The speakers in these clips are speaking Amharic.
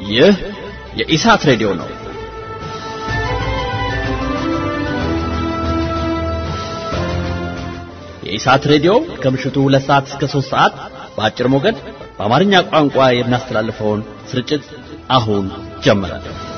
ይህ የኢሳት ሬዲዮ ነው። የኢሳት ሬዲዮ ከምሽቱ ሁለት ሰዓት እስከ ሶስት ሰዓት በአጭር ሞገድ በአማርኛ ቋንቋ የሚያስተላልፈውን ስርጭት አሁን ጀመረ።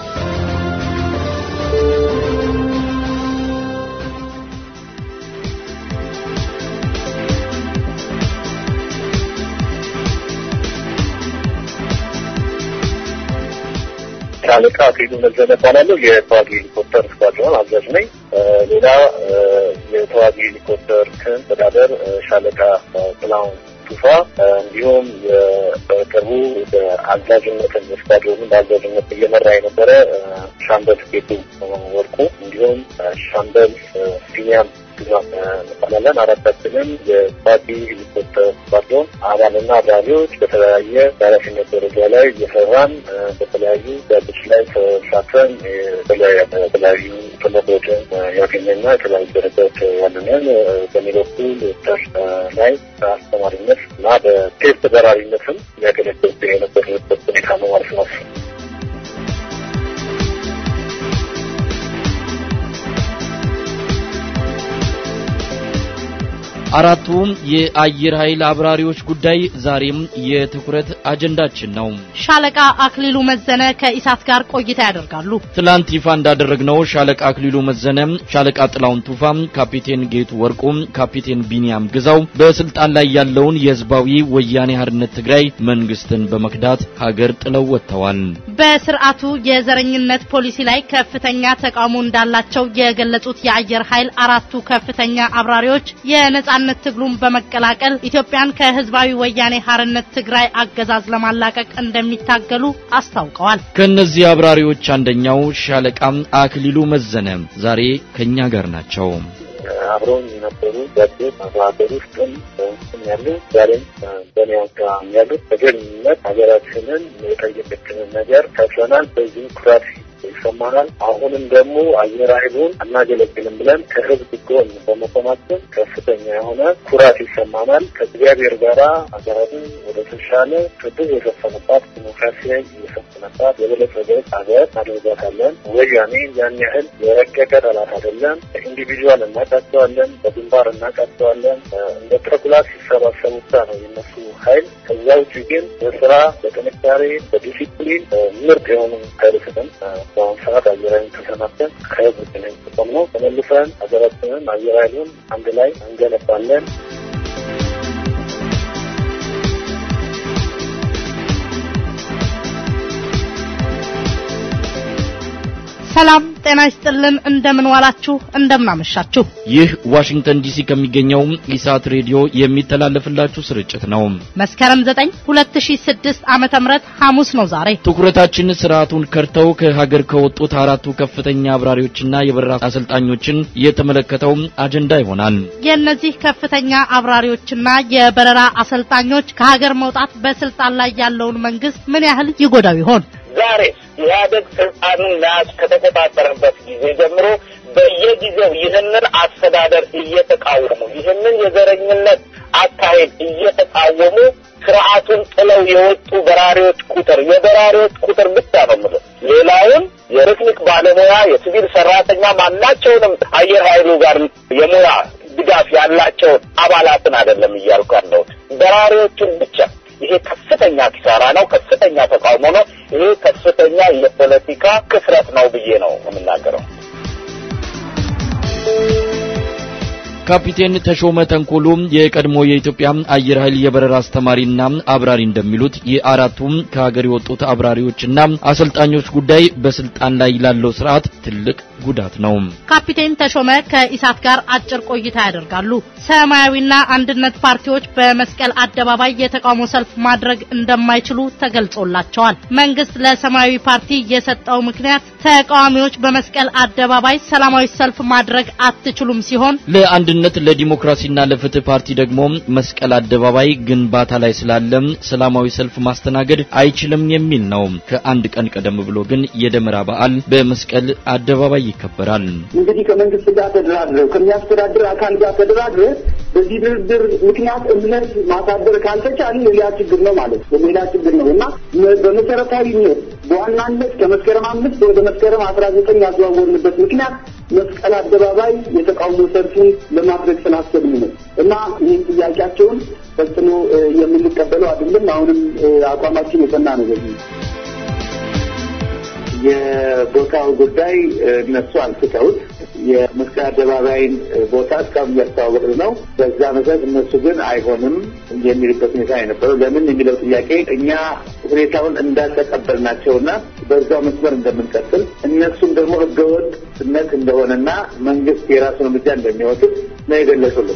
ሻለቃ አክሊሉ መዘነ እባላለሁ። የተዋጊ ሄሊኮፕተር ስኳድሮን አዛዥ ነኝ። ሌላ የተዋጊ ሄሊኮፕተር ክን አስተዳደር ሻለቃ ጥላሁን ቱፋ እንዲሁም በቅርቡ በአዛዥነትን ስኳድሮንን በአዛዥነት እየመራ የነበረ ሻምበል ጌቱ ወርቁ እንዲሁም ሻምበል ቢኒያም ግዛም እንባላለን። አራታችንም የተዋጊ ሄሊኮፕተር ስኳድሮን አባልና አብራሪዎች በተለያየ የኃላፊነት ደረጃ ላይ እየሰራን በተለያዩ ጋቶች ላይ ተሳትፈን የተለያዩ ትምህርቶችን ያገኘና የተለያዩ ደረጃዎች ያለንን በእኔ በኩል ዶክተር ላይ በአስተማሪነት እና በቴስት በራሪነትም ያገለግል የነበረበት ሁኔታ ነው ማለት ነው። አራቱም የአየር ኃይል አብራሪዎች ጉዳይ ዛሬም የትኩረት አጀንዳችን ነው። ሻለቃ አክሊሉ መዘነ ከኢሳት ጋር ቆይታ ያደርጋሉ። ትላንት ይፋ እንዳደረግነው ሻለቃ አክሊሉ መዘነ፣ ሻለቃ ጥላውን ቱፋ፣ ካፒቴን ጌቱ ወርቁ፣ ካፒቴን ቢኒያም ግዛው በስልጣን ላይ ያለውን የህዝባዊ ወያኔ ሓርነት ትግራይ መንግስትን በመክዳት ሀገር ጥለው ወጥተዋል። በስርዓቱ የዘረኝነት ፖሊሲ ላይ ከፍተኛ ተቃውሞ እንዳላቸው የገለጹት የአየር ኃይል አራቱ ከፍተኛ አብራሪዎች የነጻ ነጻነት ትግሉን በመቀላቀል ኢትዮጵያን ከህዝባዊ ወያኔ ሓርነት ትግራይ አገዛዝ ለማላቀቅ እንደሚታገሉ አስታውቀዋል። ከእነዚህ አብራሪዎች አንደኛው ሻለቃ አክሊሉ መዘነ ዛሬ ከኛ ጋር ናቸው። አብረውን የነበሩ ጓዶች በሀገር ውስጥም በውስጥም ያሉ ዛሬም በእኔ ጋር ያሉት በጀግንነት ሀገራችንን የጠየቀችንን ነገር ከፍለናል። በዚህ ኩራት ይሰማናል። አሁንም ደግሞ አየር ኃይሉን አናገለግልም ብለን ከህዝብ ጎን በመቆማችን ከፍተኛ የሆነ ኩራት ይሰማናል። ከእግዚአብሔር ጋራ ሀገራችን ወደ ተሻለ ፍትህ የሰፈነባት ዲሞክራሲያዊ የሰፈነባት የበለጸገች ሀገር እናደርጋታለን። ወያኔ ያን ያህል የረቀቀ ጠላት አይደለም። በኢንዲቪዥዋል እናቃቸዋለን፣ በግንባር እናቃቸዋለን። እንደ ተኩላ ሲሰባሰቡ ብቻ ነው የነሱ ኃይል። ከዛ ውጭ ግን በስራ በጥንካሬ በዲሲፕሊን ምርጥ የሆኑ ኃይል ስጥን በአሁኑ ሰዓት አየር ኃይልን ተሰናብተን ከህዝብ ግንኝ ጥቅም ነው ተመልሰን ሀገራችንን አየር ኃይሉን አንድ ላይ እንገነባለን። ሰላም ጤና ይስጥልን። እንደምን ዋላችሁ? እንደምን አመሻችሁ? ይህ ዋሽንግተን ዲሲ ከሚገኘው ኢሳት ሬዲዮ የሚተላለፍላችሁ ስርጭት ነው። መስከረም 9 2006 ዓመተ ምህረት ሐሙስ ነው ዛሬ። ትኩረታችን ስርዓቱን ከርተው ከሀገር ከወጡት አራቱ ከፍተኛ አብራሪዎችና የበረራ አሰልጣኞችን የተመለከተው አጀንዳ ይሆናል። የእነዚህ ከፍተኛ አብራሪዎችና የበረራ አሰልጣኞች ከሀገር መውጣት በስልጣን ላይ ያለውን መንግስት ምን ያህል ይጎዳው ይሆን? ዛሬ ኢህአደግ ስልጣኑን መያዝ ከተቆጣጠረበት ጊዜ ጀምሮ በየጊዜው ይህንን አስተዳደር እየተቃወሙ ይህንን የዘረኝነት አካሄድ እየተቃወሙ ስርዓቱን ጥለው የወጡ በራሪዎች ቁጥር የበራሪዎች ቁጥር ብቻ ነው የምልህ። ሌላውን የቴክኒክ ባለሙያ የሲቪል ሰራተኛ ማናቸውንም አየር ኃይሉ ጋር የሙያ ድጋፍ ያላቸውን አባላትን አይደለም እያልኩ ያለሁት በራሪዎችን ብቻ ይሄ ከፍተኛ ኪሳራ ነው። ከፍተኛ ተቃውሞ ነው። ይሄ ከፍተኛ የፖለቲካ ክስረት ነው ብዬ ነው የምናገረው። ካፒቴን ተሾመ ተንኮሉ የቀድሞ የኢትዮጵያ አየር ኃይል የበረራ አስተማሪና አብራሪ እንደሚሉት የአራቱም ከሀገር የወጡት አብራሪዎችና አሰልጣኞች ጉዳይ በስልጣን ላይ ላለው ስርዓት ትልቅ ጉዳት ነው። ካፒቴን ተሾመ ከኢሳት ጋር አጭር ቆይታ ያደርጋሉ። ሰማያዊና አንድነት ፓርቲዎች በመስቀል አደባባይ የተቃውሞ ሰልፍ ማድረግ እንደማይችሉ ተገልጾላቸዋል። መንግስት ለሰማያዊ ፓርቲ የሰጠው ምክንያት ተቃዋሚዎች በመስቀል አደባባይ ሰላማዊ ሰልፍ ማድረግ አትችሉም ሲሆን ለአንድነት ለዲሞክራሲና ለፍትህ ፓርቲ ደግሞ መስቀል አደባባይ ግንባታ ላይ ስላለ ሰላማዊ ሰልፍ ማስተናገድ አይችልም የሚል ነው። ከአንድ ቀን ቀደም ብሎ ግን የደመራ በዓል በመስቀል አደባባይ ይከበራል። እንግዲህ ከመንግስት ጋር ተደራድረው ከሚያስተዳድር አካል ጋር ተደራድረ በዚህ ድርድር ምክንያት እምነት ማሳደር ካልተቻለ ሌላ ችግር ነው ማለት ነው። ሌላ ችግር ነው እና በመሰረታዊነት በዋናነት ከመስከረም አምስት ወደ መስከረም አስራ ዘጠኝ ያዘዋወርንበት ምክንያት መስቀል አደባባይ የተቃውሞ ሰልፉን ለማድረግ ስላሰብን ነው እና ይህን ጥያቄያቸውን ፈጽሞ የምንቀበለው አይደለም። አሁንም አቋማችን የጸና ነው በዚህ የቦታው ጉዳይ እነሱ አንስተውት የመስቀል አደባባይን ቦታ እስካሁን እያስተዋወቅን ነው። በዛ መሰረት እነሱ ግን አይሆንም የሚልበት ሁኔታ የነበረው ለምን የሚለው ጥያቄ እኛ ሁኔታውን እንዳልተቀበልናቸውና በዛው መስመር እንደምንቀጥል እነሱም ደግሞ ህገወጥነት እንደሆነና መንግስት የራሱን እርምጃ እንደሚወስድ ነው የገለጹልን።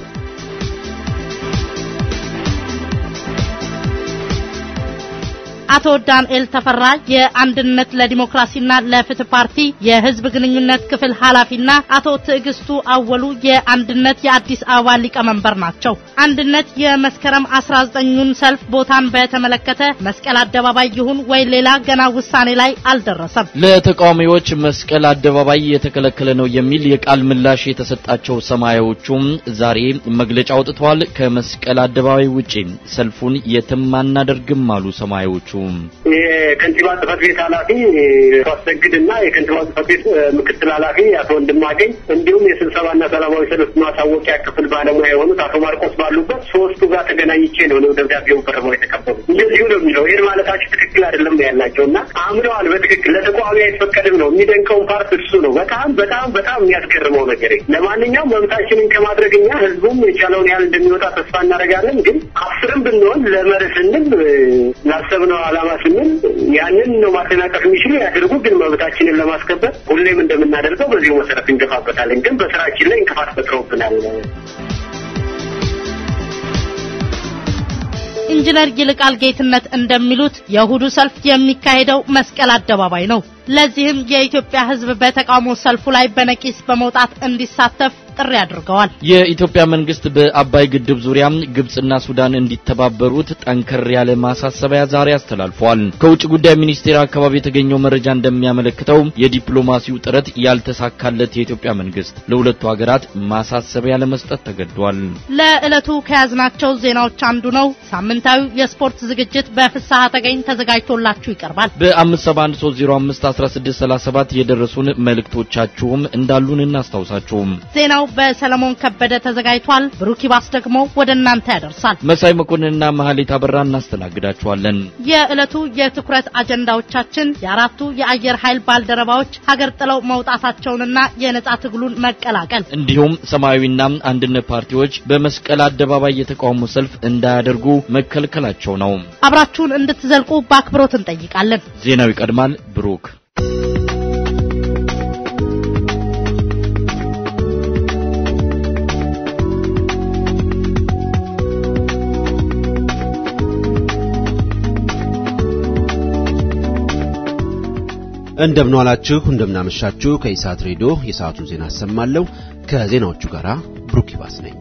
አቶ ዳንኤል ተፈራ የአንድነት ለዲሞክራሲና ለፍትህ ፓርቲ የህዝብ ግንኙነት ክፍል ኃላፊና አቶ ትዕግስቱ አወሉ የአንድነት የአዲስ አበባ ሊቀመንበር ናቸው። አንድነት የመስከረም 19ኙን ሰልፍ ቦታን በተመለከተ መስቀል አደባባይ ይሁን ወይ ሌላ ገና ውሳኔ ላይ አልደረሰም። ለተቃዋሚዎች መስቀል አደባባይ የተከለከለ ነው የሚል የቃል ምላሽ የተሰጣቸው ሰማያዎቹም ዛሬ መግለጫ አውጥተዋል። ከመስቀል አደባባይ ውጪ ሰልፉን የትም አናደርግም አሉ ሰማያዎቹ። የከንቲባ ጽህፈት ቤት ኃላፊ አቶ አሰግድ እና የከንቲባ ጽህፈት ቤት ምክትል ኃላፊ አቶ ወንድማገኝ እንዲሁም የስብሰባና ሰላማዊ ሰልፍ ማሳወቂያ ክፍል ባለሙያ የሆኑት አቶ ማርቆስ ባሉበት ሶስቱ ጋር ተገናኝቼ ነው ነው ደብዳቤውን ፈርመው የተቀበሉ። እንደዚሁ ነው የሚለው ይህን ማለታችሁ ትክክል አይደለም ነው ያላቸው እና አምነዋል። በትክክል ለተቃዋሚ አይፈቀድም ነው የሚደንቀውን ፓርት እሱ ነው። በጣም በጣም በጣም የሚያስገርመው ነገር። ለማንኛውም መብታችንን ከማድረግ እኛ ህዝቡም የቻለውን ያህል እንደሚወጣ ተስፋ እናደርጋለን። ግን አስርም ብንሆን ለመርህ ስንል ላሰብነው ዓላማ ስንል ያንን ነው ማደናቀፍ የሚችሉ ያድርጉ። ግን መብታችንን ለማስከበር ሁሌም እንደምናደርገው በዚሁ መሰረት እንገፋበታለን። ግን በስራችን ላይ እንቅፋት ፈጥረውብናል። ኢንጂነር ይልቃል ጌትነት እንደሚሉት የእሁዱ ሰልፍ የሚካሄደው መስቀል አደባባይ ነው። ለዚህም የኢትዮጵያ ሕዝብ በተቃውሞ ሰልፉ ላይ በነቂስ በመውጣት እንዲሳተፍ ጥሪ አድርገዋል። የኢትዮጵያ መንግስት በአባይ ግድብ ዙሪያ ግብጽና ሱዳን እንዲተባበሩት ጠንከር ያለ ማሳሰቢያ ዛሬ አስተላልፏል። ከውጭ ጉዳይ ሚኒስቴር አካባቢ የተገኘው መረጃ እንደሚያመለክተው የዲፕሎማሲው ጥረት ያልተሳካለት የኢትዮጵያ መንግስት ለሁለቱ ሀገራት ማሳሰቢያ ለመስጠት ተገዷል። ለዕለቱ ከያዝናቸው ዜናዎች አንዱ ነው። ሳምንታዊው የስፖርት ዝግጅት በፍስሐ ተገኝ ተዘጋጅቶላችሁ ይቀርባል። በ571 የደረሱን መልእክቶቻችሁም እንዳሉን እናስታውሳችሁም። ዜናው በሰለሞን ከበደ ተዘጋጅቷል። ብሩክ ይባስ ደግሞ ወደ እናንተ ያደርሳል። መሳይ መኮንንና መሐሌት አበራ እናስተናግዳችኋለን። የዕለቱ የትኩረት አጀንዳዎቻችን የአራቱ የአየር ኃይል ባልደረባዎች ሀገር ጥለው መውጣታቸውንና የነጻ ትግሉን መቀላቀል እንዲሁም ሰማያዊና አንድነት ፓርቲዎች በመስቀል አደባባይ የተቃውሞ ሰልፍ እንዳያደርጉ መከልከላቸው ነው። አብራችሁን እንድትዘልቁ በአክብሮት እንጠይቃለን። ዜናው ይቀድማል። ብሩክ እንደምንዋላችሁ እንደምናመሻችሁ ከኢሳት ሬዲዮ የሰዓቱን ዜና አሰማለሁ። ከዜናዎቹ ጋር ብሩክ ይባስ ነኝ።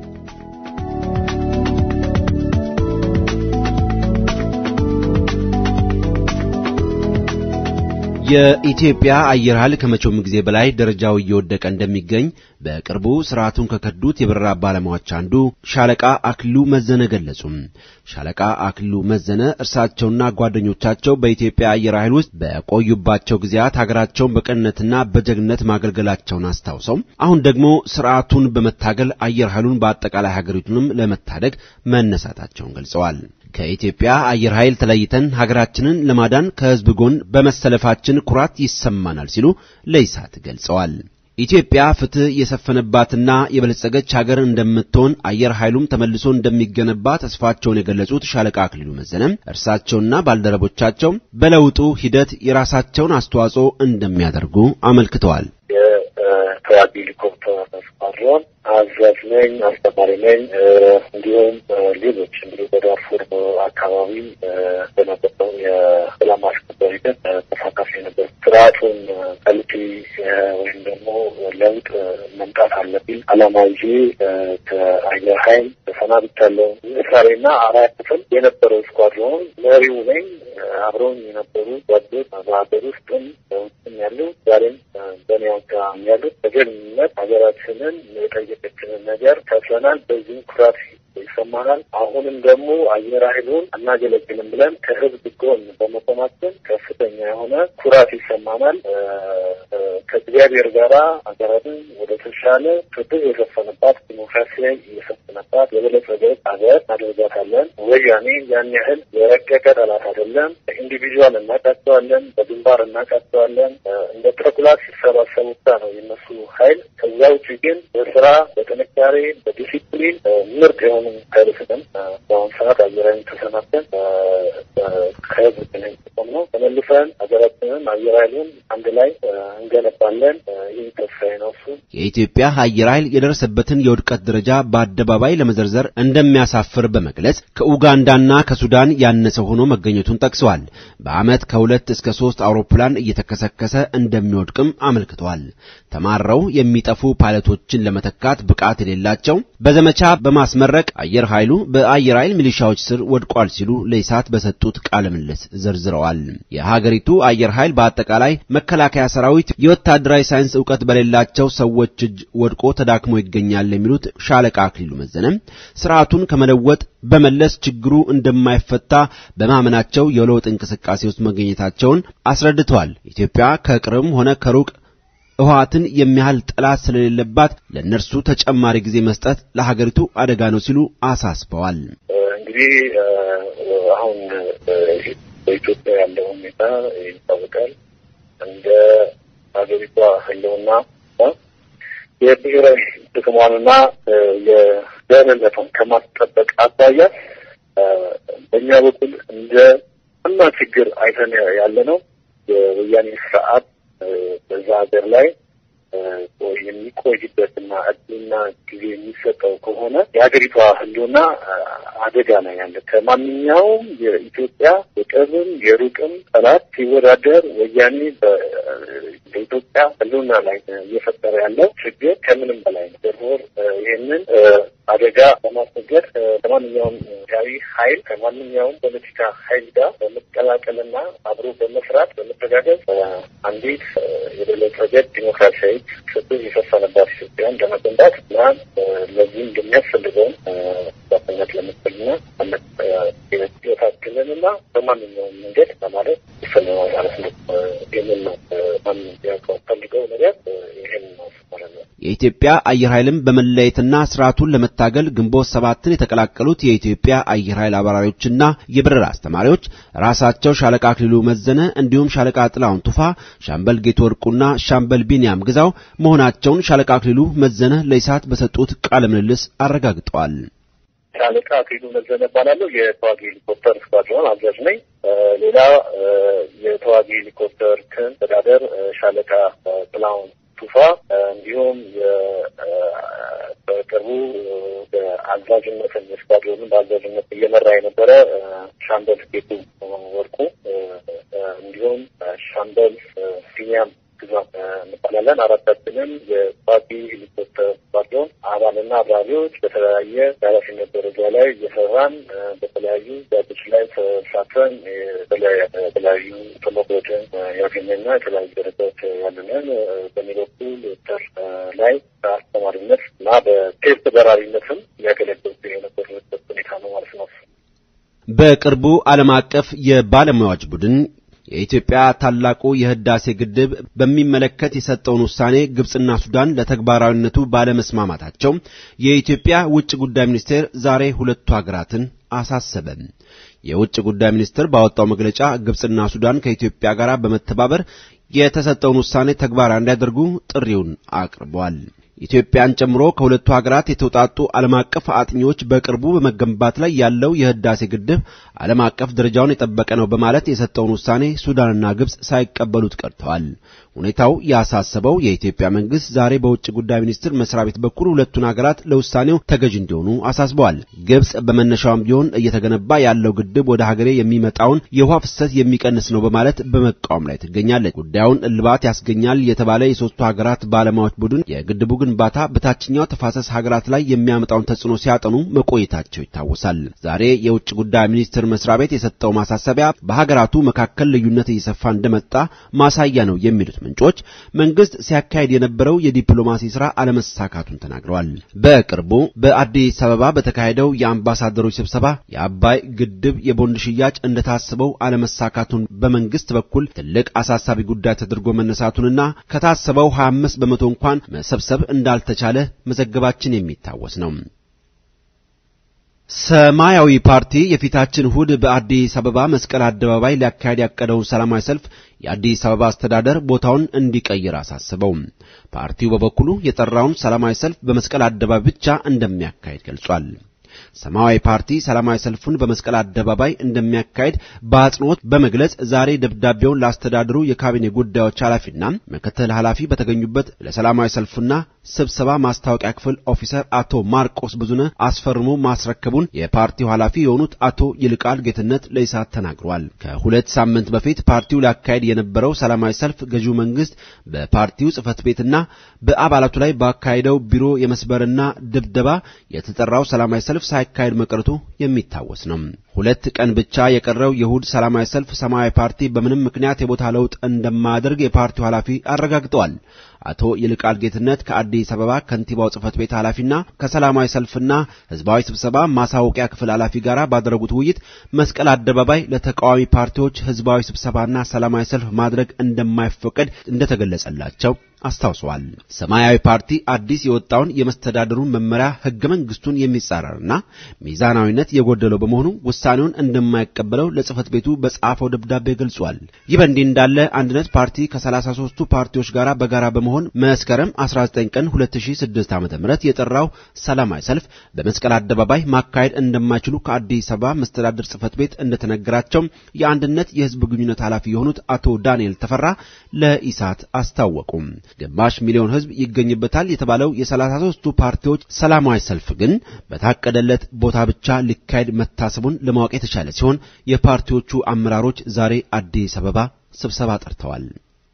የኢትዮጵያ አየር ኃይል ከመቼውም ጊዜ በላይ ደረጃው እየወደቀ እንደሚገኝ በቅርቡ ስርዓቱን ከከዱት የበረራ ባለሙያዎች አንዱ ሻለቃ አክሊሉ መዘነ ገለጹም። ሻለቃ አክሊሉ መዘነ እርሳቸውና ጓደኞቻቸው በኢትዮጵያ አየር ኃይል ውስጥ በቆዩባቸው ጊዜያት ሀገራቸውን በቅንነትና በጀግንነት ማገልገላቸውን አስታውሰው አሁን ደግሞ ስርዓቱን በመታገል አየር ኃይሉን በአጠቃላይ ሀገሪቱንም ለመታደግ መነሳታቸውን ገልጸዋል። ከኢትዮጵያ አየር ኃይል ተለይተን ሀገራችንን ለማዳን ከህዝብ ጎን በመሰለፋችን ኩራት ይሰማናል ሲሉ ለኢሳት ገልጸዋል። ኢትዮጵያ ፍትህ የሰፈነባትና የበለጸገች ሀገር እንደምትሆን አየር ኃይሉም ተመልሶ እንደሚገነባ ተስፋቸውን የገለጹት ሻለቃ አክሊሉ መዘነም እርሳቸውና ባልደረቦቻቸው በለውጡ ሂደት የራሳቸውን አስተዋጽኦ እንደሚያደርጉ አመልክተዋል። የተዋጊ ሄሊኮፕተር ስኳድሮን አዛዥ ነኝ፣ አስተማሪ ነኝ። እንዲሁም ሌሎች እንግዲህ በዳርፉር አካባቢ በነበረው የሰላም ማስከበር ሂደት ተሳታፊ ነበር። ስርዓቱን ቀልቂ ወይም ደግሞ ለውጥ መምጣት አለብኝ አላማ ይዤ ከአየር ኃይል ተሰናብቻለሁ። እስራኤልና አራት ክፍል የነበረው ስኳድሮን መሪው ነኝ። አብረውኝ የነበሩ ጓዶች በሀገር ውስጥም በውጭም ያሉ ዛሬም በእኔ አካባቢ ያሉት በጀግንነት ሀገራችንን የጠየቀችንን ነገር ከፍለናል። በዚህ ኩራት ይሰማናል። አሁንም ደግሞ አየር ኃይሉን አናገለግልም ብለን ከህዝብ ጎን በመቆማችን ከፍተኛ የሆነ ኩራት ይሰማናል። ከእግዚአብሔር ጋራ ሀገራትን ወደ ተሻለ ፍትህ የሰፈነባት ዲሞክራሲያዊ የሰፈነባት የበለጸገች ሀገር እናደርጋታለን። ወያኔ ያን ያህል የረቀቀ ጠላት አይደለም። በኢንዲቪዥዋል እናቃቸዋለን፣ በግንባር እናቃቸዋለን። እንደ ተኩላ ሲሰባሰቡ ብቻ ነው የነሱ ኃይል። ከዛ ውጭ ግን በስራ በጥንካሬ በዲሲፕሊን ምርጥ የሆኑ ኃይል ስጥን በአሁኑ ሰዓት አየራዊ ተሰናብተን ከህዝብ ጥቅም ነው ተመልሰን ሀገራችንን አየር ኃይሉን አንድ ላይ እንገነባለን። ይህ ተስፋዬ ነው። እሱ የኢትዮጵያ አየር ኃይል የደረሰበትን የውድቀት ደረጃ በአደባባይ ለመዘርዘር እንደሚያሳፍር በመግለጽ ከኡጋንዳና ከሱዳን ያነሰ ሆኖ መገኘቱን ጠቅሰዋል። በዓመት ከሁለት እስከ ሶስት አውሮፕላን እየተከሰከሰ እንደሚወድቅም አመልክተዋል። ተማረው የሚጠፉ ፓይለቶችን ለመተካት ብቃት የሌላቸው በዘመቻ በማስመረቅ አየር ኃይሉ በአየር ኃይል ሚሊሻዎች ስር ወድቋል ሲሉ ለኢሳት በሰጡት ቃለ ምልልስ ዘርዝረዋል። የሀገሪቱ አየር ኃይል በአጠቃላይ መከላከያ ሰራዊት የወታደራዊ ሳይንስ ዕውቀት በሌላቸው ሰዎች እጅ ወድቆ ተዳክሞ ይገኛል የሚሉት ሻለቃ አክሊሉ መዘነ ስርዓቱን ከመለወጥ በመለስ ችግሩ እንደማይፈታ በማመናቸው የለውጥ እንቅስቃሴ ውስጥ መገኘታቸውን አስረድተዋል። ኢትዮጵያ ከቅርብም ሆነ ከሩቅ ህወሓትን የሚያህል ጠላት ስለሌለባት ለእነርሱ ተጨማሪ ጊዜ መስጠት ለሀገሪቱ አደጋ ነው ሲሉ አሳስበዋል። እንግዲህ አሁን በኢትዮጵያ ያለው ሁኔታ ይታወቃል። እንደ ሀገሪቷ ህልውና የብሔራዊ ጥቅሟንና የደህንነቷን ከማስጠበቅ አኳያ በእኛ በኩል እንደ እና ችግር አይተን ያለ ነው የወያኔ ስርዓት በዛ ሀገር ላይ የሚቆይበትና እድልና ጊዜ የሚሰጠው ከሆነ የሀገሪቷ ህልውና አደጋ ላይ ያለ ከማንኛውም የኢትዮጵያ የቅርብም የሩቅም ጠላት ሲወዳደር ወያኔ በኢትዮጵያ ህልውና ላይ እየፈጠረ ያለው ችግር ከምንም በላይ ነው። ደርቦር ይህንን አደጋ ለማስወገድ ከማንኛውም ኢትዮጵያዊ ኃይል ከማንኛውም ፖለቲካ ኃይል ጋር በመቀላቀልና አብሮ በመስራት በመተጋገዝ አንዲት የበለጸገች ዲሞክራሲያዊ ፍትህ የሰፈነባት ኢትዮጵያን ለመገንባት እና ለዚህም እንደሚያስፈልገውን ባተኛት ለመጠልና ህይወታችንንና በማንኛውም መንገድ ለማለት ይፈልገዋል ማለት ነው። ይህንን ነው ማንም ያውቀው ፈልገው ነገር ይህን ነው ማለት ነው። የኢትዮጵያ አየር ኃይልም በመለየትና ስርዓቱን ለመታገል ግንቦት ሰባትን የተቀላቀሉት የኢትዮጵያ አየር ኃይል አብራሪዎችና የበረራ አስተማሪዎች ራሳቸው ሻለቃ አክሊሉ መዘነ እንዲሁም ሻለቃ ጥላሁን ቱፋ፣ ሻምበል ጌት ወርቁና ሻምበል ቢንያም ግዛው መሆናቸውን ሻለቃ አክሊሉ መዘነ ለኢሳት በሰጡት ቃለ ምልልስ አረጋግጠዋል። ሻለቃ አክሊሉ መዘነ እባላለሁ። የተዋጊ ሄሊኮፕተር ስኳድሮን አዛዥ ነኝ። ሌላ የተዋጊ ሄሊኮፕተር ክን ተዳደር ሻለቃ ጥላሁን ቱፋ እንዲሁም በቅርቡ በአዛዥነትን የስኳድሮንን በአዛዥነት እየመራ የነበረ ሻምበል ጌቱ ወርቁ እንዲሁም ሻምበል ቢኒያም ግዛት እንባላለን። አራታችንም የተዋጊ ሄሊኮፕተር ስኳድሮን አባልና አብራሪዎች በተለያየ የኃላፊነት ደረጃ ላይ እየሰራን በተለያዩ ዛቶች ላይ ተሳትፈን የተለያዩ ተሞክሮችን ያገኘና የተለያዩ ደረጃዎች ያሉንን በእኔ በኩል ዶክተር ላይ በአስተማሪነት እና በቴስት በራሪነትም ያገለገልኩ የነበረበት ሁኔታ ነው ማለት ነው። በቅርቡ ዓለም አቀፍ የባለሙያዎች ቡድን የኢትዮጵያ ታላቁ የህዳሴ ግድብ በሚመለከት የሰጠውን ውሳኔ ግብጽና ሱዳን ለተግባራዊነቱ ባለመስማማታቸው የኢትዮጵያ ውጭ ጉዳይ ሚኒስቴር ዛሬ ሁለቱ ሀገራትን አሳሰበ። የውጭ ጉዳይ ሚኒስቴር ባወጣው መግለጫ ግብጽና ሱዳን ከኢትዮጵያ ጋር በመተባበር የተሰጠውን ውሳኔ ተግባራዊ እንዲያደርጉ ጥሪውን አቅርበዋል። ኢትዮጵያን ጨምሮ ከሁለቱ ሀገራት የተውጣጡ ዓለም አቀፍ አጥኚዎች በቅርቡ በመገንባት ላይ ያለው የህዳሴ ግድብ ዓለም አቀፍ ደረጃውን የጠበቀ ነው በማለት የሰጠውን ውሳኔ ሱዳንና ግብጽ ሳይቀበሉት ቀርተዋል። ሁኔታው ያሳሰበው የኢትዮጵያ መንግስት ዛሬ በውጭ ጉዳይ ሚኒስትር መስሪያ ቤት በኩል ሁለቱን ሀገራት ለውሳኔው ተገዥ እንዲሆኑ አሳስበዋል። ግብጽ በመነሻውም ቢሆን እየተገነባ ያለው ግድብ ወደ ሀገሬ የሚመጣውን የውሃ ፍሰት የሚቀንስ ነው በማለት በመቃወም ላይ ትገኛለች። ጉዳዩን እልባት ያስገኛል የተባለ የሶስቱ ሀገራት ባለሙያዎች ቡድን የግድቡ ግንባታ በታችኛው ተፋሰስ ሀገራት ላይ የሚያመጣውን ተጽዕኖ ሲያጠኑ መቆየታቸው ይታወሳል። ዛሬ የውጭ ጉዳይ ሚኒስቴር መስሪያ ቤት የሰጠው ማሳሰቢያ በሀገራቱ መካከል ልዩነት እየሰፋ እንደመጣ ማሳያ ነው የሚሉት ምንጮች መንግስት ሲያካሄድ የነበረው የዲፕሎማሲ ስራ አለመሳካቱን ተናግረዋል። በቅርቡ በአዲስ አበባ በተካሄደው የአምባሳደሮች ስብሰባ የአባይ ግድብ የቦንድ ሽያጭ እንደታሰበው አለመሳካቱን በመንግስት በኩል ትልቅ አሳሳቢ ጉዳይ ተደርጎ መነሳቱንና ከታሰበው 25 በመቶ እንኳን መሰብሰብ እንዳልተቻለ መዘገባችን የሚታወስ ነው። ሰማያዊ ፓርቲ የፊታችን እሁድ በአዲስ አበባ መስቀል አደባባይ ሊያካሄድ ያቀደውን ሰላማዊ ሰልፍ የአዲስ አበባ አስተዳደር ቦታውን እንዲቀይር አሳስበው። ፓርቲው በበኩሉ የጠራውን ሰላማዊ ሰልፍ በመስቀል አደባባይ ብቻ እንደሚያካሄድ ገልጿል። ሰማያዊ ፓርቲ ሰላማዊ ሰልፉን በመስቀል አደባባይ እንደሚያካሄድ በአጽንኦት በመግለጽ ዛሬ ደብዳቤውን ለአስተዳደሩ የካቢኔ ጉዳዮች ኃላፊና ምክትል ኃላፊ በተገኙበት ለሰላማዊ ሰልፉና ስብሰባ ማስታወቂያ ክፍል ኦፊሰር አቶ ማርቆስ ብዙነህ አስፈርሞ ማስረከቡን የፓርቲው ኃላፊ የሆኑት አቶ ይልቃል ጌትነት ለኢሳት ተናግረዋል። ከሁለት ሳምንት በፊት ፓርቲው ሊያካሄድ የነበረው ሰላማዊ ሰልፍ ገዢው መንግስት በፓርቲው ጽህፈት ቤትና በአባላቱ ላይ ባካሄደው ቢሮ የመስበርና ድብደባ የተጠራው ሰላማዊ ሰልፍ ሳይካሄድ መቅረቱ የሚታወስ ነው። ሁለት ቀን ብቻ የቀረው የእሁድ ሰላማዊ ሰልፍ ሰማያዊ ፓርቲ በምንም ምክንያት የቦታ ለውጥ እንደማያደርግ የፓርቲው ኃላፊ አረጋግጠዋል። አቶ ይልቃል ጌትነት ከአዲስ አበባ ከንቲባው ጽህፈት ቤት ኃላፊና ከሰላማዊ ሰልፍና ህዝባዊ ስብሰባ ማሳወቂያ ክፍል ኃላፊ ጋር ባደረጉት ውይይት መስቀል አደባባይ ለተቃዋሚ ፓርቲዎች ህዝባዊ ስብሰባና ሰላማዊ ሰልፍ ማድረግ እንደማይፈቀድ እንደተገለጸላቸው አስታውሰዋል። ሰማያዊ ፓርቲ አዲስ የወጣውን የመስተዳደሩን መመሪያ ህገ መንግስቱን የሚጻረርና ሚዛናዊነት የጎደለው በመሆኑ ውሳኔውን እንደማይቀበለው ለጽህፈት ቤቱ በጻፈው ደብዳቤ ገልጿል። ይህ በእንዲህ እንዳለ አንድነት ፓርቲ ከ33ቱ ፓርቲዎች ጋር በጋራ በመሆን መስከረም 19 ቀን 2006 ዓ.ም የጠራው ሰላማዊ ሰልፍ በመስቀል አደባባይ ማካሄድ እንደማይችሉ ከአዲስ አበባ መስተዳደር ጽህፈት ቤት እንደተነገራቸው የአንድነት የህዝብ ግንኙነት ኃላፊ የሆኑት አቶ ዳንኤል ተፈራ ለኢሳት አስታወቁም። ግማሽ ሚሊዮን ህዝብ ይገኝበታል የተባለው የ33ቱ ፓርቲዎች ሰላማዊ ሰልፍ ግን በታቀደለት ቦታ ብቻ ሊካሄድ መታሰቡን ለማወቅ የተቻለ ሲሆን የፓርቲዎቹ አመራሮች ዛሬ አዲስ አበባ ስብሰባ ጠርተዋል።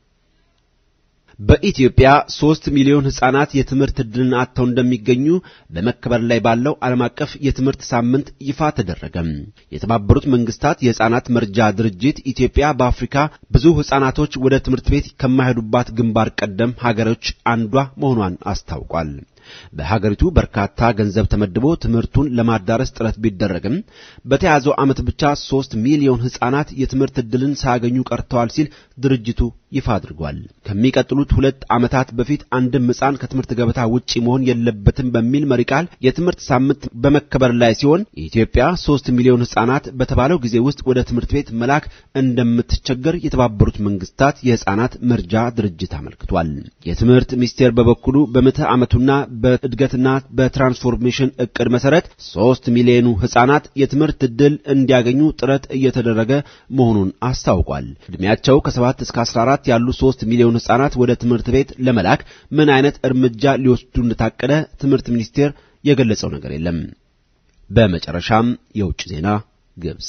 በኢትዮጵያ ሶስት ሚሊዮን ህጻናት የትምህርት ዕድልን አጥተው እንደሚገኙ በመከበር ላይ ባለው ዓለም አቀፍ የትምህርት ሳምንት ይፋ ተደረገ። የተባበሩት መንግስታት የህጻናት መርጃ ድርጅት ኢትዮጵያ በአፍሪካ ብዙ ህጻናቶች ወደ ትምህርት ቤት ከማይሄዱባት ግንባር ቀደም ሀገሮች አንዷ መሆኗን አስታውቋል። በሀገሪቱ በርካታ ገንዘብ ተመድቦ ትምህርቱን ለማዳረስ ጥረት ቢደረግም በተያዘው ዓመት ብቻ ሶስት ሚሊዮን ህጻናት የትምህርት ዕድልን ሳያገኙ ቀርተዋል ሲል ድርጅቱ ይፋ አድርጓል። ከሚቀጥሉት ሁለት ዓመታት በፊት አንድም ህጻን ከትምህርት ገበታ ውጪ መሆን የለበትም በሚል መሪ ቃል የትምህርት ሳምንት በመከበር ላይ ሲሆን ኢትዮጵያ ሶስት ሚሊዮን ህጻናት በተባለው ጊዜ ውስጥ ወደ ትምህርት ቤት መላክ እንደምትቸገር የተባበሩት መንግስታት የህጻናት መርጃ ድርጅት አመልክቷል። የትምህርት ሚኒስቴር በበኩሉ በምዕተ ዓመቱና በእድገትና በትራንስፎርሜሽን እቅድ መሰረት ሶስት ሚሊዮኑ ህጻናት የትምህርት ዕድል እንዲያገኙ ጥረት እየተደረገ መሆኑን አስታውቋል። ዕድሜያቸው ከ7 እስከ 14 ያሉ ሶስት ሚሊዮን ህጻናት ወደ ትምህርት ቤት ለመላክ ምን አይነት እርምጃ ሊወስዱ እንደታቀደ ትምህርት ሚኒስቴር የገለጸው ነገር የለም። በመጨረሻም የውጭ ዜና ግብጽ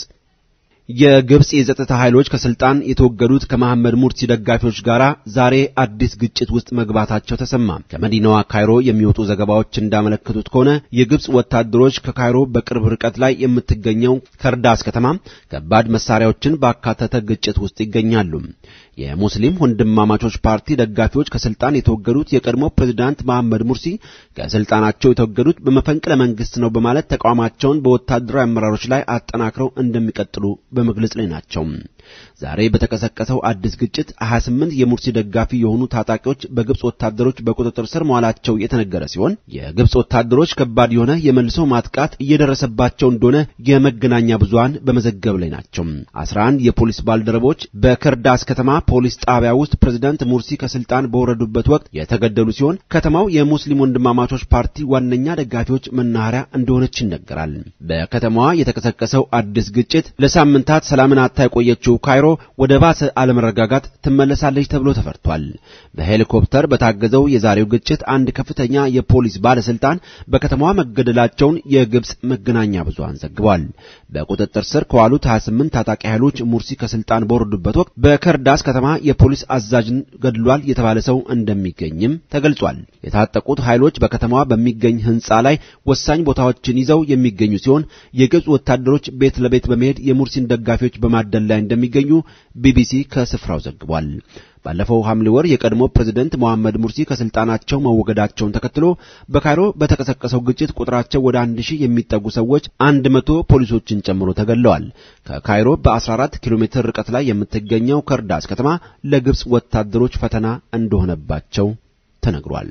የግብጽ የጸጥታ ኃይሎች ከስልጣን የተወገዱት ከመሐመድ ሙርሲ ደጋፊዎች ጋር ዛሬ አዲስ ግጭት ውስጥ መግባታቸው ተሰማ። ከመዲናዋ ካይሮ የሚወጡ ዘገባዎች እንዳመለከቱት ከሆነ የግብጽ ወታደሮች ከካይሮ በቅርብ ርቀት ላይ የምትገኘው ከርዳስ ከተማ ከባድ መሳሪያዎችን ባካተተ ግጭት ውስጥ ይገኛሉ። የሙስሊም ወንድማማቾች ፓርቲ ደጋፊዎች ከስልጣን የተወገዱት የቀድሞ ፕሬዝዳንት መሐመድ ሙርሲ ከስልጣናቸው የተወገዱት በመፈንቅለ መንግስት ነው በማለት ተቃውሟቸውን በወታደራዊ አመራሮች ላይ አጠናክረው እንደሚቀጥሉ በመግለጽ ላይ ናቸው። ዛሬ በተቀሰቀሰው አዲስ ግጭት 28 የሙርሲ ደጋፊ የሆኑ ታጣቂዎች በግብጽ ወታደሮች በቁጥጥር ስር መዋላቸው የተነገረ ሲሆን የግብጽ ወታደሮች ከባድ የሆነ የመልሶ ማጥቃት እየደረሰባቸው እንደሆነ የመገናኛ ብዙሃን በመዘገብ ላይ ናቸው። 11 የፖሊስ ባልደረቦች በከርዳስ ከተማ ፖሊስ ጣቢያ ውስጥ ፕሬዝዳንት ሙርሲ ከስልጣን በወረዱበት ወቅት የተገደሉ ሲሆን ከተማው የሙስሊም ወንድማማቾች ፓርቲ ዋነኛ ደጋፊዎች መናኸሪያ እንደሆነች ይነገራል። በከተማዋ የተቀሰቀሰው አዲስ ግጭት ለሳምንት ሳምንታት ሰላምን አታ የቆየችው ካይሮ ወደ ባሰ አለመረጋጋት ትመለሳለች ተብሎ ተፈርቷል። በሄሊኮፕተር በታገዘው የዛሬው ግጭት አንድ ከፍተኛ የፖሊስ ባለስልጣን በከተማዋ መገደላቸውን የግብጽ መገናኛ ብዙሃን ዘግቧል። በቁጥጥር ስር ከዋሉት 28 ታጣቂ ኃይሎች ሙርሲ ከስልጣን በወረዱበት ወቅት በከርዳስ ከተማ የፖሊስ አዛዥን ገድሏል የተባለ ሰው እንደሚገኝም ተገልጿል። የታጠቁት ኃይሎች በከተማዋ በሚገኝ ህንጻ ላይ ወሳኝ ቦታዎችን ይዘው የሚገኙ ሲሆን የግብጽ ወታደሮች ቤት ለቤት በመሄድ የሙርሲን ደጋፊዎች በማደን ላይ እንደሚገኙ ቢቢሲ ከስፍራው ዘግቧል። ባለፈው ሐምሌ ወር የቀድሞ ፕሬዝደንት መሐመድ ሙርሲ ከስልጣናቸው መወገዳቸውን ተከትሎ በካይሮ በተቀሰቀሰው ግጭት ቁጥራቸው ወደ አንድ ሺህ የሚጠጉ ሰዎች አንድ መቶ ፖሊሶችን ጨምሮ ተገድለዋል። ከካይሮ በ14 ኪሎ ሜትር ርቀት ላይ የምትገኘው ከርዳስ ከተማ ለግብጽ ወታደሮች ፈተና እንደሆነባቸው ተነግሯል።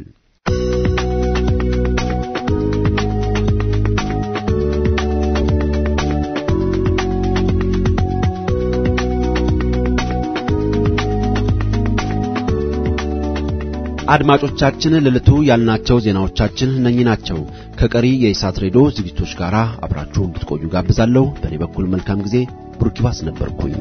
አድማጮቻችን ለዕለቱ ያልናቸው ዜናዎቻችን እነኚህ ናቸው። ከቀሪ የኢሳት ሬዲዮ ዝግጅቶች ጋር አብራችሁ እንድትቆዩ ጋብዛለሁ። በእኔ በኩል መልካም ጊዜ። ብሩኪባስ ነበርኩኝ።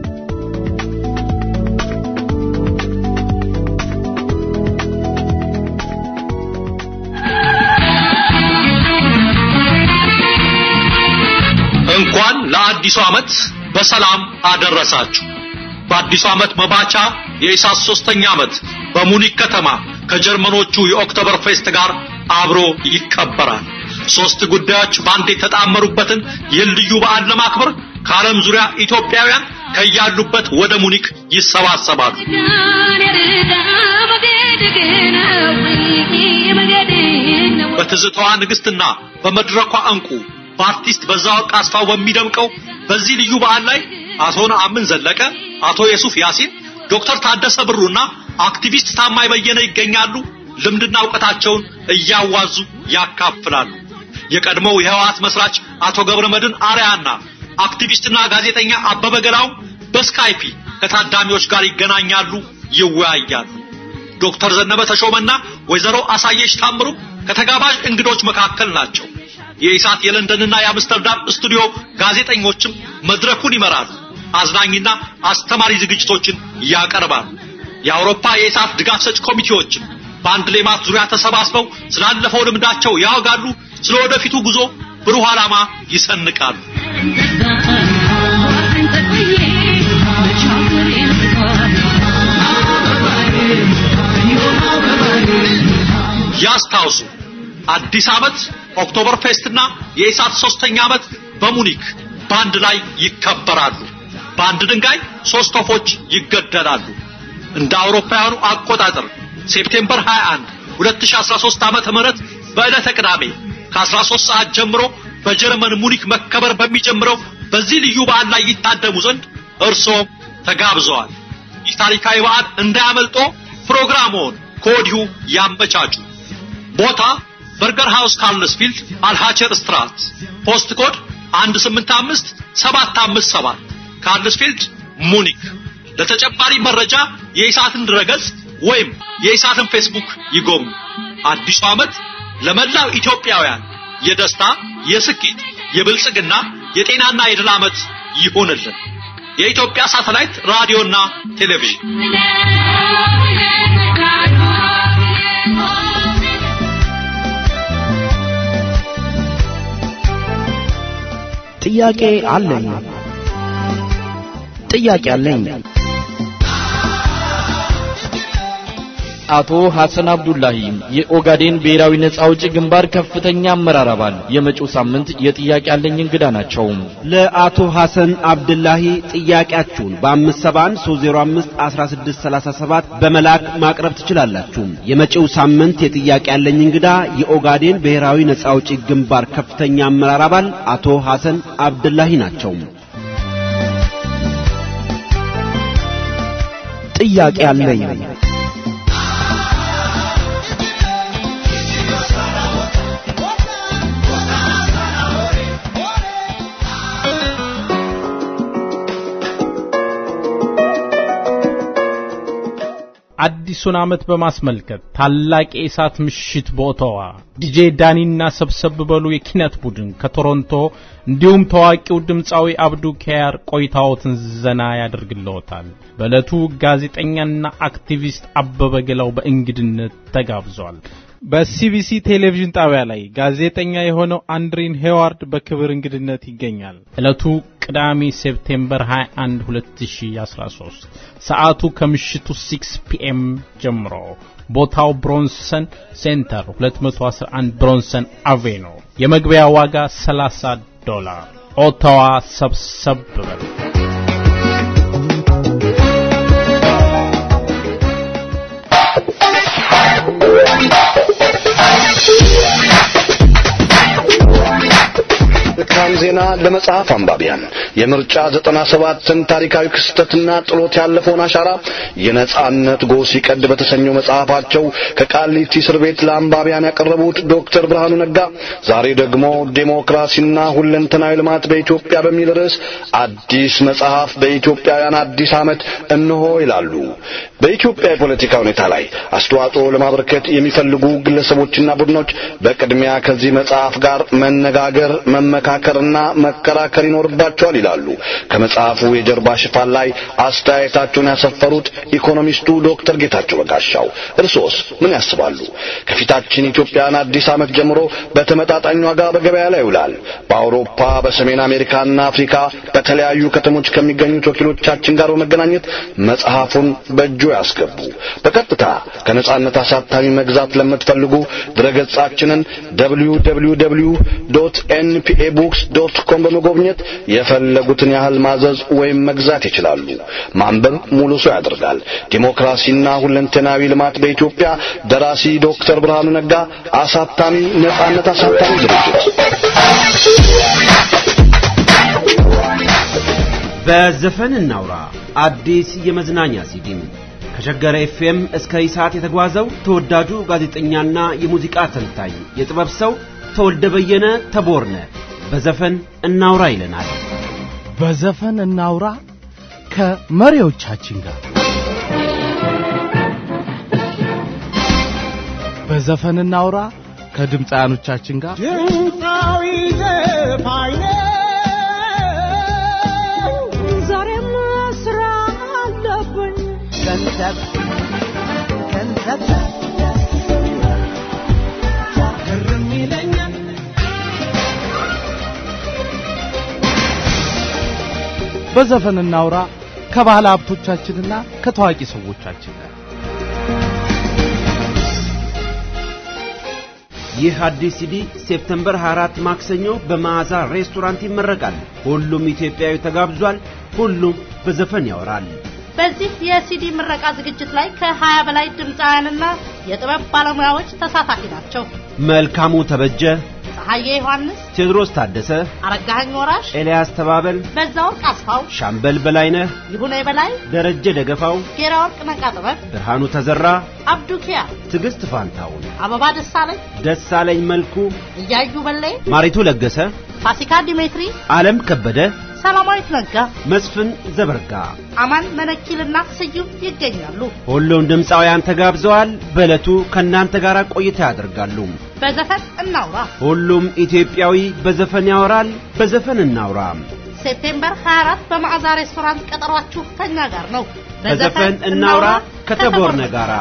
እንኳን ለአዲሱ ዓመት በሰላም አደረሳችሁ። በአዲሱ ዓመት መባቻ የኢሳት ሶስተኛ ዓመት በሙኒክ ከተማ ከጀርመኖቹ የኦክቶበር ፌስት ጋር አብሮ ይከበራል። ሶስት ጉዳዮች በአንድ የተጣመሩበትን ይህን ልዩ በዓል ለማክበር ከዓለም ዙሪያ ኢትዮጵያውያን ከያሉበት ወደ ሙኒክ ይሰባሰባሉ። በትዝታዋ ንግስትና በመድረኳ እንቁ በአርቲስት በዛወርቅ አስፋው በሚደምቀው በዚህ ልዩ በዓል ላይ አቶ ነአምን ዘለቀ፣ አቶ የሱፍ ያሲን፣ ዶክተር ታደሰ ብሩና አክቲቪስት ታማኝ በየነ ይገኛሉ። ልምድና እውቀታቸውን እያዋዙ ያካፍላሉ። የቀድሞው የህወሓት መስራች አቶ ገብረ መድን አርያና አክቲቪስትና ጋዜጠኛ አበበ ገላው በስካይፒ ከታዳሚዎች ጋር ይገናኛሉ፣ ይወያያሉ። ዶክተር ዘነበ ተሾመና ወይዘሮ አሳየሽ ታምሩ ከተጋባዥ እንግዶች መካከል ናቸው። የኢሳት የለንደንና የአምስተርዳም ስቱዲዮ ጋዜጠኞችም መድረኩን ይመራሉ። አዝናኝና አስተማሪ ዝግጅቶችን ያቀርባሉ። የአውሮፓ የኢሳት ድጋፍ ሰጭ ኮሚቴዎችም በአንድ ሌማት ዙሪያ ተሰባስበው ስላለፈው ልምዳቸው ያወጋሉ። ስለ ወደፊቱ ጉዞ ብሩህ ዓላማ ይሰንቃሉ። ያስታውሱ አዲስ ዓመት ኦክቶበር ፌስትና የኢሳት ሶስተኛ ዓመት በሙኒክ በአንድ ላይ ይከበራሉ። በአንድ ድንጋይ ሶስት ወፎች ይገደላሉ። እንደ አውሮፓውያኑ አቆጣጠር ሴፕቴምበር 21 2013 ዓመተ ምህረት በዕለተ ቅዳሜ ከ13 ሰዓት ጀምሮ በጀርመን ሙኒክ መከበር በሚጀምረው በዚህ ልዩ በዓል ላይ ይታደሙ ዘንድ እርሶም ተጋብዘዋል። ይህ ታሪካዊ በዓል እንዳያመልጦ ፕሮግራሙን ከወዲሁ ያመቻቹ። ቦታ በርገር ሃውስ ካርልስፊልድ አልሃቸር ስትራት ፖስት ኮድ 185 757 ካርልስፊልድ ሙኒክ። ለተጨማሪ መረጃ የኢሳትን ድረገጽ ወይም የኢሳትን ፌስቡክ ይጎብኙ። አዲሱ ዓመት ለመላው ኢትዮጵያውያን የደስታ፣ የስኬት፣ የብልጽግና፣ የጤናና የድል ዓመት ይሁንልን። የኢትዮጵያ ሳተላይት ራዲዮና ቴሌቪዥን ጥያቄ አለኝ ጥያቄ አለኝ አቶ ሐሰን አብዱላሂ የኦጋዴን ብሔራዊ ነጻ አውጪ ግንባር ከፍተኛ አመራር አባል የመጪው ሳምንት የጥያቄ አለኝ እንግዳ ናቸው። ለአቶ ሐሰን አብዱላሂ ጥያቄያችሁን በ571051637 በመላክ ማቅረብ ትችላላችሁ። የመጪው ሳምንት የጥያቄ ያለኝ እንግዳ የኦጋዴን ብሔራዊ ነጻ አውጪ ግንባር ከፍተኛ አመራር አባል አቶ ሐሰን አብዱላሂ ናቸው። ጥያቄ አለኝ አዲሱን ዓመት በማስመልከት ታላቅ የእሳት ምሽት በኦቶዋ ዲጄ ዳኒና ሰብሰብ በሉ የኪነት ቡድን ከቶሮንቶ እንዲሁም ታዋቂው ድምፃዊ አብዱ ኪያር ቆይታዎትን ዘና ያደርግልዎታል። በዕለቱ ጋዜጠኛና አክቲቪስት አበበ ገላው በእንግድነት ተጋብዟል። በሲቢሲ ቴሌቪዥን ጣቢያ ላይ ጋዜጠኛ የሆነው አንድሪን ሄዋርድ በክብር እንግድነት ይገኛል። ዕለቱ ቅዳሜ ሴፕቴምበር 21 2013፣ ሰዓቱ ከምሽቱ 6 ፒኤም ጀምሮ፣ ቦታው ብሮንሰን ሴንተር 211 ብሮንሰን አቬኖ፣ የመግቢያ ዋጋ 30 ዶላር። ኦታዋ ሰብሰብ በሉ። መልካም ዜና ለመጽሐፍ አንባቢያን የምርጫ ዘጠና ሰባትን ታሪካዊ ክስተትና ጥሎት ያለፈውን አሻራ የነጻነት ጎህ ሲቀድ በተሰኘው መጽሐፋቸው ከቃሊቲ እስር ቤት ለአንባቢያን ያቀረቡት ዶክተር ብርሃኑ ነጋ ዛሬ ደግሞ ዴሞክራሲና ሁለንተናዊ ልማት በኢትዮጵያ በሚል ርዕስ አዲስ መጽሐፍ በኢትዮጵያውያን አዲስ ዓመት እነሆ ይላሉ። በኢትዮጵያ የፖለቲካ ሁኔታ ላይ አስተዋጽኦ ለማበርከት የሚፈልጉ ግለሰቦችና ቡድኖች በቅድሚያ ከዚህ መጽሐፍ ጋር መነጋገር መመካከርና መከራከር ይኖርባቸዋል ይላሉ። ከመጽሐፉ የጀርባ ሽፋን ላይ አስተያየታቸውን ያሰፈሩት ኢኮኖሚስቱ ዶክተር ጌታቸው በጋሻው እርሶስ ምን ያስባሉ? ከፊታችን ኢትዮጵያን አዲስ ዓመት ጀምሮ በተመጣጣኝ ዋጋ በገበያ ላይ ይውላል። በአውሮፓ በሰሜን አሜሪካና አፍሪካ በተለያዩ ከተሞች ከሚገኙት ወኪሎቻችን ጋር በመገናኘት መጽሐፉን በእጆ ያስገቡ። በቀጥታ ከነጻነት አሳታሚ መግዛት ለምትፈልጉ ድረገጻችንን www.npabooks.com በመጎብኘት የፈለጉትን ያህል ማዘዝ ወይም መግዛት ይችላሉ። ማንበብ ሙሉ ሰው ያደርጋል። ዲሞክራሲና ሁለንተናዊ ልማት በኢትዮጵያ ደራሲ ዶክተር ብርሃኑ ነጋ፣ አሳታሚ ነጻነት አሳታሚ ድርጅት። በዘፈን እናውራ አዲስ የመዝናኛ ሲዲም ከሸገር ኤፍኤም እስከ ኢሳት የተጓዘው ተወዳጁ ጋዜጠኛና የሙዚቃ ተንታኝ የጥበብ ሰው ተወልደ በየነ ተቦርነ በዘፈን እናውራ ይለናል። በዘፈን እናውራ ከመሪዎቻችን ጋር በዘፈን እናውራ ከድምፃያኖቻችን ጋር ድምፃዊ ዘፋኝ ዛሬም ስራ አለብኝ ገንዘብ ገንዘብ ግርም ይለኛል በዘፈን እናውራ ከባህል ሀብቶቻችንና ከታዋቂ ሰዎቻችን ጋር ይህ አዲስ ሲዲ ሴፕተምበር 24 ማክሰኞ በመዓዛ ሬስቶራንት ይመረቃል። ሁሉም ኢትዮጵያዊ ተጋብዟል። ሁሉም በዘፈን ያወራል። በዚህ የሲዲ ምረቃ ዝግጅት ላይ ከ20 በላይ ድምፃውያንና የጥበብ ባለሙያዎች ተሳታፊ ናቸው። መልካሙ ተበጀ፣ ፀሐዬ ዮሐንስ፣ ቴዎድሮስ ታደሰ፣ አረጋኸኝ ወራሽ፣ ኤልያስ ተባበል፣ በዛወርቅ አስፋው፣ ሻምበል በላይነህ፣ ይሁኔ በላይ፣ ደረጀ ደገፋው፣ ጌራ ወርቅ ነቃ ጥበብ፣ ብርሃኑ ተዘራ፣ አብዱ ኪያ፣ ትዕግስት ፋንታውን፣ አበባ ደሳለኝ፣ ደሳለኝ መልኩ፣ እያዩ በላይ፣ ማሪቱ ለገሰ፣ ፋሲካ ዲሜትሪ፣ ዓለም ከበደ፣ ሰላማዊት ነጋ፣ መስፍን ዘበርጋ፣ አማን መነኪልና ስዩም ይገኛሉ። ሁሉም ድምፃውያን ተጋብዘዋል። በዕለቱ ከእናንተ ጋር ቆይታ ያደርጋሉ። በዘፈን እናውራ ሁሉም ኢትዮጵያዊ በዘፈን ያወራል። በዘፈን እናውራ። ሴፕቴምበር 24 በመዓዛ ሬስቶራንት ቀጠሯችሁ ከኛ ጋር ነው። በዘፈን እናውራ ከተቦርነ ጋራ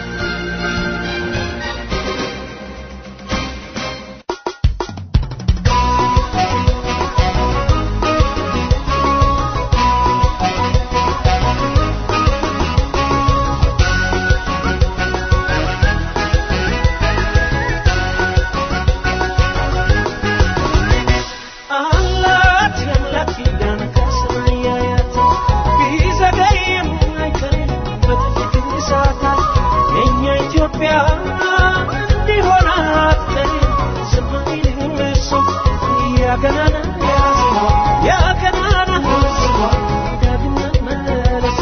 አላት ያላት ኪዳን ከሰማያት ቢዘገይም አይቀርም በጥቂት ሰዓታት የእኛ ኢትዮጵያ እንዲሆን አትቀርም ዝም አይልም እሱ ያገናና ያዝማ ያገናና ህዝቧ ዳግም መመለስ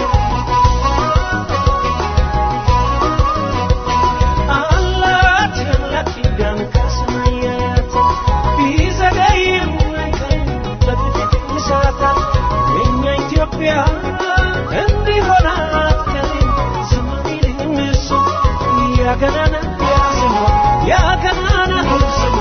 አላት ያላት ኪዳን ከሰማያት ቢዘገይም አይቀርም በጥቂት ሰዓታት የእኛ ኢትዮጵያ እንዲሆን አትቀርም ዝም አይልም ያገናና ያስሟ ያገናና ስሟ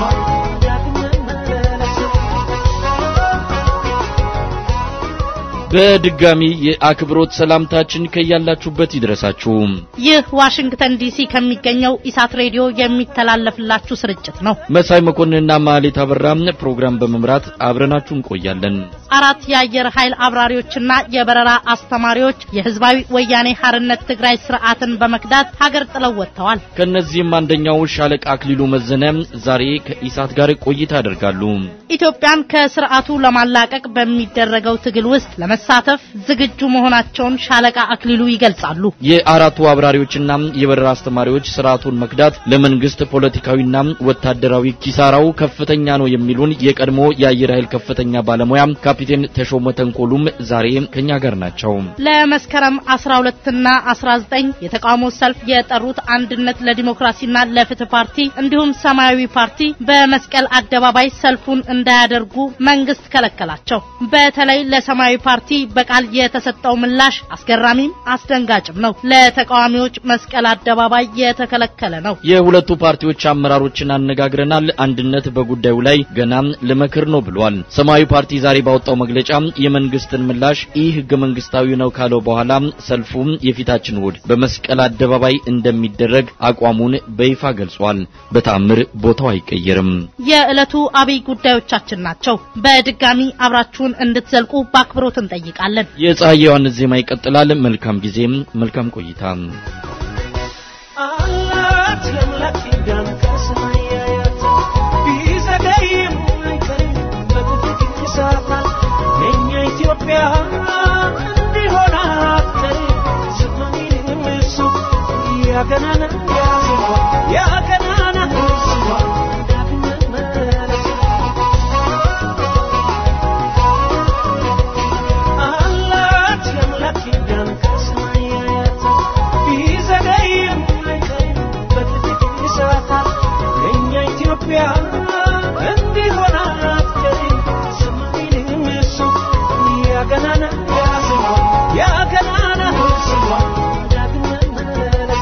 በድጋሚ የአክብሮት ሰላምታችን ከያላችሁበት ይድረሳችሁ። ይህ ዋሽንግተን ዲሲ ከሚገኘው ኢሳት ሬዲዮ የሚተላለፍላችሁ ስርጭት ነው። መሳይ መኮንንና ማሌት አበራም ፕሮግራም በመምራት አብረናችሁ እንቆያለን። አራት የአየር ኃይል አብራሪዎችና የበረራ አስተማሪዎች የህዝባዊ ወያኔ ሐርነት ትግራይ ስርዓትን በመክዳት ሀገር ጥለው ወጥተዋል። ከነዚህም አንደኛው ሻለቃ አክሊሉ መዘነ ዛሬ ከኢሳት ጋር ቆይታ ያደርጋሉ። ኢትዮጵያን ከስርዓቱ ለማላቀቅ በሚደረገው ትግል ውስጥ ለመሳተፍ ዝግጁ መሆናቸውን ሻለቃ አክሊሉ ይገልጻሉ። የአራቱ አብራሪዎችና የበረራ አስተማሪዎች ስርዓቱን መክዳት ለመንግስት ፖለቲካዊና ወታደራዊ ኪሳራው ከፍተኛ ነው የሚሉን የቀድሞ የአየር ኃይል ከፍተኛ ባለሙያ ካፒቴን ተሾመ ተንኮሉም ዛሬ ከኛ ጋር ናቸው። ለመስከረም 12ና 19 የተቃውሞ ሰልፍ የጠሩት አንድነት ለዲሞክራሲና ለፍትህ ፓርቲ እንዲሁም ሰማያዊ ፓርቲ በመስቀል አደባባይ ሰልፉን እንዳያደርጉ መንግስት ከለከላቸው። በተለይ ለሰማያዊ ፓርቲ በቃል የተሰጠው ምላሽ አስገራሚም አስደንጋጭም ነው። ለተቃዋሚዎች መስቀል አደባባይ የተከለከለ ነው። የሁለቱ ፓርቲዎች አመራሮችን አነጋግረናል። አንድነት በጉዳዩ ላይ ገና ልመክር ነው ብሏል። ሰማያዊ ፓርቲ ዛሬ ባወጣው መግለጫ የመንግስትን ምላሽ ይህ ህገ መንግስታዊ ነው ካለው በኋላ ሰልፉ የፊታችን እሁድ በመስቀል አደባባይ እንደሚደረግ አቋሙን በይፋ ገልጿል። በተአምር ቦታው አይቀየርም። የዕለቱ አብይ ጉዳዮቻችን ናቸው። በድጋሚ አብራችሁን እንድትዘልቁ በአክብሮት እንጠይቃለን። የፀሐይ ዮሐንስ ዜማ ይቀጥላል። መልካም ጊዜም መልካም ቆይታ። አላት የአምላክ ኪዳን ከሰማይ ያያት ቢዘገይም አይቀርም በጥቂት ይሳታል የእኛ ኢትዮጵያ እንዲሆን አትቀርም ስትሆንም እሱ ያገናና ያስሟ ያገናና ስሟ ዳግም መመለስ አላት የአምላክ ኪዳን ከሰማይ ያያት ቢዘገይም አይቀርም በጥቂት ይሳታል የእኛ ኢትዮጵያ እንዲሆን አትቀርም ሰማይንም እሱ ያገናና ያስሟ ያገናና ስሟ ዳግም መመለስ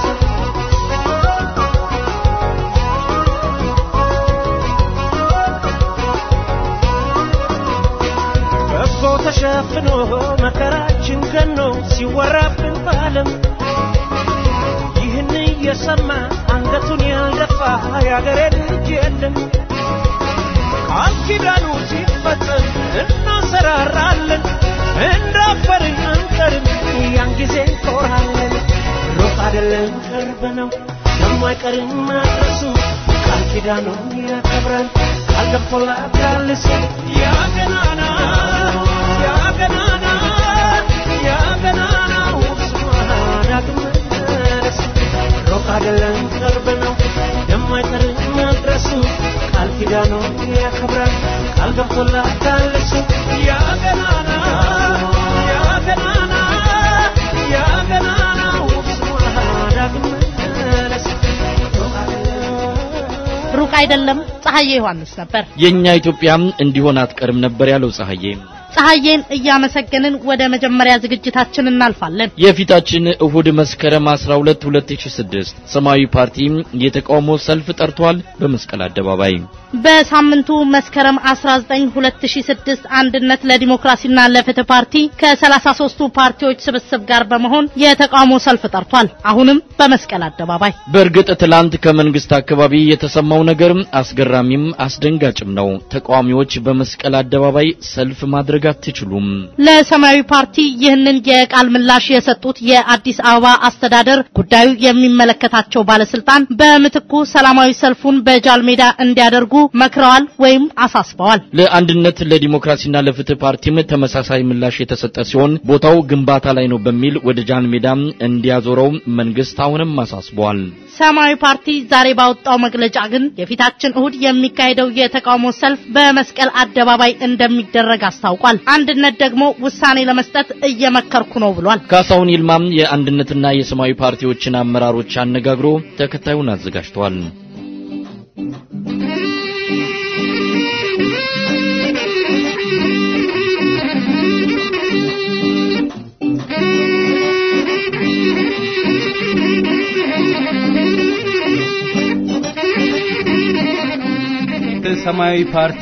በጎ ተሸፍኖ መከራችን ገኖ ሲወራብን በዓለም ይህን እየሰማ አንገቱን ያልደፋ የአገሬ ልጅ የለም። ቃል ኪዳኑ ሲፈጸም እናሰራራለን፣ እንዳፈርን አንቀርም፣ ያን ጊዜ እንኮራለን። ሩቅ አይደለም ቅርብ ነው፣ የማይቀርም መድረሱ ቃል ኪዳኑን ያከብራል፣ ቃል ገብቶላታል እሱ ያ ገናና ያ ገናና ያ ገናናው ስሟ ዳግም መመለስ ሩቅ አይደለም ቅርብ ነው የማይቀር መድረሱ ቃል ኪዳኑን ያከብራል ቃል ገብቶላታል እሱ ያ ገናና ያ ገናና ያ ገናናው ስሟ ዳግም መመለስ ሩቅ አይደለም ሩቅ አይደለም። ፀሐዬ ዮሐንስ ነበር። የኛ ኢትዮጵያም እንዲሆን አትቀርም ነበር ያለው ፀሐዬ። ፀሐዬን እያመሰገንን ወደ መጀመሪያ ዝግጅታችን እናልፋለን። የፊታችን እሁድ መስከረም 12 2006 ሰማያዊ ፓርቲ የተቃውሞ ሰልፍ ጠርቷል በመስቀል አደባባይ። በሳምንቱ መስከረም 19 2006 አንድነት ለዲሞክራሲና ለፍትህ ፓርቲ ከ33ቱ ፓርቲዎች ስብስብ ጋር በመሆን የተቃውሞ ሰልፍ ጠርቷል። አሁንም በመስቀል አደባባይ። በእርግጥ ትላንት ከመንግስት አካባቢ የተሰማው ነገር አስገራሚም አስደንጋጭም ነው። ተቃዋሚዎች በመስቀል አደባባይ ሰልፍ ማድረግ አትችሉም። ለሰማያዊ ፓርቲ ይህንን የቃል ምላሽ የሰጡት የአዲስ አበባ አስተዳደር ጉዳዩ የሚመለከታቸው ባለስልጣን በምትኩ ሰላማዊ ሰልፉን በጃል ሜዳ እንዲያደርጉ መክረዋል ወይም አሳስበዋል። ለአንድነት ለዲሞክራሲና ለፍትህ ፓርቲም ተመሳሳይ ምላሽ የተሰጠ ሲሆን ቦታው ግንባታ ላይ ነው በሚል ወደ ጃን ሜዳ እንዲያዞረው መንግስት አሁንም አሳስበዋል። ሰማያዊ ፓርቲ ዛሬ ባወጣው መግለጫ ግን የፊታችን እሁድ የሚካሄደው የተቃውሞ ሰልፍ በመስቀል አደባባይ እንደሚደረግ አስታውቋል። አንድነት ደግሞ ውሳኔ ለመስጠት እየመከርኩ ነው ብሏል። ካሳሁን ይልማም የአንድነትና የሰማያዊ ፓርቲዎችን አመራሮች አነጋግሮ ተከታዩን አዘጋጅተዋል። ሰማያዊ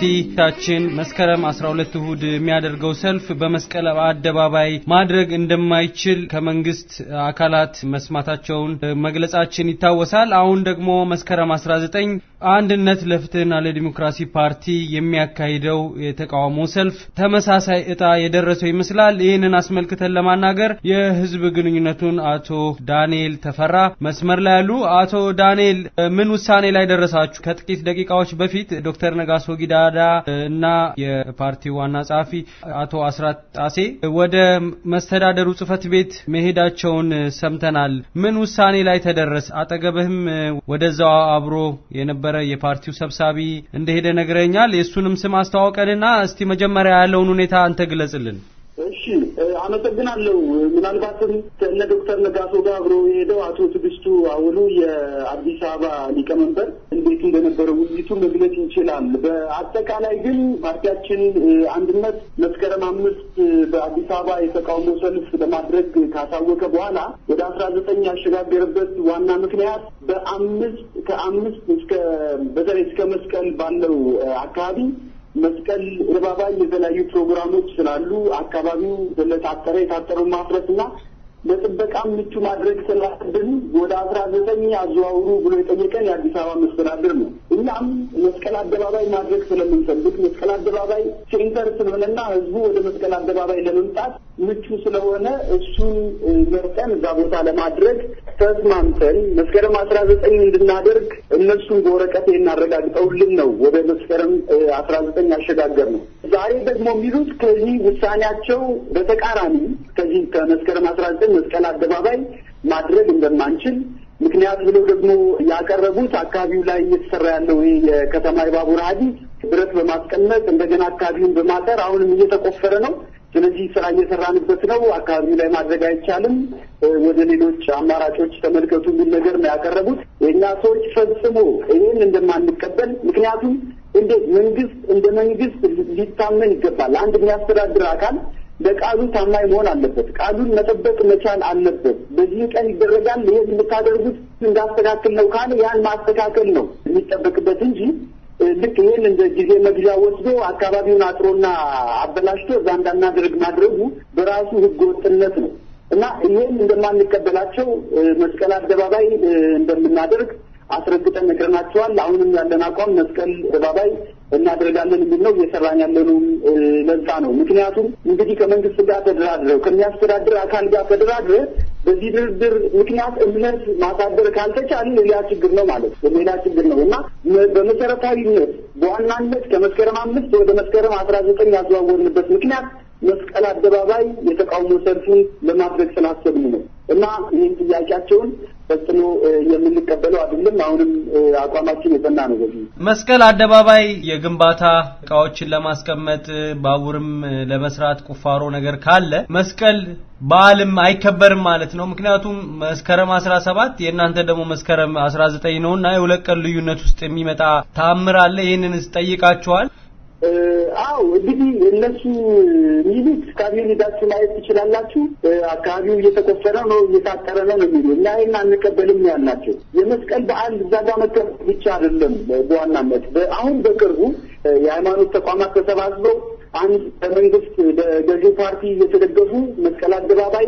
ፓርቲታችን መስከረም 12 እሁድ የሚያደርገው ሰልፍ በመስቀል አደባባይ ማድረግ እንደማይችል ከመንግስት አካላት መስማታቸውን መግለጻችን ይታወሳል። አሁን ደግሞ መስከረም 19 አንድነት ለፍትህና ለዲሞክራሲ ፓርቲ የሚያካሂደው የተቃውሞ ሰልፍ ተመሳሳይ እጣ የደረሰው ይመስላል። ይህንን አስመልክተን ለማናገር የህዝብ ግንኙነቱን አቶ ዳንኤል ተፈራ መስመር ላይ ያሉ። አቶ ዳንኤል ምን ውሳኔ ላይ ደረሳችሁ? ከጥቂት ደቂቃዎች በፊት ዶክተር ነጋሶ ጊዳዳ እና የፓርቲው ዋና ጸሐፊ አቶ አስራት ጣሴ ወደ መስተዳደሩ ጽህፈት ቤት መሄዳቸውን ሰምተናል። ምን ውሳኔ ላይ ተደረስ? አጠገብህም ወደዛው አብሮ የነበረ የፓርቲው ሰብሳቢ እንደሄደ ነግረኛል። የእሱንም ስም አስተዋውቀንና እስቲ መጀመሪያ ያለውን ሁኔታ አንተ ግለጽልን። እሺ አመሰግናለሁ። ምናልባትም ከእነ ዶክተር ነጋሶ ጋር አብሮ የሄደው አቶ ትዕግስቱ አወሉ የአዲስ አበባ ሊቀመንበር እንዴት እንደነበረ ውይይቱ መግለጽ ይችላል። በአጠቃላይ ግን ፓርቲያችን አንድነት መስከረም አምስት በአዲስ አበባ የተቃውሞ ሰልፍ ለማድረግ ካሳወቀ በኋላ ወደ አስራ ዘጠኝ ያሸጋገረበት ዋና ምክንያት በአምስት ከአምስት እስከ በተለይ እስከ መስቀል ባለው አካባቢ መስቀል አደባባይ የተለያዩ ፕሮግራሞች ስላሉ አካባቢው ስለታጠረ የታጠረውን ማፍረስ እና ለጥበቃም ምቹ ማድረግ ስላለብን ወደ አስራ ዘጠኝ አዘዋውሩ ብሎ የጠየቀን የአዲስ አበባ መስተዳድር ነው። እኛም መስቀል አደባባይ ማድረግ ስለምንፈልግ መስቀል አደባባይ ሴንተር ስለሆነና ህዝቡ ወደ መስቀል አደባባይ ለመምጣት ምቹ ስለሆነ እሱን መርጠን እዛ ቦታ ለማድረግ ተስማምተን መስከረም አስራ ዘጠኝ እንድናደርግ እነሱን በወረቀት እናረጋግጠውልን ነው ወደ መስከረም አስራ ዘጠኝ ያሸጋገር ነው። ዛሬ ደግሞ የሚሉት ከዚህ ውሳኔያቸው በተቃራኒ ከዚህ ከመስከረም አስራ ዘጠኝ መስቀል አደባባይ ማድረግ እንደማንችል ምክንያት ብለው ደግሞ ያቀረቡት አካባቢው ላይ እየተሰራ ያለው ይሄ የከተማ የባቡር ሐዲድ ብረት በማስቀመጥ እንደገና አካባቢውን በማጠር አሁንም እየተቆፈረ ነው። ስለዚህ ስራ እየሰራንበት ነው። አካባቢው ላይ ማድረግ አይቻልም። ወደ ሌሎች አማራጮች ተመልከቱ የሚል ነገር ነው ያቀረቡት። የእኛ ሰዎች ፈጽሞ ይህን እንደማንቀበል ምክንያቱም እንዴት መንግስት እንደ መንግስት ሊታመን ይገባል። አንድ የሚያስተዳድር አካል ለቃሉ ታማኝ መሆን አለበት። ቃሉን መጠበቅ መቻል አለበት። በዚህ ቀን ይደረጋል፣ ይሄን የምታደርጉት እንዳስተካክል ነው ካለ ያን ማስተካከል ነው የሚጠበቅበት እንጂ ልክ ይህን እንደ ጊዜ መግዣ ወስዶ አካባቢውን አጥሮና አበላሽቶ እዛ እንዳናደርግ ማድረጉ በራሱ ህገ ወጥነት ነው እና ይህን እንደማንቀበላቸው መስቀል አደባባይ እንደምናደርግ አስረግጠን ነግረናቸዋል። አሁንም ያለን አቋም መስቀል አደባባይ እናደርጋለን የሚል ነው። እየሰራን ያለነው ለዛ ነው። ምክንያቱም እንግዲህ ከመንግስት ጋር ተደራድረው ከሚያስተዳድር አካል ጋር ተደራድረ በዚህ ድርድር ምክንያት እምነት ማሳደር ካልተቻለ ሌላ ችግር ነው ማለት ነው። ሌላ ችግር ነው እና በመሰረታዊነት በዋናነት ከመስከረም አምስት ወደ መስከረም አስራ ዘጠኝ ያዘዋወርንበት ምክንያት መስቀል አደባባይ የተቃውሞ ሰልፉን ለማድረግ ስላሰብን ነው እና ይህን ጥያቄያቸውን ፈጽሞ የምንቀበለው አይደለም። አሁንም አቋማችን የጸና ነው። በዚህ መስቀል አደባባይ የግንባታ እቃዎችን ለማስቀመጥ ባቡርም ለመስራት ቁፋሮ ነገር ካለ መስቀል በዓልም አይከበርም ማለት ነው። ምክንያቱም መስከረም አስራ ሰባት የእናንተ ደግሞ መስከረም አስራ ዘጠኝ ነው እና የሁለት ቀን ልዩነት ውስጥ የሚመጣ ታምር አለ። ይህንን ጠይቃችኋል? አው እንግዲህ እነሱ ሚሉት አካባቢውን ሄዳችሁ ማየት ትችላላችሁ። አካባቢው እየተቆፈረ ነው፣ እየታጠረ ነው ነው የሚሉ እና ይህን አንቀበልም ያልናቸው የመስቀል በዓል እዛ ጋር መከበር ብቻ አይደለም። በዋናነት አሁን በቅርቡ የሃይማኖት ተቋማት ተሰባስበው አንድ በመንግስት በገዢው ፓርቲ እየተደገፉ መስቀል አደባባይ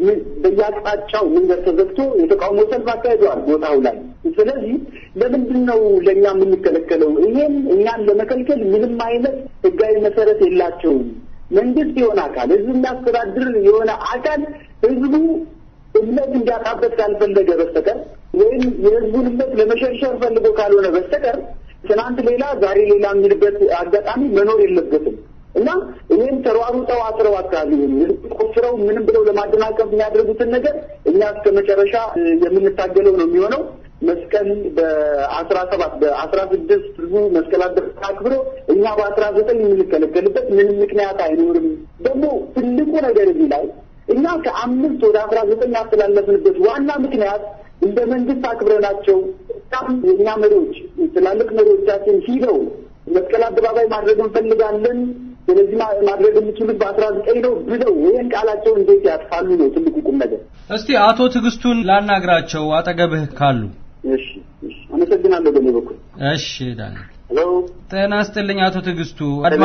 በየአቅጣጫው መንገድ ተዘግቶ የተቃውሞ ሰልፍ አካሂደዋል ቦታው ላይ። ስለዚህ ለምንድን ነው ለእኛ የምንከለከለው? ይሄን እኛን ለመከልከል ምንም አይነት ህጋዊ መሰረት የላቸውም። መንግስት የሆነ አካል ህዝብ የሚያስተዳድር የሆነ አካል ህዝቡ እምነት እንዲያጣበት ካልፈለገ በስተቀር ወይም የህዝቡን እምነት ለመሸርሸር ፈልጎ ካልሆነ በስተቀር ትናንት ሌላ ዛሬ ሌላ የሚልበት አጋጣሚ መኖር የለበትም እና ይህም ተሯሩጠው አስረው አካባቢ ቆፍረው ምንም ብለው ለማደናቀፍ የሚያደርጉትን ነገር እኛ እስከ መጨረሻ የምንታገለው ነው የሚሆነው። መስቀል በአስራ ሰባት በአስራ ስድስት ህዝቡ መስቀል አደረሰ አክብሮ እኛ በአስራ ዘጠኝ የምንከለከልበት ምንም ምክንያት አይኖርም። ደግሞ ትልቁ ነገር እዚህ ላይ እኛ ከአምስት ወደ አስራ ዘጠኝ ያስተላለፍንበት ዋና ምክንያት እንደ መንግስት አክብረናቸው በጣም የእኛ መሪዎች ትላልቅ መሪዎቻችን ሂደው መስቀል አደባባይ ማድረግ እንፈልጋለን ስለዚህ ማድረግ የምችሉት በአስራ ዘጠኝ ነው ብለው ይህን ቃላቸውን እንዴት ያጥፋሉ ነው ትልቁ ቁም ነገር። እስቲ አቶ ትዕግስቱን ላናግራቸው አጠገብህ ካሉ። እሺ፣ እሺ፣ አመሰግናለሁ በእኔ በኩል። እሺ ዳንኤል ጤና ይስጥልኝ አቶ ትዕግስቱ።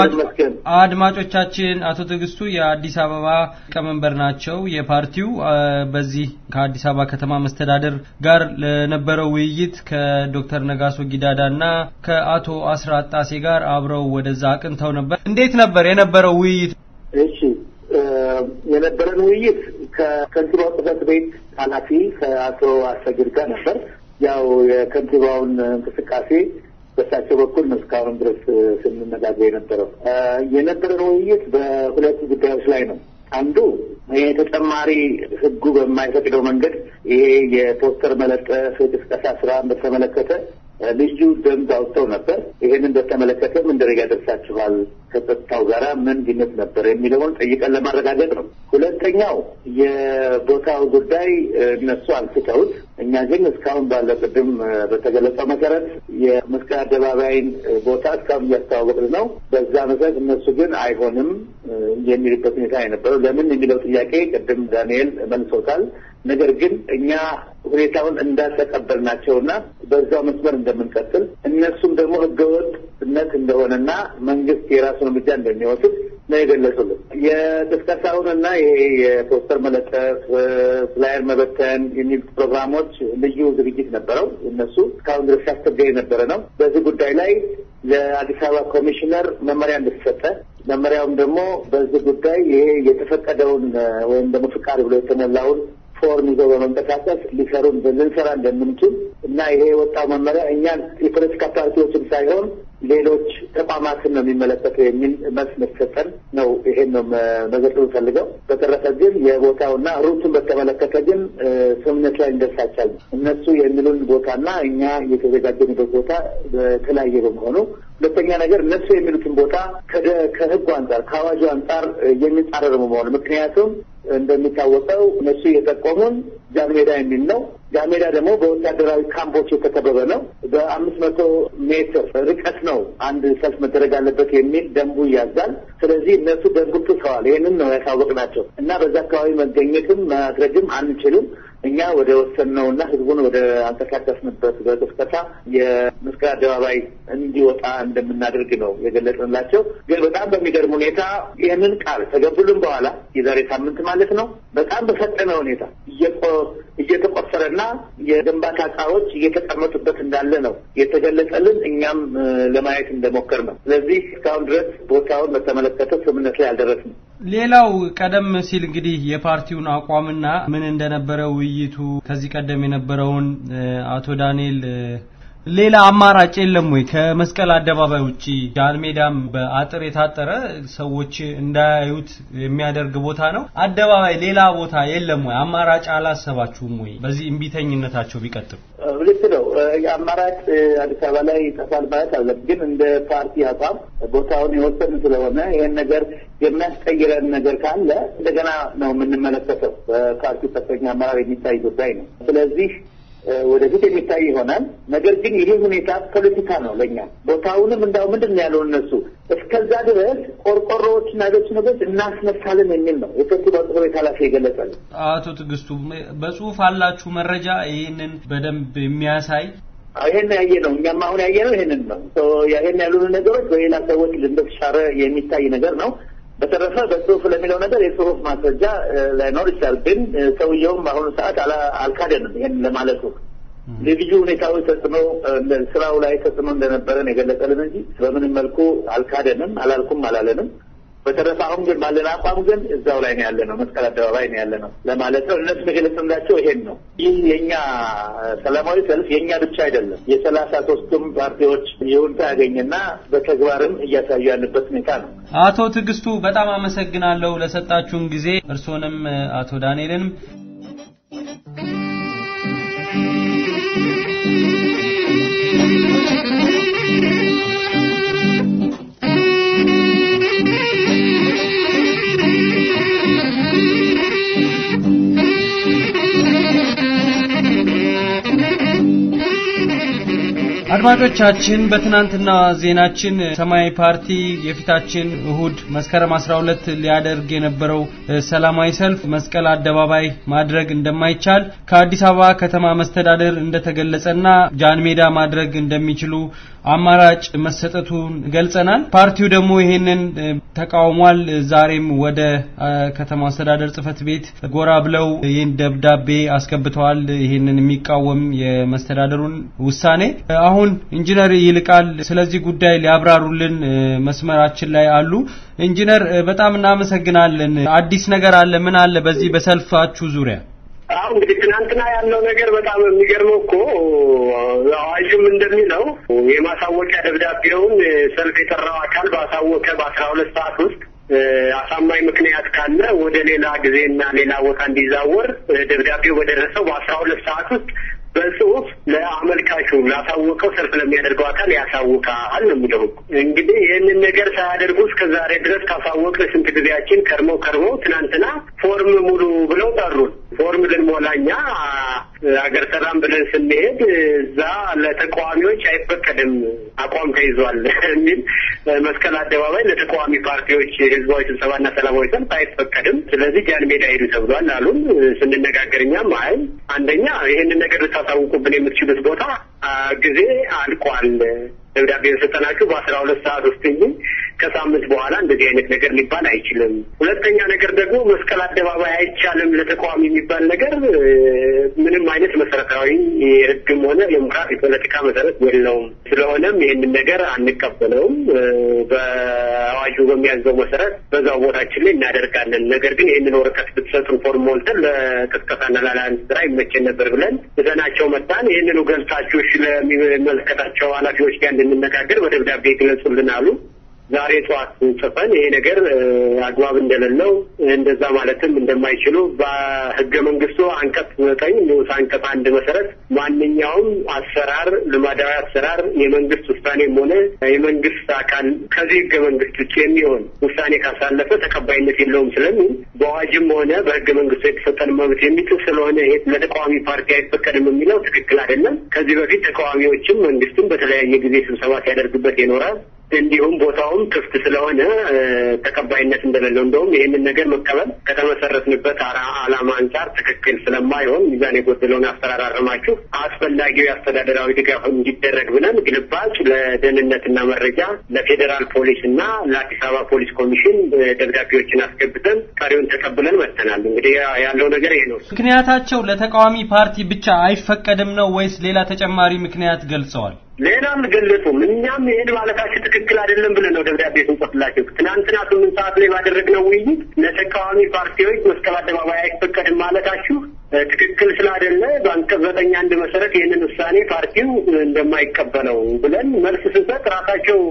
አድማጮቻችን አቶ ትዕግስቱ የአዲስ አበባ ሊቀመንበር ናቸው የፓርቲው። በዚህ ከአዲስ አበባ ከተማ መስተዳደር ጋር ለነበረው ውይይት ከዶክተር ነጋሶ ጊዳዳና ከአቶ አስራት ጣሴ ጋር አብረው ወደዛ አቅንተው ነበር። እንዴት ነበር የነበረው ውይይት? እሺ የነበረን ውይይት ከከንቲባው ጽሕፈት ቤት ኃላፊ ከአቶ አሰግድ ጋር ነበር። ያው የከንቲባውን እንቅስቃሴ በእሳቸው በኩል ነው እስካሁን ድረስ ስንነጋገር የነበረው። የነበረን ውይይት በሁለት ጉዳዮች ላይ ነው። አንዱ ይሄ ተጨማሪ ሕጉ በማይፈቅደው መንገድ ይሄ የፖስተር መለጠፍ የቅስቀሳ ስራን በተመለከተ ልዩ ደንብ አውጥተው ነበር። ይህንን በተመለከተ ምን ደረጃ ደርሳችኋል? ከጸጥታው ጋራ ምን ግንኙነት ነበር የሚለውን ጠይቀን ለማረጋገጥ ነው። ሁለተኛው የቦታው ጉዳይ እነሱ አንስተውት፣ እኛ ግን እስካሁን ባለው ቅድም በተገለጸው መሰረት የመስቀል አደባባይን ቦታ እስካሁን እያስተዋወቅን ነው። በዛ መሰረት እነሱ ግን አይሆንም የሚልበት ሁኔታ የነበረው ለምን የሚለው ጥያቄ ቅድም ዳንኤል መልሶታል። ነገር ግን እኛ ሁኔታውን እንዳልተቀበልናቸውና በዛው መስመር እንደምንቀጥል እነሱም ደግሞ ህገወጥነት እንደሆነና መንግስት የራሱን እርምጃ እንደሚወስድ ነው የገለጹልን። የቅስቀሳውንና ይሄ የፖስተር መለጠፍ፣ ፍላየር መበተን የሚል ፕሮግራሞች ልዩ ዝግጅት ነበረው። እነሱ እስካሁን ድረስ ሲያስቸገር የነበረ ነው። በዚህ ጉዳይ ላይ ለአዲስ አበባ ኮሚሽነር መመሪያ እንደተሰጠ መመሪያውም ደግሞ በዚህ ጉዳይ ይሄ የተፈቀደውን ወይም ደግሞ ፍቃድ ብሎ የተሞላውን ፎርም ይዘው በመንቀሳቀስ ሊሰሩ ልንሰራ እንደምንችል እና ይሄ የወጣው መመሪያ እኛን የፖለቲካ ፓርቲዎችን ሳይሆን ሌሎች ተቋማትን ነው የሚመለከተው የሚል መልስ መሰጠን ነው። ይሄን ነው መዘርዘር ፈልገው። በተረፈ ግን የቦታውና ሩቱን በተመለከተ ግን ስምምነት ላይ እንደርሳቻል። እነሱ የሚሉን ቦታና እኛ የተዘጋጀንበት ቦታ በተለያየ በመሆኑ ሁለተኛ ነገር እነሱ የሚሉትን ቦታ ከህጉ አንጻር ከአዋጁ አንጻር የሚጻረር በመሆኑ ምክንያቱም እንደሚታወቀው እነሱ የጠቆሙን ጃንሜዳ የሚል ነው። ጃንሜዳ ደግሞ በወታደራዊ ካምፖች የተከበበ ነው። በአምስት መቶ ሜትር ርቀት ነው አንድ ሰልፍ መደረግ አለበት የሚል ደንቡ ያዛል። ስለዚህ እነሱ ደንቡን ጥሰዋል። ይህንን ነው ያሳወቅናቸው እና በዛ አካባቢ መገኘትም ማድረግም አንችልም። እኛ ወደ ወሰንነውና ህዝቡን ወደ አንቀሳቀስንበት በቅስቀሳ የመስቀል አደባባይ እንዲወጣ እንደምናደርግ ነው የገለጽንላቸው። ግን በጣም በሚገርም ሁኔታ ይህንን ቃል ተገብሉን በኋላ የዛሬ ሳምንት ማለት ነው በጣም በፈጠነ ሁኔታ እየተቆፈረና የግንባታ እቃዎች እየተቀመጡበት እንዳለ ነው የተገለጸልን። እኛም ለማየት እንደሞከር ነው። ስለዚህ እስካሁን ድረስ ቦታውን በተመለከተ ስምምነት ላይ አልደረስንም። ሌላው ቀደም ሲል እንግዲህ የፓርቲውን አቋምና ምን እንደነበረ ውይይቱ ከዚህ ቀደም የነበረውን አቶ ዳንኤል ሌላ አማራጭ የለም ወይ? ከመስቀል አደባባይ ውጪ ጃን ሜዳም በአጥር የታጠረ ሰዎች እንዳያዩት የሚያደርግ ቦታ ነው። አደባባይ ሌላ ቦታ የለም ወይ? አማራጭ አላሰባችሁም ወይ? በዚህ እምቢተኝነታቸው ቢቀጥሉ ልክ ነው። የአማራጭ አዲስ አበባ ላይ ይጠፋል ማለት አለ። ግን እንደ ፓርቲ አቋም ቦታውን የወሰን ስለሆነ ይህን ነገር የሚያስቀይረን ነገር ካለ እንደገና ነው የምንመለከተው። በፓርቲው ከፍተኛ አመራር የሚታይ ጉዳይ ነው። ስለዚህ ወደፊት የሚታይ ይሆናል። ነገር ግን ይሄ ሁኔታ ፖለቲካ ነው ለእኛ። ቦታውንም እንዳው ምንድን ነው ያለው እነሱ እስከዛ ድረስ ቆርቆሮዎችና ሌሎች ነገሮች እናስነሳለን የሚል ነው የከንቲባው ጽሕፈት ቤት ኃላፊ የገለጸልን። አቶ ትዕግስቱ በጽሁፍ አላችሁ መረጃ ይህንን በደንብ የሚያሳይ ይሄን ያየ ነው። እኛም አሁን ያየ ነው ይሄንን ነው። ይሄን ያሉን ነገሮች በሌላ ሰዎች እንደተሻረ የሚታይ ነገር ነው። በተረፈ በጽሁፍ ለሚለው ነገር የጽሁፍ ማስረጃ ላይኖር ይችላል። ግን ሰውየውም በአሁኑ ሰዓት አልካደንም ይህን ለማለቱ ልዩ ሁኔታዎች ተጽዕኖ ስራው ላይ ተጽዕኖ እንደነበረን የገለጸልን እንጂ በምንም መልኩ አልካደንም፣ አላልኩም፣ አላለንም። በተረፈ አሁን ግን ባለን አቋም ግን እዛው ላይ ነው ያለ ነው፣ መስቀል አደባባይ ነው ያለ ነው ለማለት ነው። እነሱ የገለጽንላቸው ይሄን ነው። ይህ የእኛ ሰላማዊ ሰልፍ የእኛ ብቻ አይደለም። የሰላሳ ሶስቱም ፓርቲዎች ይሁንታ ያገኘና በተግባርም እያሳዩ ያለበት ሁኔታ ነው። አቶ ትዕግስቱ በጣም አመሰግናለሁ ለሰጣችሁን ጊዜ፣ እርስዎንም አቶ ዳንኤልንም አድማጮቻችን በትናንትና ዜናችን ሰማያዊ ፓርቲ የፊታችን እሁድ መስከረም 12 ሊያደርግ የነበረው ሰላማዊ ሰልፍ መስቀል አደባባይ ማድረግ እንደማይቻል ከአዲስ አበባ ከተማ መስተዳደር እንደተገለጸና ጃን ሜዳ ማድረግ እንደሚችሉ አማራጭ መሰጠቱን ገልጸናል። ፓርቲው ደግሞ ይሄንን ተቃውሟል። ዛሬም ወደ ከተማ አስተዳደር ጽህፈት ቤት ጎራ ብለው ይህን ደብዳቤ አስገብተዋል። ይህንን የሚቃወም የመስተዳደሩን ውሳኔ አሁን ኢንጂነር ይልቃል ስለዚህ ጉዳይ ሊያብራሩልን መስመራችን ላይ አሉ። ኢንጂነር በጣም እናመሰግናለን። አዲስ ነገር አለ? ምን አለ በዚህ በሰልፋችሁ ዙሪያ? አሁ እንግዲህ ትናንትና ያለው ነገር በጣም የሚገርመው እኮ አዋጁም እንደሚለው የማሳወቂያ ደብዳቤውን ሰልፍ የጠራው አካል ባሳወቀ በአስራ ሁለት ሰዓት ውስጥ አሳማኝ ምክንያት ካለ ወደ ሌላ ጊዜና ሌላ ቦታ እንዲዛወር ደብዳቤው በደረሰው በአስራ ሁለት ሰዓት ውስጥ በጽሁፍ ለአመልካቹ ላሳወቀው ሰልፍ ለሚያደርገው አካል ያሳውቃል ነው የሚለው። እንግዲህ ይህንን ነገር ሳያደርጉ እስከ ዛሬ ድረስ ካሳወቅ ስንት ጊዜያችን ከርመው ከርመው ትናንትና ፎርም ሙሉ ብለው ጠሩን። ፎርም ልንሞላ እኛ አገር ሰላም ብለን ስንሄድ እዛ ለተቃዋሚዎች አይፈቀድም አቋም ተይዟል የሚል መስቀል አደባባይ ለተቃዋሚ ፓርቲዎች ህዝባዊ ስብሰባና ሰላማዊ ሰልፍ አይፈቀድም፣ ስለዚህ ጃን ሜዳ ሄዱ ተብሏል አሉን። ስንነጋገር እኛም አይ አንደኛ ይህንን ነገር ልታሳውቁብን የምትችሉት ቦታ ጊዜ አልቋል ደብዳቤ የሰጠናችሁ በአስራ ሁለት ሰዓት ውስጥ እንጂ ከሳምንት በኋላ እንደዚህ አይነት ነገር ሊባል አይችልም። ሁለተኛ ነገር ደግሞ መስቀል አደባባይ አይቻልም ለተቃዋሚ የሚባል ነገር ምንም አይነት መሰረታዊ የህግም ሆነ የሞራል የፖለቲካ መሰረት የለውም። ስለሆነም ይህንን ነገር አንቀበለውም። በአዋጁ በሚያዘው መሰረት በዛው ቦታችን ላይ እናደርጋለን። ነገር ግን ይህንን ወረቀት ብትሰጡን ፎርም ሞልተን ለቅስቀሳና ላላንድ ስራ ይመቸን ነበር ብለን እዘናቸው መጣን። ይህንኑ ገልጻችሁ ለሚመለከታቸው ኃላፊዎች ጋር እንድንነጋገር በደብዳቤ ግለጹልን አሉ። ዛሬ ጠዋት ጽፈን ይሄ ነገር አግባብ እንደሌለው እንደዛ ማለትም እንደማይችሉ በህገ መንግስቱ አንቀጽ ዘጠኝ ንዑስ አንቀጽ አንድ መሰረት ማንኛውም አሰራር ልማዳዊ አሰራር የመንግስት ውሳኔም ሆነ የመንግስት አካል ከዚህ ህገ መንግስት ውጭ የሚሆን ውሳኔ ካሳለፈ ተቀባይነት የለውም ስለሚል በአዋጅም ሆነ በህገ መንግስቱ የተሰጠን መብት የሚጥስ ስለሆነ ይሄ ለተቃዋሚ ፓርቲ አይፈቀድም የሚለው ትክክል አይደለም። ከዚህ በፊት ተቃዋሚዎችም መንግስትም በተለያየ ጊዜ ስብሰባ ሲያደርግበት ይኖራል። እንዲሁም ቦታውም ክፍት ስለሆነ ተቀባይነት እንደሌለው እንደውም ይህንን ነገር መቀበል ከተመሰረትንበት ዓላማ አንጻር ትክክል ስለማይሆን ሚዛን የጎደለውን አስተራራርማችሁ አስፈላጊው የአስተዳደራዊ ድጋፍ እንዲደረግ ብለን ግልባጭ ለደህንነትና መረጃ ለፌዴራል ፖሊስ እና ለአዲስ አበባ ፖሊስ ኮሚሽን ደብዳቤዎችን አስገብተን ቀሪውን ተቀብለን መጥተናል። እንግዲህ ያለው ነገር ይሄ ነው። ምክንያታቸው ለተቃዋሚ ፓርቲ ብቻ አይፈቀድም ነው ወይስ ሌላ ተጨማሪ ምክንያት ገልጸዋል? ሌላ አልገለጹም። እኛም ይህን ማለታችሁ ትክክል አይደለም ብለን ነው ደብዳቤ ስንጽፍላቸው። ትናንትና ስምንት ሰዓት ላይ ባደረግነው ውይይት ለተቃዋሚ ፓርቲዎች መስቀል አደባባይ አይፈቀድም ማለታችሁ ትክክል ስላይደለ በአንቀጽ ዘጠኝ አንድ መሰረት ይህንን ውሳኔ ፓርቲው እንደማይቀበለው ብለን መልስ ስንሰጥ ራሳቸው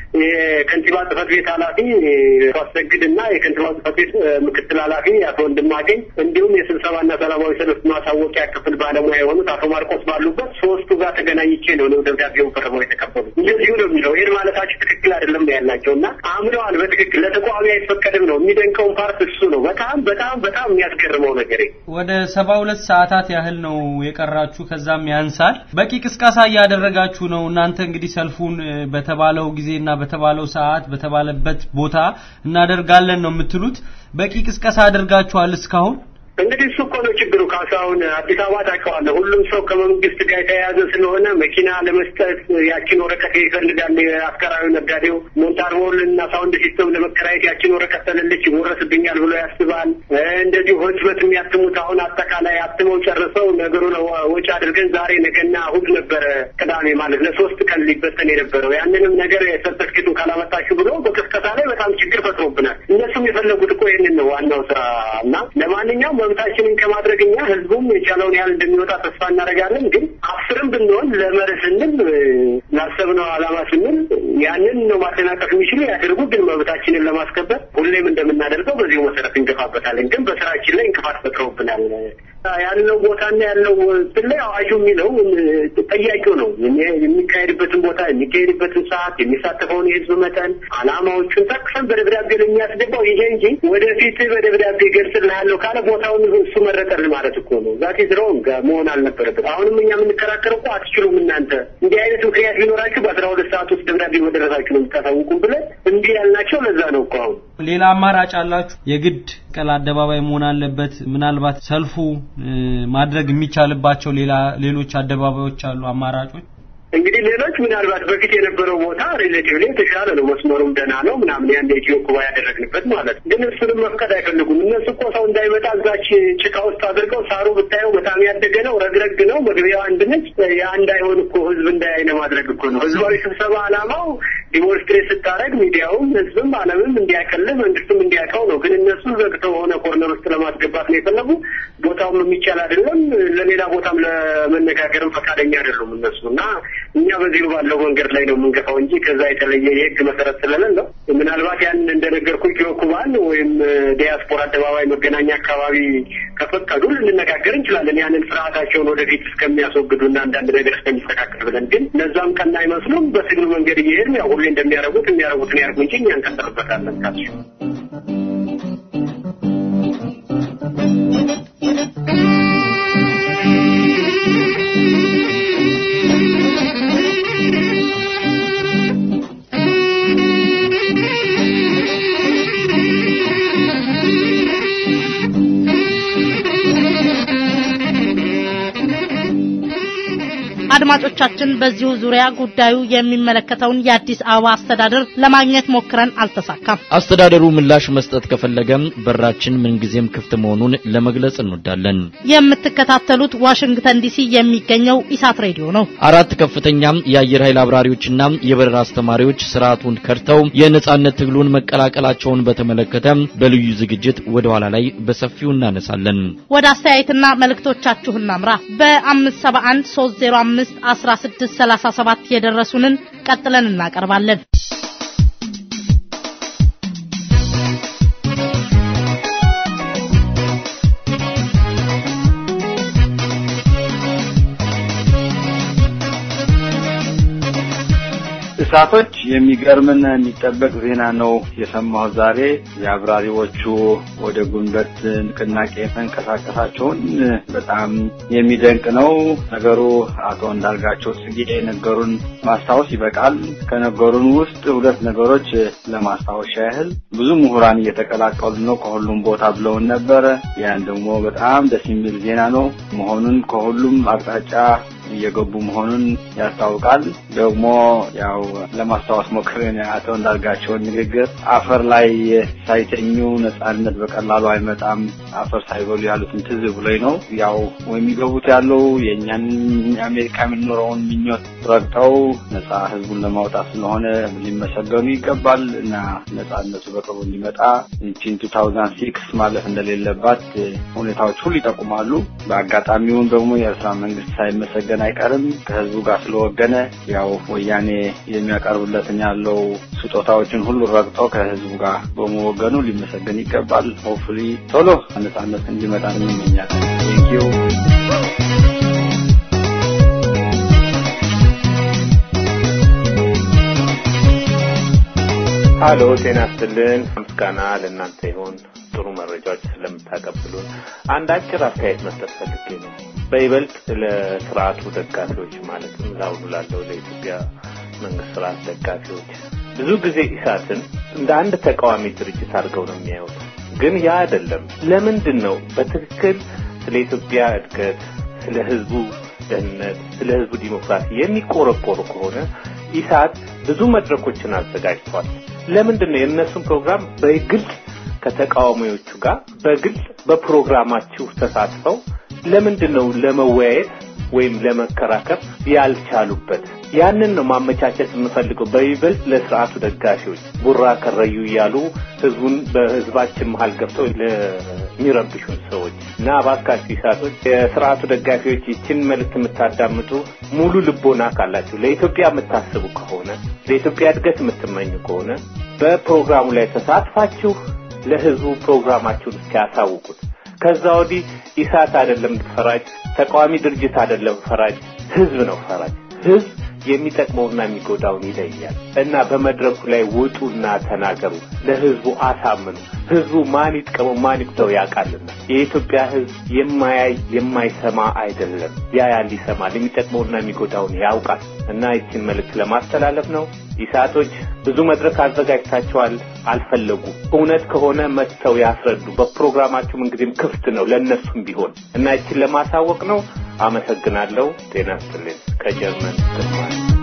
የከንቲባ ጽህፈት ቤት ኃላፊ አሰግድ እና የከንቲባ ጽህፈት ቤት ምክትል ኃላፊ አቶ ወንድማገኝ እንዲሁም የስብሰባና ሰላማዊ ሰልፍ ማሳወቂያ ክፍል ባለሙያ የሆኑት አቶ ማርቆስ ባሉበት ሶስቱ ጋር ተገናኝቼ ነው ነው ደብዳቤውን ፈርመው የተቀበሉ። እንደዚሁ ነው የሚለው ይህን ማለታችሁ ትክክል አይደለም ነው ያላቸው እና አምነዋል። በትክክል ለተቃዋሚ አይፈቀድም ነው የሚደንቀውን ፓርት እሱ ነው። በጣም በጣም በጣም የሚያስገርመው ነገር ወደ ሰባ ሁለት ሰዓታት ያህል ነው የቀራችሁ፣ ከዛም ያንሳል። በቂ ቅስቀሳ እያደረጋችሁ ነው እናንተ እንግዲህ ሰልፉን በተባለው ጊዜና በተባለው ሰዓት በተባለበት ቦታ እናደርጋለን ነው የምትሉት። በቂ ቅስቀሳ አድርጋችኋል እስካሁን? እንግዲህ እሱ እኮ ነው ችግሩ። ካሳሁን አዲስ አበባ ታውቀዋለህ። ሁሉም ሰው ከመንግስት ጋር የተያያዘ ስለሆነ መኪና ለመስጠት ያችን ወረቀት ይፈልጋል። አስከራዊ ነጋዴው ሞንታርቦል እና ሳውንድ ሲስተም ለመከራየት ያችን ወረቀት ተለልች ይወረስብኛል ብሎ ያስባል። እንደዚሁ ህትመት የሚያትሙት አሁን አጠቃላይ አትመው ጨርሰው ነገሩን ወጪ አድርገን ዛሬ ነገና እሑድ ነበረ ቅዳሜ ማለት ለሶስት ቀን ሊበተን የነበረው ያንንም ነገር ሰርተፍኬቱን ካላመጣችሁ ብሎ በቅስቀሳ ላይ በጣም ችግር ፈጥሮብናል። እነሱም የፈለጉት እኮ ይህንን ነው ዋናው ስራ እና ለማንኛውም መብታችንን ከማድረግ እኛ ህዝቡም የቻለውን ያህል እንደሚወጣ ተስፋ እናደርጋለን። ግን አስርም ብንሆን ለመርህ ስንል ላሰብነው ዓላማ ስንል ያንን ነው ማደናቀፍ የሚችሉ ያደርጉ። ግን መብታችንን ለማስከበር ሁሌም እንደምናደርገው በዚሁ መሰረት እንገፋበታለን። ግን በስራችን ላይ እንቅፋት ፈጥረውብናል። ያለው ቦታና ያለው ላይ አዋጁ የሚለው ጠያቂው ነው የሚካሄድበትን ቦታ የሚካሄድበትን ሰዓት የሚሳተፈውን የህዝብ መጠን ዓላማዎቹን ጠቅሰን በደብዳቤ ነው የሚያስገባው። ይሄ እንጂ ወደፊት በደብዳቤ ገልጽልሃለሁ ካለ ቦታውን እሱ መረጠልን ማለት እኮ ነው። ዛት ሮንግ መሆን አልነበረበት። አሁንም እኛ የምንከራከረው እኮ አትችሉም እናንተ እንዲህ አይነት ምክንያት ቢኖራችሁ በአስራ ሁለት ሰዓት ውስጥ ደብዳቤ መደረሳችሁ ነው የምታሳውቁም ብለን እንዲህ ያልናቸው ለዛ ነው እኮ አሁን ሌላ አማራጭ አላችሁ? የግድ መስቀል አደባባይ መሆን አለበት? ምናልባት ሰልፉ ማድረግ የሚቻልባቸው ሌላ ሌሎች አደባባዮች አሉ አማራጮች? እንግዲህ ሌሎች ምናልባት በፊት የነበረው ቦታ ሪሌቲቭሊ የተሻለ ነው፣ መስመሩም ደህና ነው ምናምን ያን የኢትዮ ኩባ ያደረግንበት ማለት ግን እሱንም መፍቀድ አይፈልጉም። እነሱ እኮ ሰው እንዳይመጣ እዛች ጭቃ ውስጥ አድርገው ሳሩ ብታየው በጣም ያደገ ነው፣ ረግረግ ነው፣ መግቢያው አንድ ነች። ያ እንዳይሆን እኮ ህዝብ እንዳያይ ለማድረግ እኮ ነው። ህዝባዊ ስብሰባ ዓላማው ዲሞንስትሬት ስታደርግ ሚዲያውም ህዝብም ዓለምም እንዲያቀልህ መንግስትም እንዲያውቀው ነው። ግን እነሱ ዘግተው ሆነ ኮርነር ውስጥ ለማስገባት ነው የፈለጉ። ቦታውም የሚቻል አይደለም። ለሌላ ቦታም ለመነጋገርም ፈቃደኛ አይደሉም እነሱ እና እኛ በዚሁ ባለው መንገድ ላይ ነው የምንገፋው እንጂ ከዛ የተለየ የህግ መሰረት ስለሌለው ምናልባት ያን እንደነገርኩ ኢትዮ ኩባን ወይም ዲያስፖራ አደባባይ መገናኛ አካባቢ ከፈቀዱ ልንነጋገር እንችላለን። ያንን ስርዓታቸውን ወደፊት እስከሚያስወግዱና አንዳንድ ነገር እስከሚስተካከል ብለን ግን እነዛም ቀና አይመስሉም። በትግሉ መንገድ እየሄድን ያው ሁሌ እንደሚያደርጉት የሚያደርጉትን ያርጉ እንጂ እኛ እንቀጥልበታለን ካሱ አድማጮቻችን በዚሁ ዙሪያ ጉዳዩ የሚመለከተውን የአዲስ አበባ አስተዳደር ለማግኘት ሞክረን አልተሳካም። አስተዳደሩ ምላሽ መስጠት ከፈለገም በራችን ምንጊዜም ክፍት መሆኑን ለመግለጽ እንወዳለን። የምትከታተሉት ዋሽንግተን ዲሲ የሚገኘው ኢሳት ሬዲዮ ነው። አራት ከፍተኛ የአየር ኃይል አብራሪዎችና የበረራ አስተማሪዎች ስርዓቱን ከድተው የነጻነት ትግሉን መቀላቀላቸውን በተመለከተ በልዩ ዝግጅት ወደ ኋላ ላይ በሰፊው እናነሳለን። ወደ አስተያየትና መልእክቶቻችሁ እናምራ። በ571 305 1637 የደረሱንን ቀጥለን እናቀርባለን። እሳቶች የሚገርምና የሚጠበቅ ዜና ነው የሰማሁት ዛሬ። የአብራሪዎቹ ወደ ጉንበት ንቅናቄ መንቀሳቀሳቸውን በጣም የሚደንቅ ነው። ነገሩ አቶ እንዳልጋቸው ጽጌ ነገሩን ማስታወስ ይበቃል። ከነገሩን ውስጥ ሁለት ነገሮች ለማስታወሻ ያህል ብዙ ምሁራን እየተቀላቀሉ ነው ከሁሉም ቦታ ብለውን ነበረ። ያን ደግሞ በጣም ደስ የሚል ዜና ነው መሆኑን ከሁሉም አቅጣጫ እየገቡ መሆኑን ያስታውቃል። ደግሞ ያው ለማስታወስ ሞክሬን አቶ እንዳልጋቸውን ንግግር አፈር ላይ ሳይተኙ ነጻነት በቀላሉ አይመጣም፣ አፈር ሳይበሉ ያሉትን ትዝ ብሎኝ ነው። ያው የሚገቡት ያለው የእኛን አሜሪካ የምንኖረውን ምኞት ረግጠው ነጻ ህዝቡን ለማውጣት ስለሆነ ሊመሰገኑ ይገባል እና ነጻነቱ በቅርቡ እንዲመጣ ይቺን ቱ ታውዛንድ ሲክስ ማለፍ እንደሌለባት ሁኔታዎች ሁሉ ይጠቁማሉ። በአጋጣሚውን ደግሞ የኤርትራ መንግስት ሳይመሰገን ወገን አይቀርም ከህዝቡ ጋር ስለወገነ ያው ወያኔ የሚያቀርብለትን ያለው ስጦታዎችን ሁሉ ረግጦ ከህዝቡ ጋር በመወገኑ ሊመሰገን ይገባል። ሆፕፉሊ ቶሎ ነጻነት እንዲመጣ እንመኛለን። ቴንኪዩ ሀሎ ጤና ይስጥልን። ምስጋና ለእናንተ ይሁን ጥሩ መረጃዎች ስለምታቀብሉን። አንድ አጭር አስተያየት መስጠት ፈልጌ ነው። በይበልጥ ለስርዓቱ ደጋፊዎች ማለትም ለአሁኑ ላለው ለኢትዮጵያ መንግስት ስርዓት ደጋፊዎች ብዙ ጊዜ ኢሳትን እንደ አንድ ተቃዋሚ ድርጅት አድርገው ነው የሚያዩት። ግን ያ አይደለም። ለምንድን ነው በትክክል ስለ ኢትዮጵያ እድገት፣ ስለ ህዝቡ ደህንነት፣ ስለ ህዝቡ ዲሞክራሲ የሚቆረቆሩ ከሆነ ኢሳት ብዙ መድረኮችን አዘጋጅቷል። ለምንድን ነው የእነሱን ፕሮግራም በግልጽ ከተቃዋሚዎቹ ጋር በግልጽ በፕሮግራማችሁ ተሳትፈው ለምንድን ነው ለመወያየት ወይም ለመከራከር ያልቻሉበት? ያንን ነው ማመቻቸት የምፈልገው። በይበልጥ ለስርዓቱ ደጋፊዎች ቡራ ከረዩ እያሉ ህዝቡን በህዝባችን መሀል ገብተው ለሚረብሹን ሰዎች እና እባካችሁ ኢሳቶች፣ የስርዓቱ ደጋፊዎች ይችን መልዕክት የምታዳምጡ ሙሉ ልቦና ካላችሁ ለኢትዮጵያ የምታስቡ ከሆነ ለኢትዮጵያ እድገት የምትመኙ ከሆነ በፕሮግራሙ ላይ ተሳትፋችሁ ለህዝቡ ፕሮግራማችሁን እስኪያሳውቁት ከዛ ወዲህ ኢሳት አይደለም ፈራጅ፣ ተቃዋሚ ድርጅት አይደለም ፈራጅ፣ ህዝብ ነው ፈራጅ። ህዝብ የሚጠቅመውና የሚጎዳውን ይለያል እና በመድረኩ ላይ ውጡና ተናገሩ፣ ለህዝቡ አሳምኑ። ህዝቡ ማን ይጥቀመው ማን ይጉዳው ያውቃልና። የኢትዮጵያ ህዝብ የማያይ የማይሰማ አይደለም፣ ያያል፣ ይሰማል፣ የሚጠቅመውና የሚጎዳውን ያውቃል። እና ይችን መልእክት ለማስተላለፍ ነው። ኢሳቶች ብዙ መድረክ አዘጋጅታቸዋል፣ አልፈለጉ። እውነት ከሆነ መጥተው ያስረዱ። በፕሮግራማችሁ ምንጊዜም ክፍት ነው ለእነሱም ቢሆን እና ይችን ለማሳወቅ ነው። አመሰግናለሁ። ጤና ይስጥልኝ። ከጀርመን ግርማ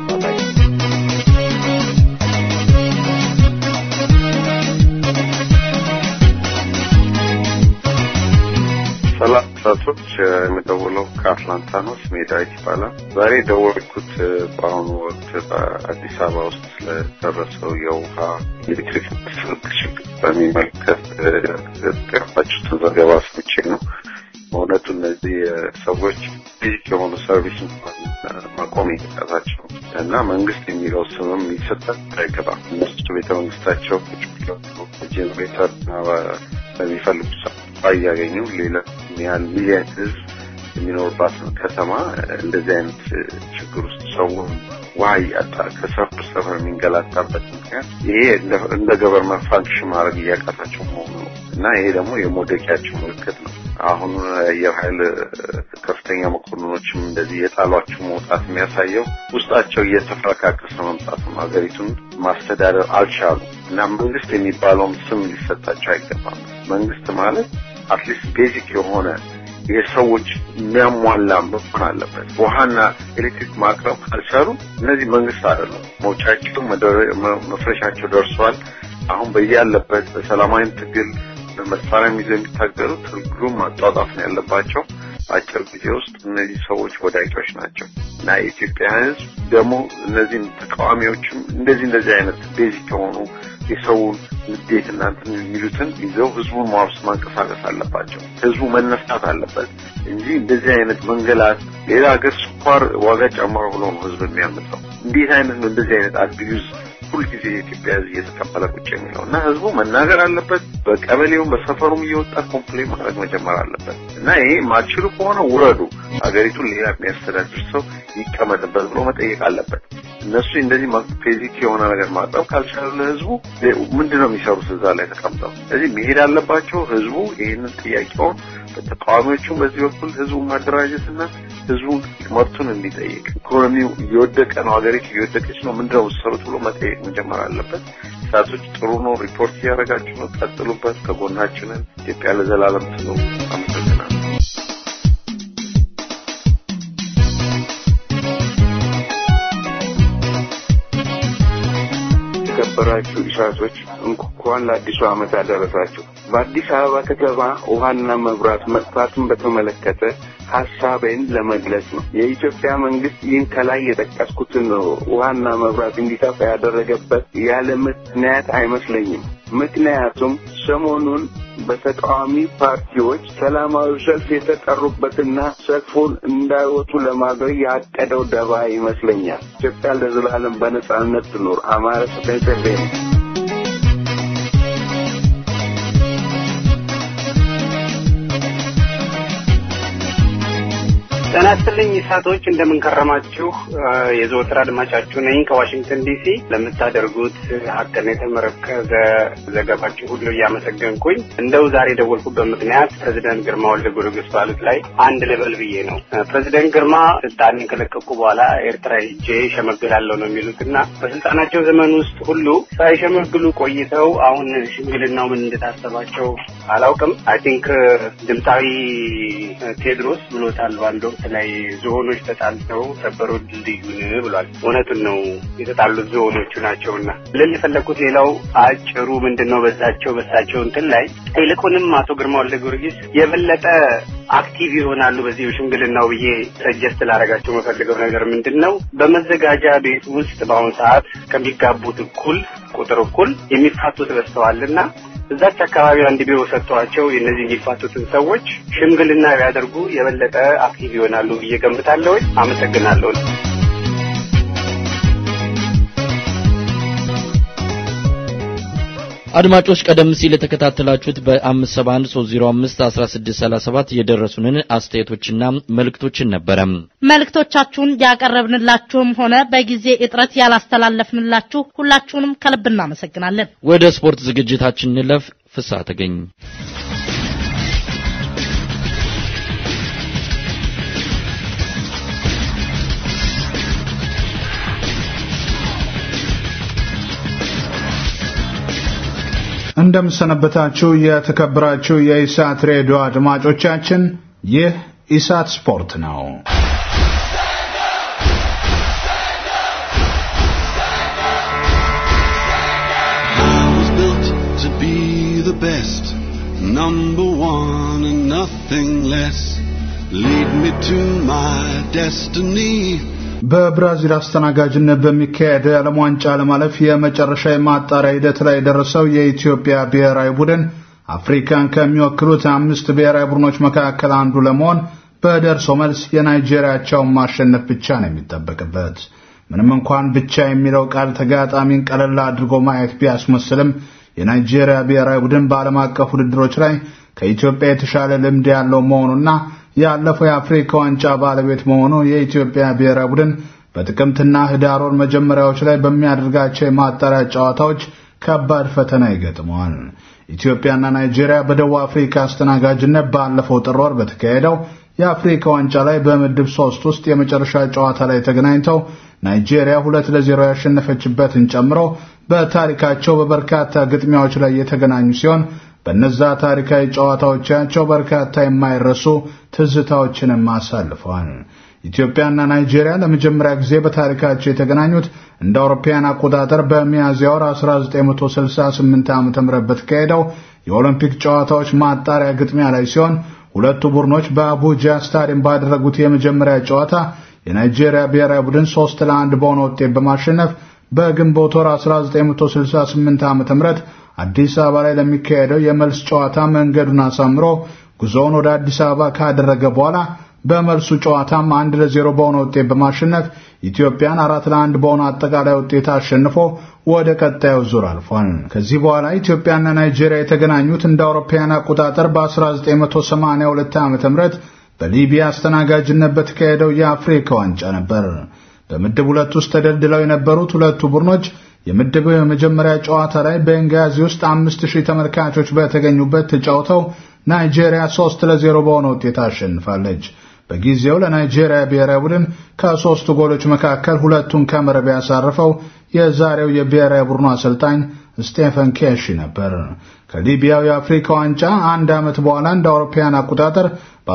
ከአትላንታ ነው። ስሜ ዳዊት ይባላል። ዛሬ የደወልኩት በአሁኑ ወቅት በአዲስ አበባ ውስጥ ስለደረሰው የውሃ ኤሌክትሪክ ችግር በሚመለከት ያቀረባችሁትን ዘገባ ሰምቼ ነው። በእውነቱ እነዚህ ሰዎች ቤዚክ የሆኑ ሰርቪስ እንኳን ማቆም ይጠቃታቸው እና መንግስት የሚለው ስምም ሊሰጣት አይገባም። እነሱ ቤተ መንግስታቸው ጄኔሬተር በሚፈልጉ ሰ እያገኙ ሌላ ያህል ሚሊየን ህዝብ የሚኖርባት ከተማ እንደዚህ አይነት ችግር ውስጥ ሰው ውሃ እያጣ ከሰፈር ሰፈር የሚንገላታበት ምክንያት ይሄ እንደ ገቨርንመንት ፋንክሽን ማድረግ እያቃታቸው መሆኑ ነው እና ይሄ ደግሞ የመውደቂያቸው ምልክት ነው። አሁን የአየር ኃይል ከፍተኛ መኮንኖችም እንደዚህ የጣሏቸው መውጣት የሚያሳየው ውስጣቸው እየተፈረካከሰ መምጣት ነው። ሀገሪቱን ማስተዳደር አልቻሉ እና መንግስት የሚባለውም ስም ሊሰጣቸው አይገባም። መንግስት ማለት አትሊስት ቤዚክ የሆነ የሰዎች የሚያሟላ መሆን አለበት። ውሃና ኤሌክትሪክ ማቅረብ ካልቻሉ እነዚህ መንግስት አይደሉም። መውጫቸው መፍረሻቸው ደርሷል። አሁን በያለበት በሰላማዊ ትግል በመሳሪያ ይዘው የሚታገሉ ትግሉን ማጧጣፍ ነው ያለባቸው። አጭር ጊዜ ውስጥ እነዚህ ሰዎች ወዳቂዎች ናቸው እና የኢትዮጵያ ሕዝብ ደግሞ እነዚህን ተቃዋሚዎችም እንደዚህ እንደዚህ አይነት ቤዚክ የሆኑ የሰውን ንዴት እናንትን የሚሉትን ይዘው ህዝቡን ማውስ ማንቀሳቀስ አለባቸው። ህዝቡ መነሳት አለበት እንጂ እንደዚህ አይነት መንገላት ሌላ ሀገር ስኳር ዋጋ ጨምሮ ብሎ ነው ህዝብ የሚያመጣው። እንዴት አይነት ነው እንደዚህ አይነት አቢዩዝ ሁልጊዜ የኢትዮጵያ ህዝብ እየተቀበለ ቁጭ የሚለው እና ህዝቡ መናገር አለበት። በቀበሌውም በሰፈሩም እየወጣ ኮምፕሌን ማድረግ መጀመር አለበት እና ይሄ ማችሉ ከሆነ ውረዱ፣ ሀገሪቱን ሌላ የሚያስተዳድር ሰው ይቀመጥበት ብሎ መጠየቅ አለበት። እነሱ እንደዚህ ቤዚክ የሆነ ነገር ማቅረብ ካልቻሉ ለህዝቡ ምንድን ነው የሚሰሩት እዛ ላይ ተቀምጠው? ስለዚህ መሄድ አለባቸው። ህዝቡ ይህንን ጥያቄውን በተቃዋሚዎቹም በዚህ በኩል ህዝቡ ማደራጀት እና ህዝቡን መብቱን እንዲጠይቅ ኢኮኖሚው እየወደቀ ነው፣ ሀገሪቱ እየወደቀች ነው፣ ምንድን ነው የምትሰሩት ብሎ መጠየቅ መጀመር አለበት። ሳቶች ጥሩ ነው፣ ሪፖርት እያደረጋችሁ ነው፣ ቀጥሉበት፣ ከጎናችንን ኢትዮጵያ ለዘላለም ትኑር። አመሰግናለሁ። የተከበራችሁ ኢሳቶች እንኳን ለአዲሱ ዓመት አደረሳችሁ። በአዲስ አበባ ከተማ ውሃና መብራት መጥፋትን በተመለከተ ሀሳቤን ለመግለጽ ነው። የኢትዮጵያ መንግስት ይህን ከላይ የጠቀስኩትን ውሃና መብራት እንዲጠፋ ያደረገበት ያለ ምክንያት አይመስለኝም። ምክንያቱም ሰሞኑን በተቃዋሚ ፓርቲዎች ሰላማዊ ሰልፍ የተጠሩበትና ሰልፉን እንዳይወጡ ለማድረግ ያቀደው ደባ ይመስለኛል። ኢትዮጵያ ለዘላለም በነጻነት ትኖር። አማረ ተጠንቀቤ ነው። ጤና ይስጥልኝ ኢሳቶች፣ እንደምንከረማችሁ። የዘወትር አድማጫችሁ ነኝ ከዋሽንግተን ዲሲ። ለምታደርጉት ሀቅን የተመረከዘ ዘገባችሁ ሁሉ እያመሰገንኩኝ እንደው ዛሬ የደወልኩበት ምክንያት ፕሬዚደንት ግርማ ወልደ ጊዮርጊስ ባሉት ላይ አንድ ልበል ብዬ ነው። ፕሬዚደንት ግርማ ስልጣንን ከለቀቁ በኋላ ኤርትራ ሄጄ ሸመግላለሁ ነው የሚሉት እና በስልጣናቸው ዘመን ውስጥ ሁሉ ሳይሸመግሉ ቆይተው አሁን ሽምግልናው ምን እንደታሰባቸው አላውቅም። አይ ቲንክ ድምፃዊ ቴድሮስ ብሎታል ባንድ ወቅት ላይ ዝሆኖች ተጣልተው ሰበሩ ድልድዩን ብሏል። እውነቱን ነው፣ የተጣሉት ዝሆኖቹ ናቸውና ልል የፈለግኩት ሌላው አጭሩ ምንድን ነው በዛቸው በሳቸው እንትን ላይ ይልቁንም አቶ ግርማ ወልደ ጊዮርጊስ የበለጠ አክቲቭ ይሆናሉ በዚህ ሽምግልናው ብዬ ሰጀስት ላደርጋቸው የምፈልገው ነገር ምንድን ነው በመዘጋጃ ቤት ውስጥ በአሁኑ ሰዓት ከሚጋቡት እኩል ቁጥር እኩል የሚፋቱት በዝተዋልና እዛች አካባቢ አንድ ቢሮ ሰጥተዋቸው የእነዚህ የሚፋቱትን ሰዎች ሽምግልና ቢያደርጉ የበለጠ አክቲቭ ይሆናሉ ብዬ ገምታለሁ። አመሰግናለሁ። አድማጮች ቀደም ሲል የተከታተላችሁት በ571 305 1637 የደረሱንን አስተያየቶችና መልእክቶችን ነበረ። መልእክቶቻችሁን ያቀረብንላችሁም ሆነ በጊዜ እጥረት ያላስተላለፍንላችሁ ሁላችሁንም ከልብ እናመሰግናለን። ወደ ስፖርት ዝግጅታችን እንለፍ። ፍስሐ ተገኝ እንደምሰነበታችሁ የተከበራችሁ የኢሳት ሬዲዮ አድማጮቻችን፣ ይህ ኢሳት ስፖርት ነው። I was built to be the best, number one and nothing less. lead me to my destiny. በብራዚል አስተናጋጅነት በሚካሄደው የዓለም ዋንጫ ለማለፍ የመጨረሻ የማጣሪያ ሂደት ላይ የደረሰው የኢትዮጵያ ብሔራዊ ቡድን አፍሪካን ከሚወክሉት አምስት ብሔራዊ ቡድኖች መካከል አንዱ ለመሆን በደርሶ መልስ የናይጄሪያቸውን ማሸነፍ ብቻ ነው የሚጠበቅበት። ምንም እንኳን ብቻ የሚለው ቃል ተጋጣሚን ቀለል አድርጎ ማየት ቢያስመስልም የናይጄሪያ ብሔራዊ ቡድን በዓለም አቀፍ ውድድሮች ላይ ከኢትዮጵያ የተሻለ ልምድ ያለው መሆኑና ያለፈው የአፍሪካ ዋንጫ ባለቤት መሆኑ የኢትዮጵያ ብሔራዊ ቡድን በጥቅምትና ህዳር ወር መጀመሪያዎች ላይ በሚያደርጋቸው የማጣሪያ ጨዋታዎች ከባድ ፈተና ይገጥመዋል። ኢትዮጵያና ናይጄሪያ በደቡብ አፍሪካ አስተናጋጅነት ባለፈው ጥር ወር በተካሄደው የአፍሪካ ዋንጫ ላይ በምድብ ሶስት ውስጥ የመጨረሻ ጨዋታ ላይ ተገናኝተው ናይጄሪያ ሁለት ለዜሮ ያሸነፈችበትን ጨምሮ በታሪካቸው በበርካታ ግጥሚያዎች ላይ የተገናኙ ሲሆን በነዛ ታሪካዊ ጨዋታዎቻቸው በርካታ የማይረሱ ትዝታዎችንም አሳልፈዋል። ኢትዮጵያና ናይጄሪያ ለመጀመሪያ ጊዜ በታሪካቸው የተገናኙት እንደ አውሮፓውያን አቆጣጠር በሚያዝያ ወር 1968 ዓ.ም በተካሄደው የኦሎምፒክ ጨዋታዎች ማጣሪያ ግጥሚያ ላይ ሲሆን ሁለቱ ቡድኖች በአቡጃ ስታዲየም ባደረጉት የመጀመሪያ ጨዋታ የናይጄሪያ ብሔራዊ ቡድን 3 ለአንድ በሆነ ውጤት በማሸነፍ በግንቦት ወር 1968 ዓ.ም አዲስ አበባ ላይ ለሚካሄደው የመልስ ጨዋታ መንገዱን አሳምሮ ጉዞውን ወደ አዲስ አበባ ካደረገ በኋላ በመልሱ ጨዋታም አንድ ለዜሮ በሆነ ውጤት በማሸነፍ ኢትዮጵያን አራት ለአንድ በሆነ አጠቃላይ ውጤት አሸንፎ ወደ ቀጣዩ ዙር አልፏል። ከዚህ በኋላ ኢትዮጵያና ናይጄሪያ የተገናኙት እንደ አውሮፓውያን አቆጣጠር በ1982 ዓ.ም በሊቢያ አስተናጋጅነት በተካሄደው የአፍሪካ ዋንጫ ነበር። በምድብ ሁለት ውስጥ ተደልድለው የነበሩት ሁለቱ ቡድኖች የምድብ የመጀመሪያ ጨዋታ ላይ በቤንጋዚ ውስጥ አምስት ሺህ ተመልካቾች በተገኙበት ተጫውተው ናይጄሪያ ሶስት ለዜሮ በሆነ ውጤት አሸንፋለች። በጊዜው ለናይጄሪያ ብሔራዊ ቡድን ከሶስቱ ጎሎች መካከል ሁለቱን ከመረብ ያሳረፈው የዛሬው የብሔራዊ ቡድኑ አሰልጣኝ ስቴፈን ኬሺ ነበር። ከሊቢያው የአፍሪካ ዋንጫ አንድ ዓመት በኋላ እንደ አውሮፓውያን አቆጣጠር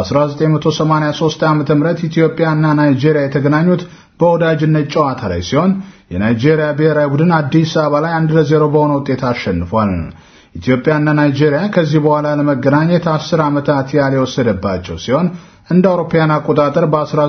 በ1983 ዓ.ም ኢትዮጵያና ናይጄሪያ የተገናኙት በወዳጅነት ጨዋታ ላይ ሲሆን የናይጄሪያ ብሔራዊ ቡድን አዲስ አበባ ላይ አንድ ለዜሮ በሆነ ውጤት አሸንፏል። ኢትዮጵያና ናይጄሪያ ከዚህ በኋላ ለመገናኘት አስር ዓመታት ያህል የወሰደባቸው ሲሆን እንደ አውሮፓውያን አቆጣጠር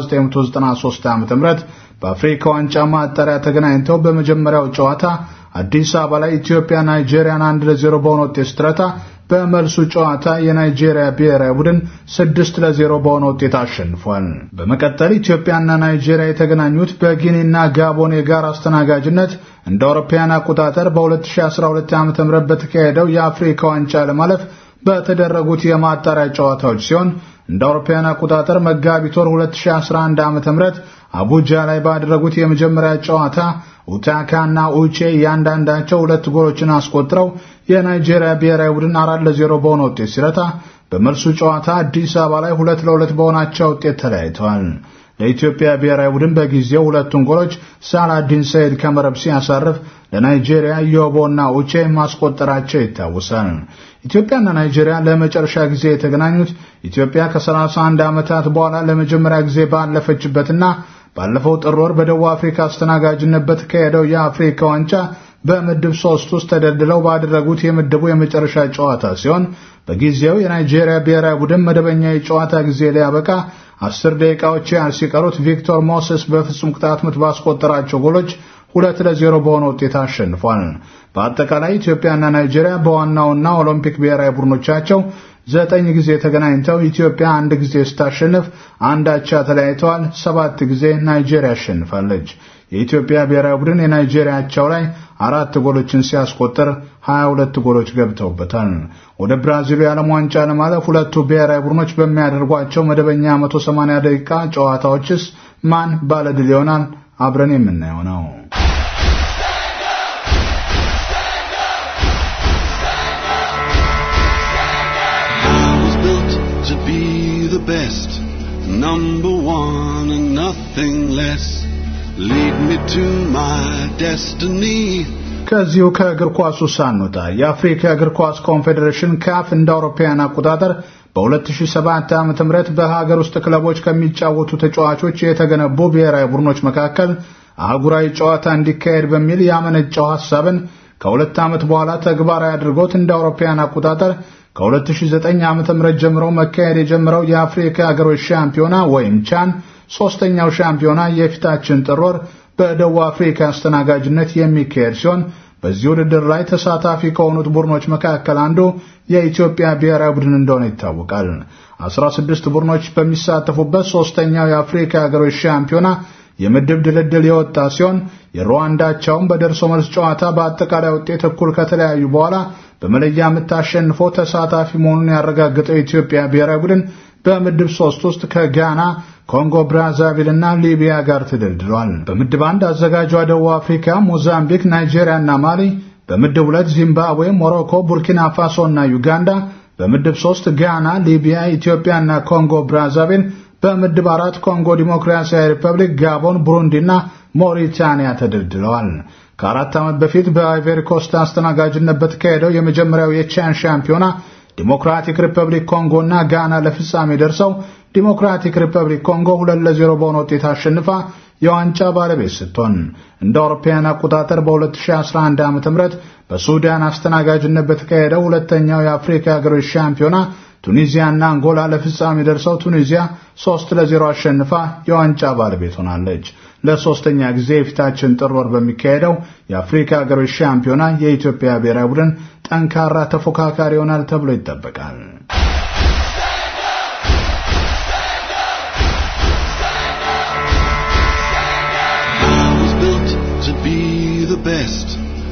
በ1993 ዓ.ም በአፍሪካ ዋንጫ ማጣሪያ ተገናኝተው በመጀመሪያው ጨዋታ አዲስ አበባ ላይ ኢትዮጵያ ናይጄሪያን አንድ ለዜሮ በሆነ ውጤት ስትረታ በመልሱ ጨዋታ የናይጄሪያ ብሔራዊ ቡድን ስድስት ለዜሮ በሆነ ውጤት አሸንፏል። በመቀጠል ኢትዮጵያና ናይጄሪያ የተገናኙት በጊኒና ጋቦን የጋራ አስተናጋጅነት እንደ አውሮፓውያን አቆጣጠር በ2012 ዓ.ም በተካሄደው የአፍሪካ ዋንጫ ለማለፍ በተደረጉት የማጣሪያ ጨዋታዎች ሲሆን እንደ አውሮፓውያን አቆጣጠር መጋቢት ወር 2011 ዓ.ም አቡጃ ላይ ባደረጉት የመጀመሪያ ጨዋታ ኡታካና ኡቼ እያንዳንዳቸው ሁለት ጎሎችን አስቆጥረው የናይጄሪያ ብሔራዊ ቡድን አራት ለዜሮ በሆነ ውጤት ሲረታ በመልሱ ጨዋታ አዲስ አበባ ላይ ሁለት ለሁለት በሆናቸው ውጤት ተለያይተዋል። ለኢትዮጵያ ብሔራዊ ቡድን በጊዜው ሁለቱን ጎሎች ሳላዲን ሰይድ ከመረብ ሲያሳርፍ ለናይጄሪያ ዮቦና ኡቼ ማስቆጠራቸው ይታወሳል። ኢትዮጵያና ናይጄሪያ ለመጨረሻ ጊዜ የተገናኙት ኢትዮጵያ ከ31 ዓመታት በኋላ ለመጀመሪያ ጊዜ ባለፈችበትና ባለፈው ጥር ወር በደቡብ አፍሪካ አስተናጋጅነት በተካሄደው የአፍሪካ ዋንጫ በምድብ ሶስት ውስጥ ተደልድለው ባደረጉት የምድቡ የመጨረሻ ጨዋታ ሲሆን በጊዜው የናይጄሪያ ብሔራዊ ቡድን መደበኛ የጨዋታ ጊዜ ሊያበቃ አስር ደቂቃዎች ያህል ሲቀሩት ቪክቶር ሞሴስ በፍጹም ቅጣት ምት ባስቆጠራቸው ጎሎች ሁለት ለዜሮ በሆነ ውጤት አሸንፏል። በአጠቃላይ ኢትዮጵያና ናይጄሪያ በዋናውና ኦሎምፒክ ብሔራዊ ቡድኖቻቸው ዘጠኝ ጊዜ ተገናኝተው ኢትዮጵያ አንድ ጊዜ ስታሸንፍ አንድ አቻ ተለያይተዋል። ሰባት ጊዜ ናይጄሪያ አሸንፋለች። የኢትዮጵያ ብሔራዊ ቡድን የናይጄሪያ አቻው ላይ አራት ጎሎችን ሲያስቆጥር 22 ጎሎች ገብተውበታል። ወደ ብራዚሉ የዓለም ዋንጫ ለማለፍ ሁለቱ ብሔራዊ ቡድኖች በሚያደርጓቸው መደበኛ 180 ደቂቃ ጨዋታዎችስ ማን ባለድል ይሆናል? አብረን የምናየው ነው። to be the best, number one and nothing less. Lead me to my destiny. ከዚሁ ከእግር ኳሱ ሳንወጣ የአፍሪካ እግር ኳስ ኮንፌዴሬሽን ካፍ እንደ አውሮፓውያን አቆጣጠር በ2007 ዓ.ም በሀገር ውስጥ ክለቦች ከሚጫወቱ ተጫዋቾች የተገነቡ ብሔራዊ ቡድኖች መካከል አህጉራዊ ጨዋታ እንዲካሄድ በሚል ያመነጨው ሐሳብን ከሁለት ዓመት በኋላ ተግባራዊ አድርጎት እንደ አውሮፓውያን አቆጣጠር ከ2009 ዓ.ም ጀምሮ መካሄድ የጀመረው የአፍሪካ ሀገሮች ሻምፒዮና ወይም ቻን ሶስተኛው ሻምፒዮና የፊታችን ጥር ወር በደቡብ አፍሪካ አስተናጋጅነት የሚካሄድ ሲሆን በዚህ ውድድር ላይ ተሳታፊ ከሆኑት ቡድኖች መካከል አንዱ የኢትዮጵያ ብሔራዊ ቡድን እንደሆነ ይታወቃል። 16 ቡድኖች በሚሳተፉበት ሶስተኛው የአፍሪካ ሀገሮች ሻምፒዮና የምድብ ድልድል የወጣ ሲሆን የሩዋንዳቻውን በደርሶ መልስ ጨዋታ በአጠቃላይ ውጤት እኩል ከተለያዩ በኋላ በመለያ ምት አሸንፎ ተሳታፊ መሆኑን ያረጋገጠው የኢትዮጵያ ብሔራዊ ቡድን በምድብ ሶስት ውስጥ ከጋና ኮንጎ ብራዛቪል እና ሊቢያ ጋር ተደልድሏል። በምድብ አንድ አዘጋጇ ደቡብ አፍሪካ፣ ሞዛምቢክ፣ ናይጄሪያ እና ማሊ፣ በምድብ ሁለት ዚምባብዌ፣ ሞሮኮ፣ ቡርኪና ፋሶ እና ዩጋንዳ፣ በምድብ ሶስት ጋና፣ ሊቢያ፣ ኢትዮጵያ እና ኮንጎ ብራዛቪል፣ በምድብ አራት ኮንጎ ዲሞክራሲያዊ ሪፐብሊክ፣ ጋቦን፣ ቡሩንዲ እና ሞሪታኒያ ተደልድለዋል። ከአራት ዓመት በፊት በአይቨሪ ኮስት አስተናጋጅነት በተካሄደው የመጀመሪያው የቻን ሻምፒዮና ዲሞክራቲክ ሪፐብሊክ ኮንጎ እና ጋና ለፍጻሜ ደርሰው ዲሞክራቲክ ሪፐብሊክ ኮንጎ ሁለት ለዜሮ በሆነ ውጤት አሸንፋ የዋንጫ ባለቤት ስትሆን እንደ አውሮፓውያን አቆጣጠር በ2011 ዓ.ም በሱዳን አስተናጋጅነት በተካሄደው ሁለተኛው የአፍሪካ ሀገሮች ሻምፒዮና ቱኒዚያና አንጎላ ለፍጻሜ ደርሰው ቱኒዚያ ሶስት ለዜሮ አሸንፋ የዋንጫ ባለቤት ሆናለች። ለሶስተኛ ጊዜ የፊታችን ጥር ወር በሚካሄደው የአፍሪካ ሀገሮች ሻምፒዮና የኢትዮጵያ ብሔራዊ ቡድን ጠንካራ ተፎካካሪ ይሆናል ተብሎ ይጠበቃል። to be the best,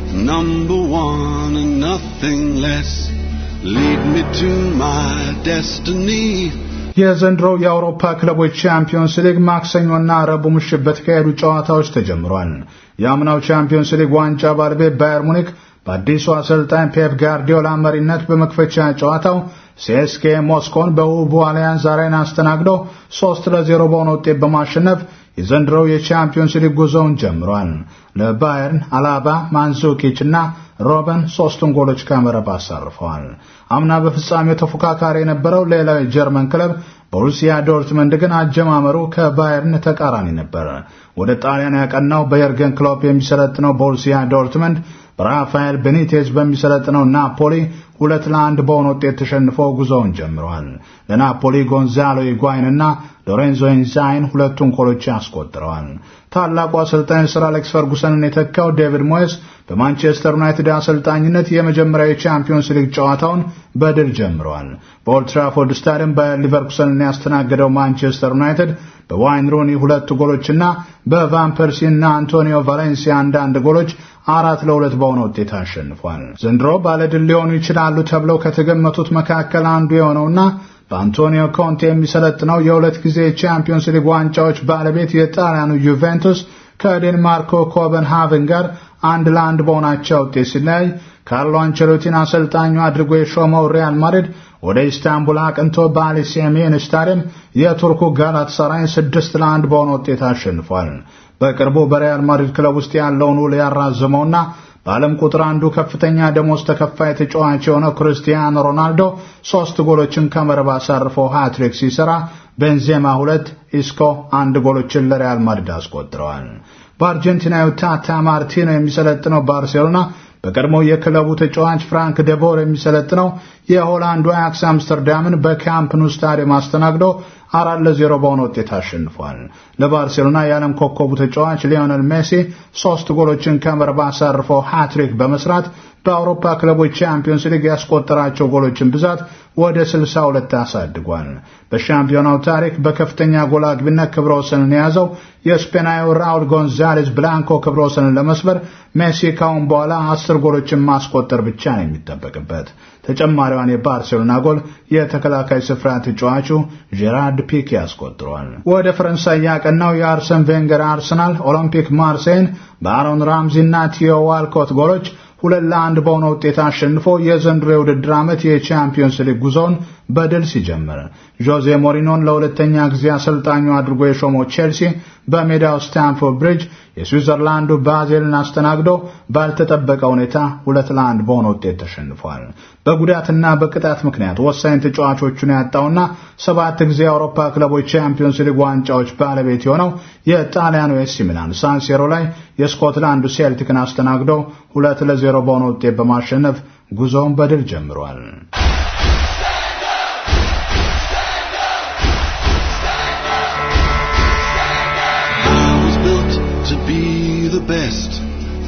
number one and nothing less. Lead me to my destiny. የዘንድሮው የአውሮፓ ክለቦች ቻምፒዮንስ ሊግ ማክሰኞና ረቡዕ ምሽት በተካሄዱ ጨዋታዎች ተጀምሯል። የአምናው ቻምፒዮንስ ሊግ ዋንጫ ባለቤት ባየር ሙኒክ በአዲሱ አሰልጣኝ ፔፕ ጋርዲዮላ መሪነት በመክፈቻ ጨዋታው ሲኤስኬ ሞስኮን በውቡ አሊያንዝ አሬና አስተናግዶ ሶስት ለዜሮ በሆነ ውጤት በማሸነፍ የዘንድሮው የቻምፒዮንስ ሊግ ጉዞውን ጀምሯል። ለባየርን አላባ፣ ማንዙኪች እና ሮበን ሶስቱን ጎሎች ከመረብ አሳርፈዋል። አምና በፍጻሜው ተፎካካሪ የነበረው ሌላው የጀርመን ክለብ ቦሩሲያ ዶርትመንድ ግን አጀማመሩ ከባየርን ተቃራኒ ነበር። ወደ ጣሊያን ያቀናው በየርገን ክሎፕ የሚሰለጥነው ቦሩሲያ ዶርትመንድ በራፋኤል ቤኒቴዝ በሚሰለጥነው ናፖሊ ሁለት ለአንድ በሆነ ውጤት ተሸንፎ ጉዞውን ጀምረዋል። ለናፖሊ ጎንዛሎ ኢጓይንና ሎሬንዞ ኢንዛይን ሁለቱን ጎሎች አስቆጥረዋል። ታላቁ አሰልጣኝ ሰር አሌክስ ፈርጉሰንን የተካው ዴቪድ ሞየስ በማንቸስተር ዩናይትድ አሰልጣኝነት የመጀመሪያው የቻምፒዮንስ ሊግ ጨዋታውን በድል ጀምረዋል። በኦልድ ትራፎርድ ስታዲየም በሊቨርኩሰንን ያስተናገደው ማንቸስተር ዩናይትድ በዋይን ሩኒ ሁለት ጎሎችና በቫን ፐርሲ እና አንቶኒዮ ቫሌንሲያ አንዳንድ ጎሎች አራት ለሁለት በሆነ ውጤት አሸንፏል። ዘንድሮ ባለድል ሊሆኑ ይችላሉ ተብለው ከተገመቱት መካከል አንዱ የሆነውና በአንቶኒዮ ኮንቴ የሚሰለጥነው የሁለት ጊዜ የቻምፒዮንስ ሊግ ዋንጫዎች ባለቤት የጣሊያኑ ዩቬንቱስ ከዴንማርኮ ኮፐንሃቨን ጋር አንድ ለአንድ በሆናቸው ውጤት ሲለያይ ካርሎ አንቸሎቲን አሰልጣኙ አድርጎ የሾመው ሪያል ማድሪድ ወደ ኢስታንቡል አቅንቶ በአሊ ሴሜን ስታዲየም የቱርኩ ጋላታሳራይን ስድስት ለአንድ በሆነ ውጤት አሸንፏል። በቅርቡ በሪያል ማድሪድ ክለብ ውስጥ ያለውን ውል ያራዘመውና በዓለም ቁጥር አንዱ ከፍተኛ ደሞዝ ተከፋይ ተጫዋች የሆነው ክርስቲያኖ ሮናልዶ ሶስት ጎሎችን ከመረብ አሳርፎ ሃትሪክ ሲሰራ ቤንዜማ ሁለት፣ ኢስኮ አንድ ጎሎችን ለሪያል ማድሪድ አስቆጥረዋል። በአርጀንቲናዊ ታታ ማርቲኖ የሚሰለጥነው ባርሴሎና በቀድሞ የክለቡ ተጫዋች ፍራንክ ደቦር የሚሰለጥነው የሆላንዱ አያክስ አምስተርዳምን በካምፕ ኑ ስታዲየም አስተናግዶ አራት ለዜሮ በሆነ ውጤት አሸንፏል። ለባርሴሎና የዓለም ኮከቡ ተጫዋች ሊዮነል ሜሲ ሶስት ጎሎችን ከመረብ አሳርፎ ሃትሪክ በመስራት በአውሮፓ ክለቦች ቻምፒዮንስ ሊግ ያስቆጠራቸው ጎሎችን ብዛት ወደ 62 አሳድጓል። በሻምፒዮናው ታሪክ በከፍተኛ ጎል አግቢነት ክብረ ወሰንን የያዘው የስፔናዊ ራውል ጎንዛሌዝ ብላንኮ ክብረ ወሰንን ለመስበር ሜሲ ካሁን በኋላ አስር ጎሎችን ማስቆጠር ብቻ ነው የሚጠበቅበት። ተጨማሪዋን የባርሴሎና ጎል የተከላካይ ስፍራ ተጫዋቹ ጄራርድ ፒኬ አስቆጥሯል። ወደ ፈረንሳይ ያቀናው የአርሰን ቬንገር አርሰናል ኦሎምፒክ ማርሴይን በአሮን ራምዚ እና ቲዮ ዋልኮት ጎሎች ሁለት ለአንድ በሆነ ውጤት አሸንፎ የዘንድሮ የውድድር ዓመት የቻምፒዮንስ ሊግ ጉዞውን በድል ሲጀምር ጆዜ ሞሪኖን ለሁለተኛ ጊዜ አሰልጣኙ አድርጎ የሾመው ቼልሲ በሜዳው ስታንፎርድ ብሪጅ የስዊዘርላንዱ ባዜልን አስተናግዶ ባልተጠበቀ ሁኔታ ሁለት ለአንድ በሆነ ውጤት ተሸንፏል። በጉዳትና በቅጣት ምክንያት ወሳኝ ተጫዋቾቹን ያጣውና ሰባት ጊዜ የአውሮፓ ክለቦች ቻምፒዮንስ ሊግ ዋንጫዎች ባለቤት የሆነው የጣሊያኑ ኤሲ ሚላን ሳንሴሮ ላይ የስኮትላንዱ ሴልቲክን አስተናግዶ ሁለት ለዜሮ በሆነ ውጤት በማሸነፍ ጉዞውን በድል ጀምሯል።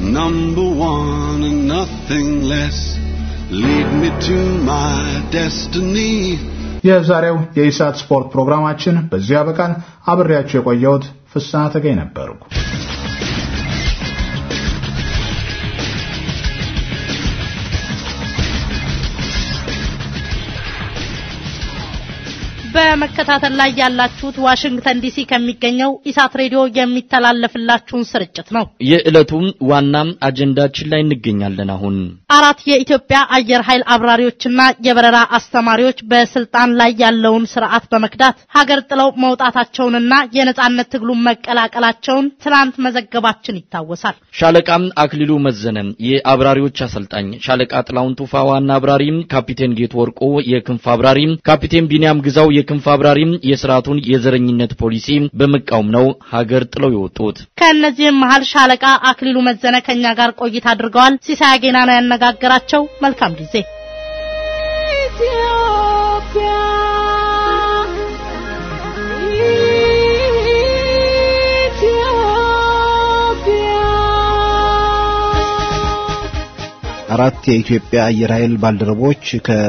number one and nothing less. Lead me to my destiny. የዛሬው የኢሳት ስፖርት ፕሮግራማችን በዚህ ያበቃል። አብሬያችሁ የቆየሁት ፍስሐ ተገኝ ነበርኩ። በመከታተል ላይ ያላችሁት ዋሽንግተን ዲሲ ከሚገኘው ኢሳት ሬዲዮ የሚተላለፍላችሁን ስርጭት ነው። የዕለቱም ዋና አጀንዳችን ላይ እንገኛለን። አሁን አራት የኢትዮጵያ አየር ኃይል አብራሪዎችና የበረራ አስተማሪዎች በስልጣን ላይ ያለውን ስርዓት በመክዳት ሀገር ጥለው መውጣታቸውንና የነጻነት ትግሉን መቀላቀላቸውን ትናንት መዘገባችን ይታወሳል። ሻለቃም አክሊሉ መዘነ የአብራሪዎች አሰልጣኝ፣ ሻለቃ ጥላውን ቱፋ ዋና አብራሪ፣ ካፒቴን ጌት ወርቆ የክንፍ አብራሪ፣ ካፒቴን ቢንያም ግዛው የክንፍ አብራሪ የስርዓቱን የዘረኝነት ፖሊሲ በመቃወም ነው ሀገር ጥለው የወጡት። ከእነዚህም መሀል ሻለቃ አክሊሉ መዘነ ከኛ ጋር ቆይታ አድርገዋል። ሲሳይ አጌና ነው ያነጋገራቸው። መልካም ጊዜ። አራት የኢትዮጵያ አየር ኃይል ባልደረቦች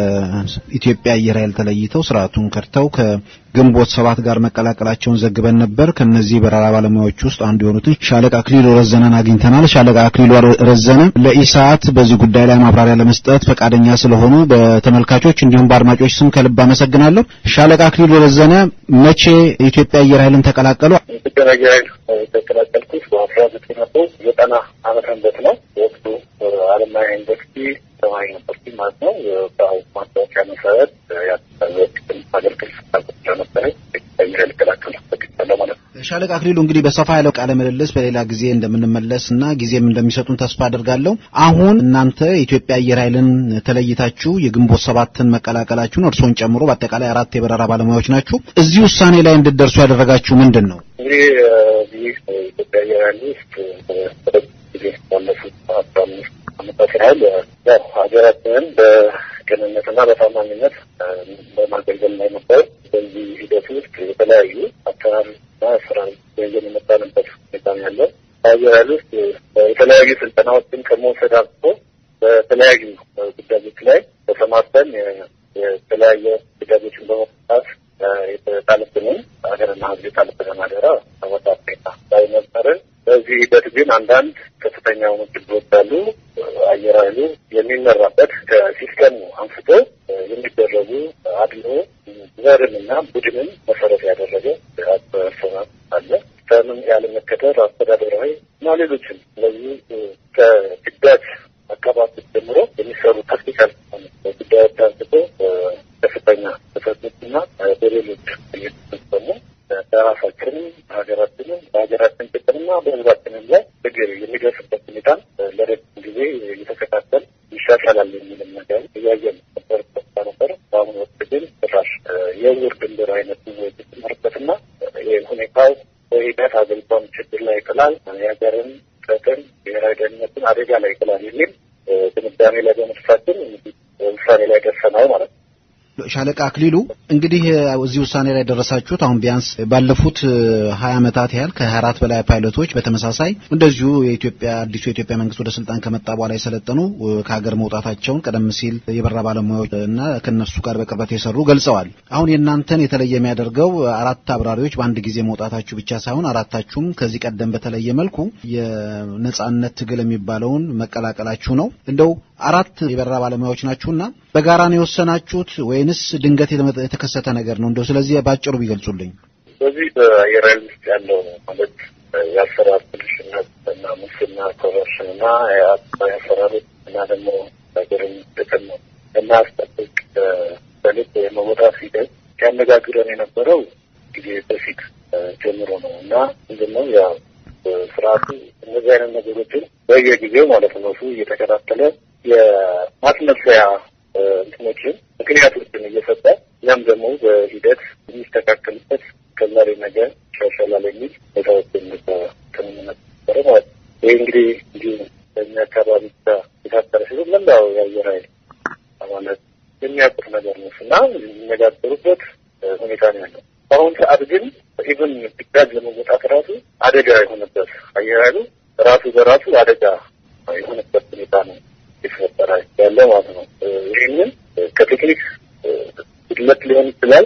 ከኢትዮጵያ አየር ኃይል ተለይተው ስርዓቱን ከድተው ከግንቦት ሰባት ጋር መቀላቀላቸውን ዘግበን ነበር። ከነዚህ በረራ ባለሙያዎች ውስጥ አንዱ የሆኑትን ሻለቃ አክሊሉ ረዘነን አግኝተናል። ሻለቃ አክሊሉ ረዘነ ለኢሳት በዚህ ጉዳይ ላይ ማብራሪያ ለመስጠት ፈቃደኛ ስለሆኑ በተመልካቾች እንዲሁም በአድማጮች ስም ከልብ አመሰግናለሁ። ሻለቃ አክሊሉ ረዘነ መቼ የኢትዮጵያ አየር ኃይልን ተቀላቀሉ? ኢትዮጵያ አየር ኃይል የተቀላቀልኩት በአስራ ዘጠኝ መቶ ዘጠና ዓመተ ምህረት ነው። ወቅቱ አለማያ ዩኒቨርሲቲ ተማሪ ነበርኩኝ ማለት ነው። በማስታወቂያ መሰረት ያወቅትን አገልግል ፍላጎት ስለነበረኝ አየር ኃይል ልቀላቀል ፈቅጃለሁ ማለት ነው። ሻለቃ አክሊሉ እንግዲህ በሰፋ ያለው ቃለ ምልልስ በሌላ ጊዜ እንደምንመለስ እና ጊዜም እንደሚሰጡን ተስፋ አድርጋለሁ። አሁን እናንተ የኢትዮጵያ አየር ኃይልን ተለይታችሁ የግንቦት ሰባትን መቀላቀላችሁን እርስዎን ጨምሮ በአጠቃላይ አራት የበረራ ባለሙያዎች ናችሁ። እዚህ ውሳኔ ላይ እንድትደርሱ ያደረጋችሁ ምንድን ነው? እንግዲህ ይህ ኢትዮጵያ አየር ኃይል ውስጥ ጊዜ ባለፉት አስራ አምስት ዓመታት ያህል ያው ሀገራችንን በቅንነትና በታማኝነት በማገልገል ላይ ነበር። በዚህ ሂደት ውስጥ የተለያዩ አሰራርና ስራ ይዘን የመጣንበት ሁኔታ ነው ያለው። በአየር ኃይል ውስጥ የተለያዩ ስልጠናዎችን ከመውሰድ አልፎ በተለያዩ ጉዳዮች ላይ ተሰማርተን የተለያየ ጉዳዮችን በመፍታት የተጣለብንን ሀገርና ሕዝብ የጣለብንን አደራ ተወጣ ላይ ነበርን። በዚህ ሂደት ግን አንዳንድ ከፍተኛ የሆኑ ችግሮች አሉ። አየር ኃይሉ የሚመራበት ከሲስተሙ አንስቶ የሚደረጉ አድሎ ዘርንና ቡድንን መሰረት ያደረገ አሰራር አለ። ሲስተምን ያለመከተል አስተዳደራዊ እና ሌሎችም ስለዚህ ከግዳጅ አካባቢ ጀምሮ የሚሰሩ ታክቲካል ጉዳዮች አንስቶ ከፍተኛ ተፈቶችና በሌሎች እየተፈጸሙ በራሳችንም በሀገራችንም በሀገራችን ጥቅምና በህዝባችንም ላይ ችግር የሚደርስበት ሁኔታን ለረጅም ጊዜ እየተከታተል ይሻሻላል የሚልም ነገር እያየን ነበር፣ ተስፋ ነበር። በአሁኑ ወቅት ግን ጭራሽ የውር ድንበር አይነት የተጨመረበትና ይህ ሁኔታው በሂደት ሀገሪቷን ችግር ላይ ይጥላል፣ የሀገርን ጥቅም ብሔራዊ ደህንነትን አደጋ ላይ ይጥላል የሚል ድምዳሜ ላይ በመድረሳችን ውሳኔ ላይ ደርሰናል ማለት ነው። ሻለቃ አክሊሉ እንግዲህ እዚህ ውሳኔ ላይ ደረሳችሁት። አሁን ቢያንስ ባለፉት ሀያ ዓመታት ያህል ከሀያ አራት በላይ ፓይለቶች በተመሳሳይ እንደዚሁ የኢትዮጵያ አዲሱ የኢትዮጵያ መንግስት ወደ ስልጣን ከመጣ በኋላ የሰለጠኑ ከሀገር መውጣታቸውን ቀደም ሲል የበረራ ባለሙያዎች እና ከነሱ ጋር በቅርበት የሰሩ ገልጸዋል። አሁን የእናንተን የተለየ የሚያደርገው አራት አብራሪዎች በአንድ ጊዜ መውጣታችሁ ብቻ ሳይሆን አራታችሁም ከዚህ ቀደም በተለየ መልኩ የነጻነት ትግል የሚባለውን መቀላቀላችሁ ነው። እንደው አራት የበረራ ባለሙያዎች ናችሁና በጋራ ነው የወሰናችሁት ወይንስ ድንገት የተከሰተ ነገር ነው? እንደው ስለዚህ ባጭሩ ቢገልጹልኝ። በዚህ በአየር ኃይል ውስጥ ያለው ማለት የአሰራር ብልሽነት እና ሙስና፣ ኮረፕሽን እና የአሰራሮች እና ደግሞ ሀገርን ጥቅም የማያስጠብቅ በልብ የመወጣት ሂደት ሲያነጋግረን የነበረው ጊዜ በፊት ጀምሮ ነው እና ምንድነው ያው ስርዓቱ እነዚህ አይነት ነገሮችን በየጊዜው ማለት ነው እሱ እየተከታተለ የማስመሰያ እንትኖችን ምክንያቶችን እየሰጠ ያም ደግሞ በሂደት የሚስተካከልበት ከዛሬ ነገ ይሻሻላል የሚል ሁኔታዎችን በስምምነት ነበረ ማለት ነው። ይህ እንግዲህ እንዲሁ በእኛ አካባቢ ብቻ የታጠረ ሲሆን መላው የአየር ኃይል ማለት የሚያውቁት ነገር ነው እና የሚነጋገሩበት ሁኔታ ነው ያለው። በአሁኑ ሰዓት ግን ኢቨን ግዳጅ ለመወጣት ራሱ አደጋ የሆነበት አየር ኃይሉ ራሱ በራሱ አደጋ የሆነበት ሁኔታ ነው የተፈጠረ ያለ ማለት ነው። ይህንን ከቴክኒክ ጉድለት ሊሆን ይችላል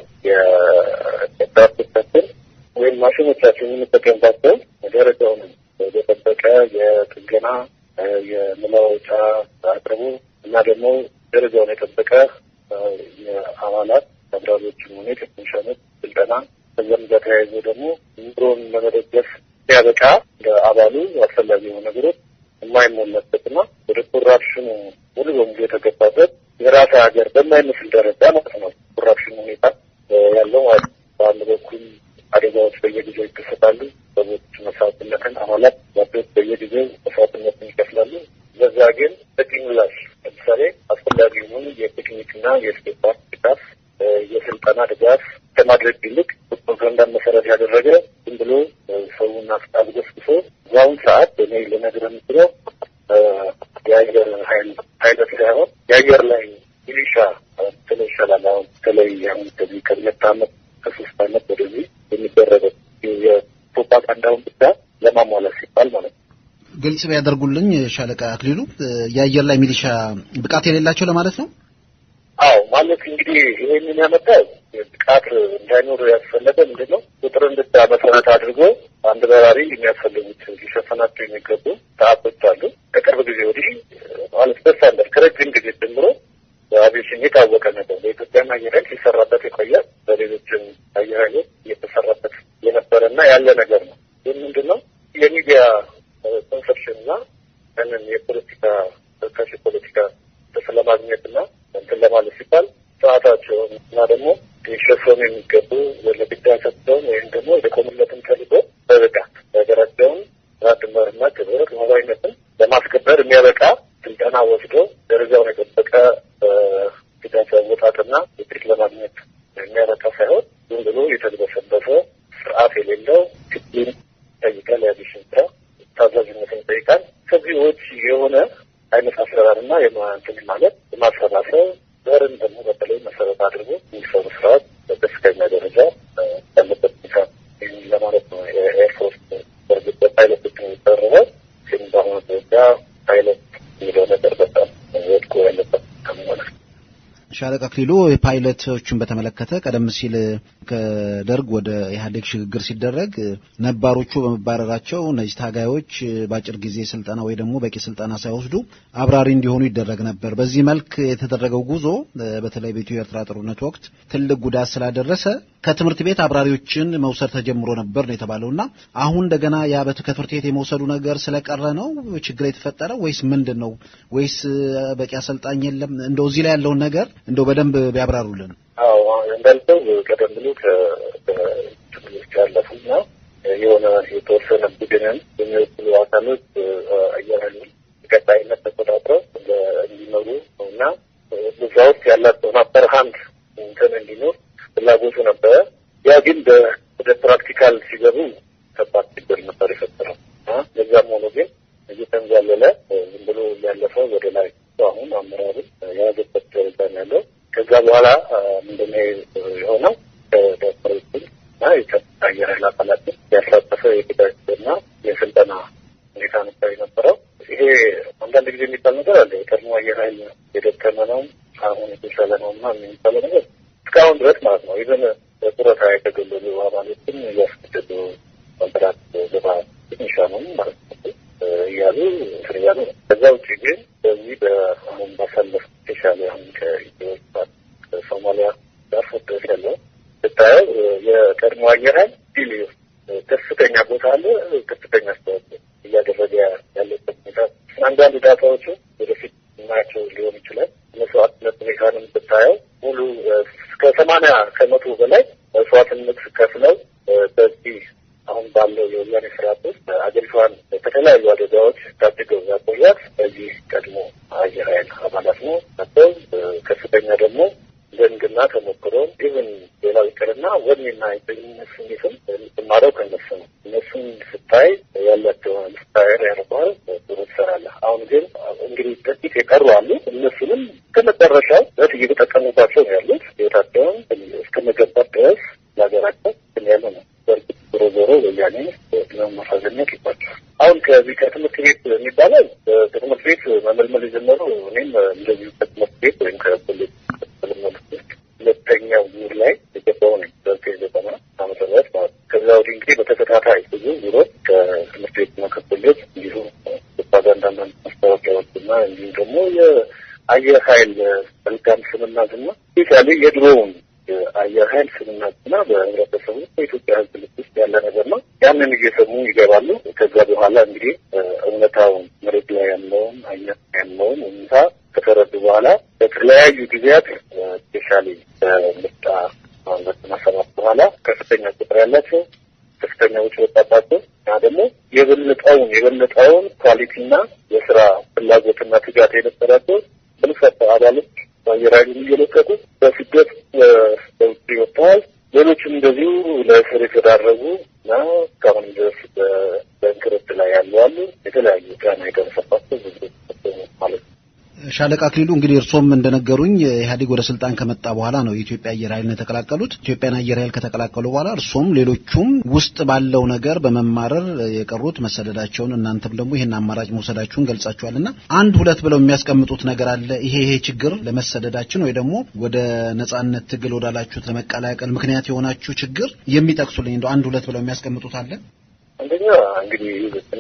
የዳርቶቻችን ወይም ማሽኖቻችን የምንጠቀምባቸው ደረጃውን የጠበቀ የጥገና የመለዋወጫ አቅርቡ እና ደግሞ ደረጃውን የጠበቀ የአባላት አብራሪዎችን ሆነ ቴክኒሻኖች ስልጠና ከዚያም ጋር ተያይዞ ደግሞ ኑሮን ለመደገፍ ሲያበቃ ለአባሉ አስፈላጊ የሆኑ ነገሮች የማይሞላበትና ወደ ኮራፕሽኑ ሙሉ በሙሉ የተገባበት የራስ ሀገር በማይመስል ደረጃ ማለት ነው ኮራፕሽን ሁኔታ ያለው ማለት ነው። በአንድ በኩል አደጋዎች በየጊዜው ይከሰታሉ። ሰዎች መስዋዕትነትን አባላት ያዶች በየጊዜው መስዋዕትነትን ይከፍላሉ። በዛ ግን በቂ ምላሽ ለምሳሌ አስፈላጊ የሆኑ የቴክኒክና የስፔፓር ድጋፍ፣ የስልጠና ድጋፍ ከማድረግ ይልቅ ፕሮፓጋንዳን መሰረት ያደረገ ዝም ብሎ ሰውን አስገብስብሶ በአሁን ሰዓት እኔ ልነግርህ የምችለው የአየር ኃይል ፓይለት ሳይሆን የአየር ላይ ሚሊሻ ስለ ይሻላል። አሁን በተለይ አሁን ከዚህ ከሁለት ዓመት ከሶስት ዓመት ወደዚህ የሚደረገው የፕሮፓጋንዳውን ብቻ ለማሟላት ሲባል ማለት ነው። ግልጽ ቢያደርጉልኝ ሻለቃ አክሊሉ የአየር ላይ ሚሊሻ ብቃት የሌላቸው ለማለት ነው። አዎ ማለት እንግዲህ ይሄንን ያመጣው ብቃት እንዳይኖር ያስፈለገ ምንድን ነው? ቁጥርን ብቻ መሰረት አድርጎ አንድ በራሪ የሚያስፈልጉት ሊሸፈናቸው የሚገቡ ሰዓቶች አሉ። ከቅርብ ጊዜ ወዲህ ማለት በስታንዳርድ ከረጅም ጊዜ ጀምሮ በአቪዬሽን የታወቀ ነገር በኢትዮጵያና አየር ኃይል ሲሰራበት የቆየ በሌሎችም አየር ኃይሎች እየተሰራበት የነበረና ያለ ነገር ነው። ይህ ምንድን ነው? የሚዲያ ኮንሰፕሽን እና ያንን የፖለቲካ ተካሽ ፖለቲካ ለማግኘትና እንትን ለማለት ሲባል ሰዓታቸውን እና ደግሞ ሊሸፈኑ የሚገቡ ለግዳ ሰጥተውን ወይም ደግሞ የቆሙለትን ተልዕኮ በብቃት የሀገራቸውን ድንበርና ክብር ሉዓላዊነትን ለማስከበር የሚያበቃ ስልጠና ወስዶ ደረጃውን የጠበቀ ግዳጅ አወጣጥና ውጤት ለማግኘት የሚያበቃ ሳይሆን ዝም ብሎ የተልበሰበሰ ስርዓት የሌለው ክሊን ይጠይቃል። የአቪዬሽን ስራ ታዛዥነትን ይጠይቃል። ከዚህ ውጭ የሆነ አይነት አሰራርና የማንትን ማለት የማሰባሰብ ዘርን ደግሞ በተለይ መሰረት አድርጎ የሚሰሩ ስራዎች በከፍተኛ ደረጃ ያለበት ሁኔታ ለማለት ነው። የኤርፎርስ በእርግጥ በፓይለቶች ነው የሚጠርበው፣ ግን በአሁኑ ደረጃ ፓይለት የሚለው ነገር በጣም ወድቆ ያለበት ከመሆነ ሻለቃ አክሊሉ ፓይለቶችን በተመለከተ ቀደም ሲል ከደርግ ወደ ኢህአዴግ ሽግግር ሲደረግ ነባሮቹ በመባረራቸው እነዚህ ታጋዮች በአጭር ጊዜ ስልጠና ወይ ደግሞ በቂ ስልጠና ሳይወስዱ አብራሪ እንዲሆኑ ይደረግ ነበር። በዚህ መልክ የተደረገው ጉዞ በተለይ በኢትዮ ኤርትራ ጦርነት ወቅት ትልቅ ጉዳት ስላደረሰ ከትምህርት ቤት አብራሪዎችን መውሰድ ተጀምሮ ነበር ነው የተባለው እና አሁን እንደገና ያ ከትምህርት ቤት የመውሰዱ ነገር ስለቀረ ነው ችግር የተፈጠረው ወይስ ምንድን ነው? ወይስ በቂ አሰልጣኝ የለም? እንደው እዚህ ላይ ያለውን ነገር እንደው በደንብ ቢያብራሩልን። አዎ እንዳልከው ቀደም ብሎ ከትምህርት ያለፉና የሆነ የተወሰነ ቡድንን የሚወክሉ አካሎች አየር ኃይሉን ቀጣይነት ተቆጣጥረው እንዲመሩ እና እዛ ውስጥ ያላቸውን አፐር ሃንድ እንትን እንዲኖር ፍላጎቱ ነበረ። ያ ግን ወደ ፕራክቲካል ሲገቡ ከባድ ችግር ነበር የፈጠረው። ለዛም ሆኖ ግን እየተንዛለለ ዝም ብሎ ያለፈው ወደ ላይ አሁን አመራሩን የያዘበት ደረጃ ነው ያለው። ከዛ በኋላ ምንድነው የሆነው? ዶክተሮችን እና የጸጥታ አየር ኃይል አካላትን ያሳተፈ የግዳጅና የስልጠና ሁኔታ ነበር የነበረው። ይሄ አንዳንድ ጊዜ የሚባል ነገር አለ። የቀድሞ አየር ኃይል የደከመ ነው፣ አሁን የተሻለ ነው እና የሚባለው ነገር እስካሁን ድረስ ማለት ነው። ይዘን በጡረታ የተገለሉ አባሎችን እያስገደዱ ኮንትራት ገባ ትንሻ ነው ማለት ነው እያሉ እንትን እያሉ ነው። ከዛ ውጭ ግን በዚህ በአሁን ባሳለፍ የተሻለ አሁን ከኢትዮ ከሶማሊያ ጋር ድረስ ያለው ስታየው የቀድሞ አየር ኃይል ዲል ከፍተኛ ቦታ አለ፣ ከፍተኛ አስተዋጽኦ እያደረገ ያለበት ሁኔታ አንዳንድ ዳታዎቹ ወደፊት እናያቸው ሊሆን ይችላል። መስዋዕትነት ሁኔታንም ብታየው ሙሉ እስከ ሰማንያ ከመቶ በላይ መስዋዕትነት ከፍለው በዚህ አሁን ባለው የወያኔ ስርዓት ውስጥ አገሪቷን ከተለያዩ አደጋዎች ታድገው ያቆያት በዚህ ቀድሞ አየር ኃይል አባላት ነው ናቸው። ከፍተኛ ደግሞ ልምድና ተሞክሮ ይህን ሌላው ይቅርና ወኔና የጠኝነት ስሜትም የምትማረው ከነሱ ነው። እነሱን ስታይ ያላቸውን ስታየር ያደርገዋል፣ ጥሩ ትሰራለህ። አሁን ግን እንግዲህ ጥቂት የቀሩ አሉ። እነሱንም ከመጨረሻው በት እየተጠቀሙባቸው ነው ያሉት ህይወታቸውን እስከ መገባት ድረስ ለሀገራቸው ግን ያለ ነው። በእርግጥ ዞሮ ዞሮ ወያኔ ነው ማሳዘኛ ይባቸዋል። አሁን ከዚህ ከትምህርት ቤት የሚባለው ከትምህርት ቤት መመልመል የጀመሩ እኔም እንደዚሁ ከትምህርት ቤት ወይም ከኮሌጅ መመልመል ውስጥ ሁለተኛው ዙር ላይ የገባው ነኝ በዘጠኝ ዘጠና ዓመተ ምህረት ማለት ነው። ከዛ ወዲህ እንግዲህ በተከታታይ ብዙ ዙሮች ከትምህርት ቤት እና ከኮሌጅ እንዲሁም ፕሮፓጋንዳና ማስታወቂያዎች እና እንዲሁም ደግሞ የአየር ኃይል መልካም ስምና ዝና ስፔሻሊ የድሮውን የአየር ኃይል ስምና ዝና በህብረተሰቡ በኢትዮጵያ ሕዝብ ልብ ውስጥ ያለ ነገር ነው። ያንን እየሰሙ ይገባሉ። ከዛ በኋላ እንግዲህ እውነታውን መሬት ላይ ያለውን አየር ያለውን ሁኔታ ከተረዱ በኋላ በተለያዩ ጊዜያት ስፔሻሊ በምርጫ ዘጠና ሰባት በኋላ ከፍተኛ ቁጥር ያላቸው ከፍተኛ ውጭ ወጣባቸው እና ደግሞ የበለጠውን የበለጠውን ኳሊቲና የስራ ፍላጎትና ትጋት የነበራቸው በርካታ አባሎች በአየር ኃይሉን እየለቀቁ በስደት በውጭ ወጥተዋል። ሌሎችም እንደዚሁ ለእስር የተዳረጉ እና እስካሁን ድረስ በእንክርት ላይ ያሉ አሉ። የተለያዩ ጫና የደረሰባቸው ብዙ ማለት ነው። ሻለቃ አክሊሉ እንግዲህ እርሶም እንደነገሩኝ ኢህአዴግ ወደ ስልጣን ከመጣ በኋላ ነው የኢትዮጵያ አየር ኃይልን የተቀላቀሉት። ኢትዮጵያን አየር ኃይል ከተቀላቀሉ በኋላ እርሶም ሌሎቹም ውስጥ ባለው ነገር በመማረር የቀሩት መሰደዳቸውን እናንተም ደግሞ ይህን አማራጭ መውሰዳችሁን ገልጻችኋል እና አንድ ሁለት ብለው የሚያስቀምጡት ነገር አለ። ይሄ ይሄ ችግር ለመሰደዳችን ወይ ደግሞ ወደ ነጻነት ትግል ወዳላችሁት ለመቀላቀል ምክንያት የሆናችሁ ችግር የሚጠቅሱልኝ እንደው አንድ ሁለት ብለው የሚያስቀምጡት አለ። አንደኛ እንግዲህ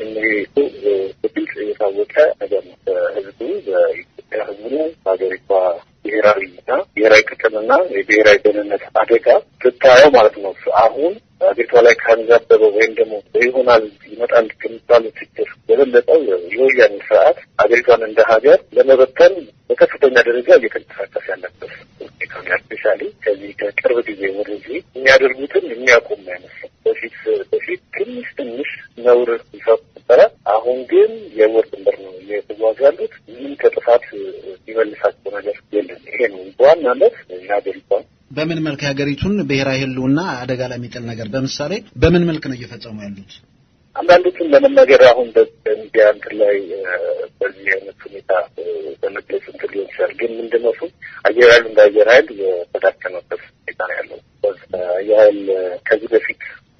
በግልጽ የታወቀ ነገር ነው። በህዝቡ በኢትዮጵያ ህዝቡ በሀገሪቷ ብሔራዊና ብሔራዊ ጥቅምና የብሔራዊ ደህንነት አደጋ ስታየው ማለት ነው አሁን ሀገሪቷ ላይ ካንዣበበው ወይም ደግሞ ይሆናል ይመጣል ከሚባሉ ችግር የበለጠው የወያኔ ስርዓት ሀገሪቷን እንደ ሀገር ለመበተን በከፍተኛ ደረጃ እየተንቀሳቀስ ያለበት ሁኔታ ስፔሻሊ ከዚህ ከቅርብ ጊዜ ወደዚህ የሚያደርጉትን የሚያቆም አይመስልም። በፊት በፊት ትንሽ ትንሽ ነውር ይሰሩ ነበረ። አሁን ግን የወር ድንበር ነው እየተጓዙ ያሉት። ምንም ከጥፋት የሚመልሳቸው ነገር የለም። ይሄ ነው በዋናነት የሀገሪቷን በምን መልክ የሀገሪቱን ብሔራዊ ህልውና አደጋ ላይ የሚጥል ነገር በምሳሌ በምን መልክ ነው እየፈጸሙ ያሉት? አንዳንዶቹን ለመናገር አሁን በሚዲያ እንትን ላይ በዚህ አይነት ሁኔታ በመግለጽ እንትን ሊሆን ይችላል። ግን ምንድነው እሱ አየር ኃይሉ እንደ አየር ኃይል የተዳከመበት ሁኔታ ነው ያለው። አየር ኃይል ከዚህ በፊት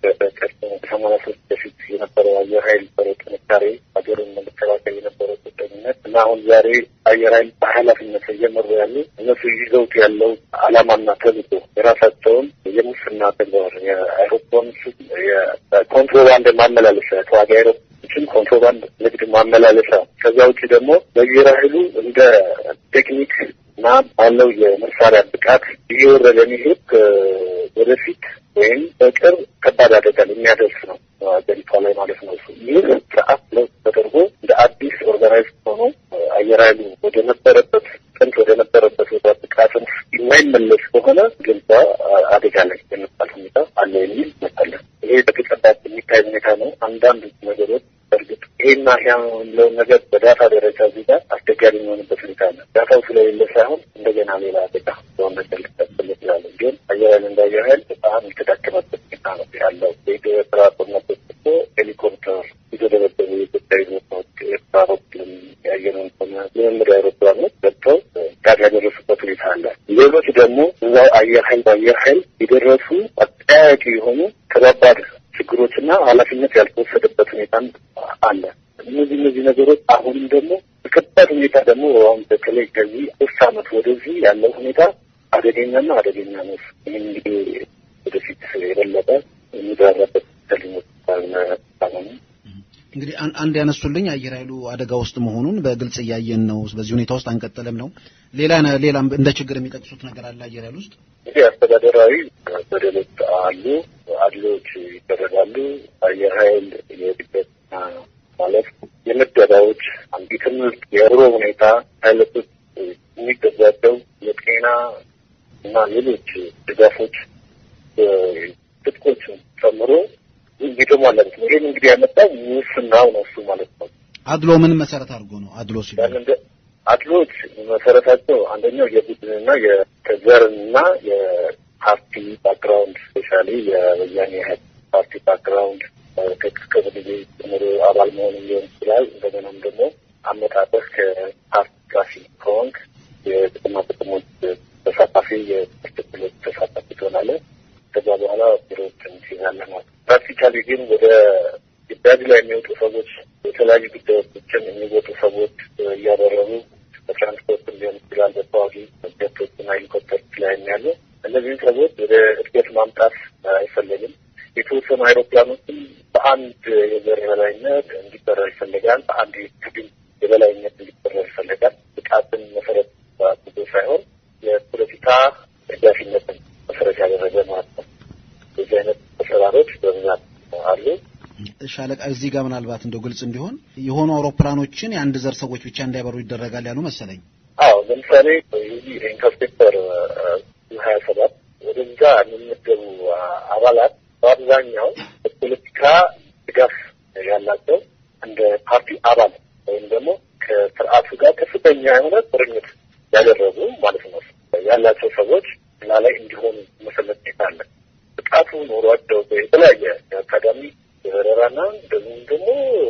ከሰማንያ ሶስት በፊት የነበረው አየር ኃይል በረው ጥንካሬ ሀገርን ለመከላከል የነበረው ቁርጠኝነት እና አሁን ዛሬ አየር ኃይል በኃላፊነት እየመሩ ያሉ እነሱ ይዘውት ያለው ዓላማና ተልዕኮ የራሳቸውን የሙስና ተግባር የአይሮፕላን የኮንትሮባንድ ማመላለሻ ተዋጊ አይሮፕላኖችን ኮንትሮባንድ ንግድ ማመላለሻ ከዚያ ውጭ ደግሞ በአየር ኃይሉ እንደ ቴክኒክ እና ባለው የመሳሪያ ብቃት እየወረደ የሚሄድ ወደፊት ወይም በቅርብ ከባድ አደጋ የሚያደርስ ነው ሀገሪቷ ላይ ማለት ነው። ይህ ስርዓት ለውጥ ተደርጎ እንደ አዲስ ኦርጋናይዝ ሆኖ አየር ኃይሉ ወደ ነበረበት ጥንት ወደ ነበረበት ወደ ብቃትን የማይመለስ ከሆነ ግልባ አደጋ ላይ የሚባል ሁኔታ አለ የሚል ይመጣለን። ይሄ በተጨባጭ የሚታይ ሁኔታ ነው። አንዳንድ ነገሮች በእርግጥ ይሄና ያ የሚለውን ነገር በዳታ ደረጃ እዚህ ጋር አስቸጋሪ የሚሆንበት ሁኔታ አለ። ዳታው ስለሌለ ሳይሆን እንደገና ሌላ አደጋ በሆነ ነገር ሊቀጥል ይችላል። ግን አየር ኃይል እንደ አየር ኃይል በጣም የተዳከመበት ሁኔታ ነው ያለው። የኤርትራ ጦርነት እኮ ሄሊኮፕተር የተደበደቡ የኢትዮጵያ ቦታዎች ኤርትራ በኩልም የአየሩን ሆነ ልምምድ አይሮፕላኖች ገብተው ጋር ያደረሱበት ሁኔታ አለ። ሌሎች ደግሞ እዛው አየር ኃይል በአየር ኃይል የደረሱ አጠያያቂ የሆኑ ከባባድ ችግሮችና ኃላፊነት ያልተወሰደበት ሁኔታ አለ። እነዚህ እነዚህ ነገሮች አሁንም ደግሞ በከባድ ሁኔታ ደግሞ አሁን በተለይ ከዚህ ሶስት ዓመት ወደዚህ ያለው ሁኔታ አደገኛና አደገኛ ነው። ይህ እንግዲህ ወደፊት የበለጠ የሚደረበት ተሊሞች አሁኑ እንግዲህ አንድ ያነሱልኝ አየር ኃይሉ አደጋ ውስጥ መሆኑን በግልጽ እያየን ነው። በዚህ ሁኔታ ውስጥ አንቀጥልም ነው። ሌላ ሌላ እንደ ችግር የሚጠቅሱት ነገር አለ አየር ኃይል ውስጥ እንግዲህ አስተዳደራዊ በደሎች አሉ፣ አድሎች ይደረጋሉ። አየር ኃይል የእድገት ማለት የምደባዎች አንዲ ትምህርት፣ የኑሮ ሁኔታ ፓይለቶች የሚገዛቸው የጤና እና ሌሎች ድጋፎች ትጥቆችን ጨምሮ የተሟላበት ነው። ይህን እንግዲህ ያመጣው ሙስናው ነው እሱ ማለት ነው። አድሎ ምን መሰረት አድርጎ ነው አድሎ ሲሉ አድሎች መሰረታቸው አንደኛው የቡድንና የዘርና የፓርቲ ባክግራውንድ ስፔሻሊ የወያኔ ኢህአዴግ ፓርቲ ባክግራውንድ ከቅርብ ጊዜ ጀምሮ አባል መሆን ሊሆን ይችላል። እንደገናም ደግሞ አመጣጠህ ከፓርቲ ቃፊ ከሆንክ የጥቅማ ጥቅሞች ተሳታፊ የትክክሎች ተሳታፊ ትሆናለህ። ከዛ በኋላ ቢሮዎችን ትይዛለህ ማለት ፕራክቲካሊ ግን ወደ ግዳጅ ላይ የሚወጡ ሰዎች የተለያዩ ጉዳዮችን የሚወጡ ሰዎች እያደረጉ በትራንስፖርት ሊሆን ይችላል፣ በተዋጊ ጀቶችና ሄሊኮፕተሮች ላይ ያሉ እነዚህን ሰዎች ወደ እድገት ማምጣት አይፈለግም። የተወሰኑ አይሮፕላኖችም በአንድ የዘር የበላይነት እንዲበረር ይፈልጋል። በአንድ የትግል የበላይነት እንዲበረር ይፈልጋል። ብቃትን መሰረት አድርጎ ሳይሆን የፖለቲካ ደጋፊነትን መሰረት ያደረገ ማለት ነው። በዚህ አይነት አሰራሮች በብዛት አሉ። ሻለቃ እዚህ ጋር ምናልባት እንደው ግልጽ እንዲሆን የሆኑ አውሮፕላኖችን የአንድ ዘር ሰዎች ብቻ እንዳይበሩ ይደረጋል ያሉ መሰለኝ። አዎ ለምሳሌ ይህ ኢንተርሴፕተር ሀያ ሰባት ወደዛ የሚመደቡ አባላት በአብዛኛው በፖለቲካ ድጋፍ ያላቸው እንደ ፓርቲ አባል ወይም ደግሞ ከስርዓቱ ጋር ከፍተኛ የሆነ ቁርኝት ያደረጉ ማለት ነው ያላቸው ሰዎች እና ላይ እንዲሆኑ መሰለት ሁኔታ አለ። ብቃቱ ኖሯቸው የተለያየ የአካዳሚ የበረራና እንደዚሁም ደግሞ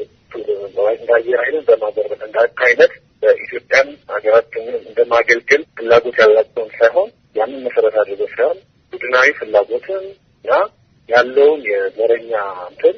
እንደ አየር ኃይልን በማበረር እንደ አይነት በኢትዮጵያን ሀገራችንን እንደማገልገል ፍላጎት ያላቸውን ሳይሆን ያንን መሰረት አድርገው ሳይሆን ቡድናዊ ፍላጎትን እና ያለውን የዘረኛ እንትን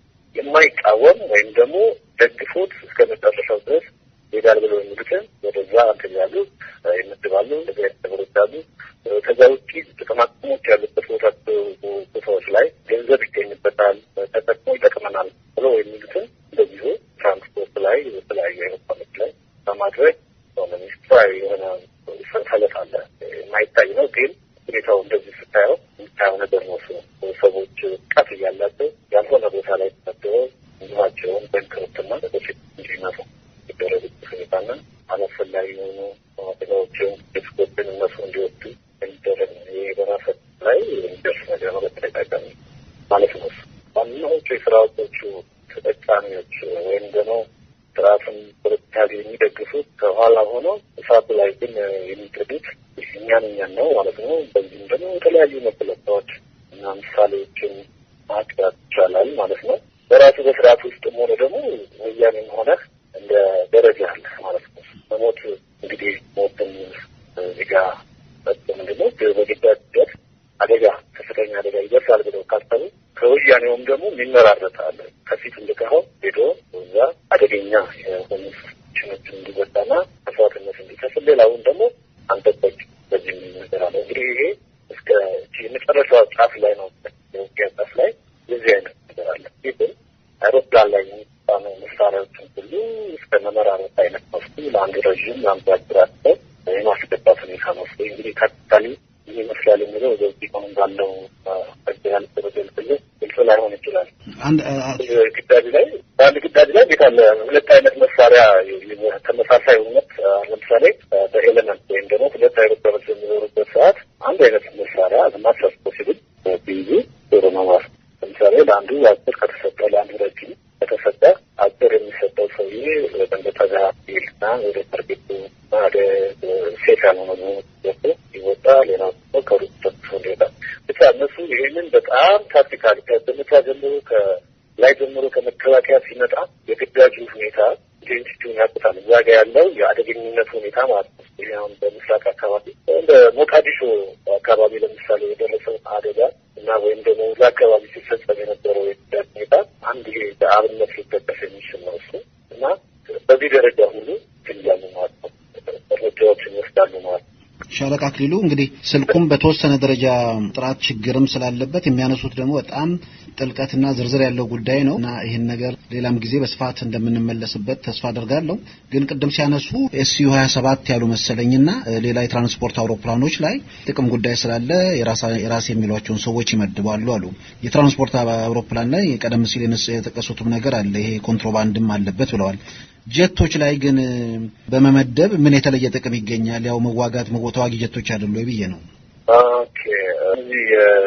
የማይቃወም ወይም ደግሞ ደግፎት እስከ መጨረሻው ድረስ ይሄዳል ብለው የሚሉትን ወደዛ እንትን ያሉ ይመድባሉ። እንደዚህ አይነት ነገሮች አሉ። ከዛ ውጭ ጥቅማጥቅሞች ያሉበት ቦታ ቦታዎች ላይ ገንዘብ ይገኝበታል፣ ተጠቅሞ ይጠቅመናል ብለው የሚሉትን እንደዚሁ ትራንስፖርት ላይ የተለያዩ አይሮፕላኖች ላይ በማድረግ ሆነ ሚስጥራዊ የሆነ ሰንሰለት አለ። የማይታይ ነው ግን ሁኔታው እንደዚህ ስታየው የምታየው ነገር ነው። ሰዎች ብቃት እያላቸው ያልሆነ ቦታ ላይ ተመድበው እንዲኋቸውን በንክርትና በፊት እንዲመጡ የሚደረጉበት ሁኔታና አላስፈላጊ የሆኑ አደጋዎችን ሪስኮችን እነሱ እንዲወዱ የሚደረግ ነው። ይህ በራሰት ላይ የሚደርስ ነገር ነው። በተደጋጋሚ ማለት ነው። ዋናዎቹ የስርዓቶቹ ተጠቃሚዎች ወይም ደግሞ ስርዓቱን ፖለቲካሊ የሚደግፉት ከኋላ ሆነው እሳቱ ላይ ግን የሚጥዱት እኛን እኛን ነው ማለት ነው። በዚህም ደግሞ የተለያዩ መገለጫዎች እና ምሳሌዎችን ማቅረብ ይቻላል ማለት ነው። በራሱ በስርዓት ውስጥም ሆነ ደግሞ ወያኔም ሆነ እንደ ደረጃ አለ ማለት ነው። መሞት እንግዲህ ሞትን ዜጋ ምንድነው በግዳጅ አደጋ ከፍተኛ አደጋ ይደርሳል ብለው ካሰቡ ከወያኔውም ደግሞ የሚመራረጥ አለ። ከፊት እንድቀኸው ሄዶ እዛ አደገኛ የሆኑ ችኖችን እንዲወጣና መስዋዕትነት እንዲከፍል፣ ሌላውን ደግሞ አንጠበቅ በዚህ የሚል ነገር አለ። እንግዲህ ይሄ እስከ የመጨረሻዋ ጫፍ ላይ ነው፣ የውጊያ ጫፍ ላይ የዚህ አይነት ነገር አለ። ይህ ግን አይሮፕላን ላይ የሚባሉ መሳሪያዎችን ሁሉ እስከ መመራረጥ አይነት መስሉ ለአንድ ረዥም ለአንድ አጭር አስበው የማስገባት ሁኔታ ነው። እንግዲህ ካፒታሊ ይህ ይመስላል የሚለው በዚህ አሁን ባለው ያል በገልጽል ግልጽ ላይሆን ይችላል። ግዳጅ ላይ በአንድ ግዳጅ ላይ ቤት አለ ሁለት አይነት መሳሪያ ተመሳሳይ እውነት ለምሳሌ በኤሌመንት ወይም ደግሞ ሁለት አይሮፕላኖች የሚኖሩበት ሰዓት አንድ አይነት መሳሪያ ማሰስ ፖሲብል ቢይዙ ጥሩ ነው ማለት ለምሳሌ ለአንዱ አጭር ከተሰጠ ለአንዱ ረጅም ከተሰጠ አጭር የሚሰጠው ሰውዬ ወደ ጠጋ ይልና ወደ ታርጌቱ ወደ ሴት ያልሆነ ገብቶ ይወጣ፣ ሌላው ከሩቅ ተጥፎ ይወጣል። ብቻ እነሱ ይህንን በጣም ታክቲካል ከዘመቻ ጀምሮ ከላይ ጀምሮ ከመከላከያ ሲመጣ የግዳጁ ሁኔታ ኢንቴንሲቲውን ያቁታል። እዛ ጋ ያለው የአደገኝነት ሁኔታ ማለት ነው። ይህ አሁን በምስራቅ አካባቢ እንደ ሞቃዲሾ አካባቢ ለምሳሌ የደረሰው አደጋ እና ወይም ደግሞ እዛ አካባቢ ሲፈጸም የነበረው የግዳጅ ሁኔታ አንድ ይሄ በአብነት ሊጠቀስ የሚችል ነው እሱ እና በዚህ ደረጃ ሁሉ ትያሉ ማለት ነው እርምጃዎችን ይወስዳሉ ማለት ነው። ሻለቃ አክሊሉ እንግዲህ ስልኩም በተወሰነ ደረጃ ጥራት ችግርም ስላለበት የሚያነሱት ደግሞ በጣም ጥልቀትና ዝርዝር ያለው ጉዳይ ነው እና ይህን ነገር ሌላም ጊዜ በስፋት እንደምንመለስበት ተስፋ አደርጋለሁ። ግን ቅድም ሲያነሱ ኤስዩ ሀያ ሰባት ያሉ መሰለኝና ሌላ የትራንስፖርት አውሮፕላኖች ላይ ጥቅም ጉዳይ ስላለ የራስ የሚሏቸውን ሰዎች ይመድባሉ አሉ። የትራንስፖርት አውሮፕላን ላይ ቀደም ሲል የጠቀሱትም ነገር አለ። ይሄ ኮንትሮባንድም አለበት ብለዋል። ጀቶች ላይ ግን በመመደብ ምን የተለየ ጥቅም ይገኛል? ያው መዋጋት ተዋጊ ጀቶች አይደሉ ወይ ብዬ ነው። ኦኬ እዚህ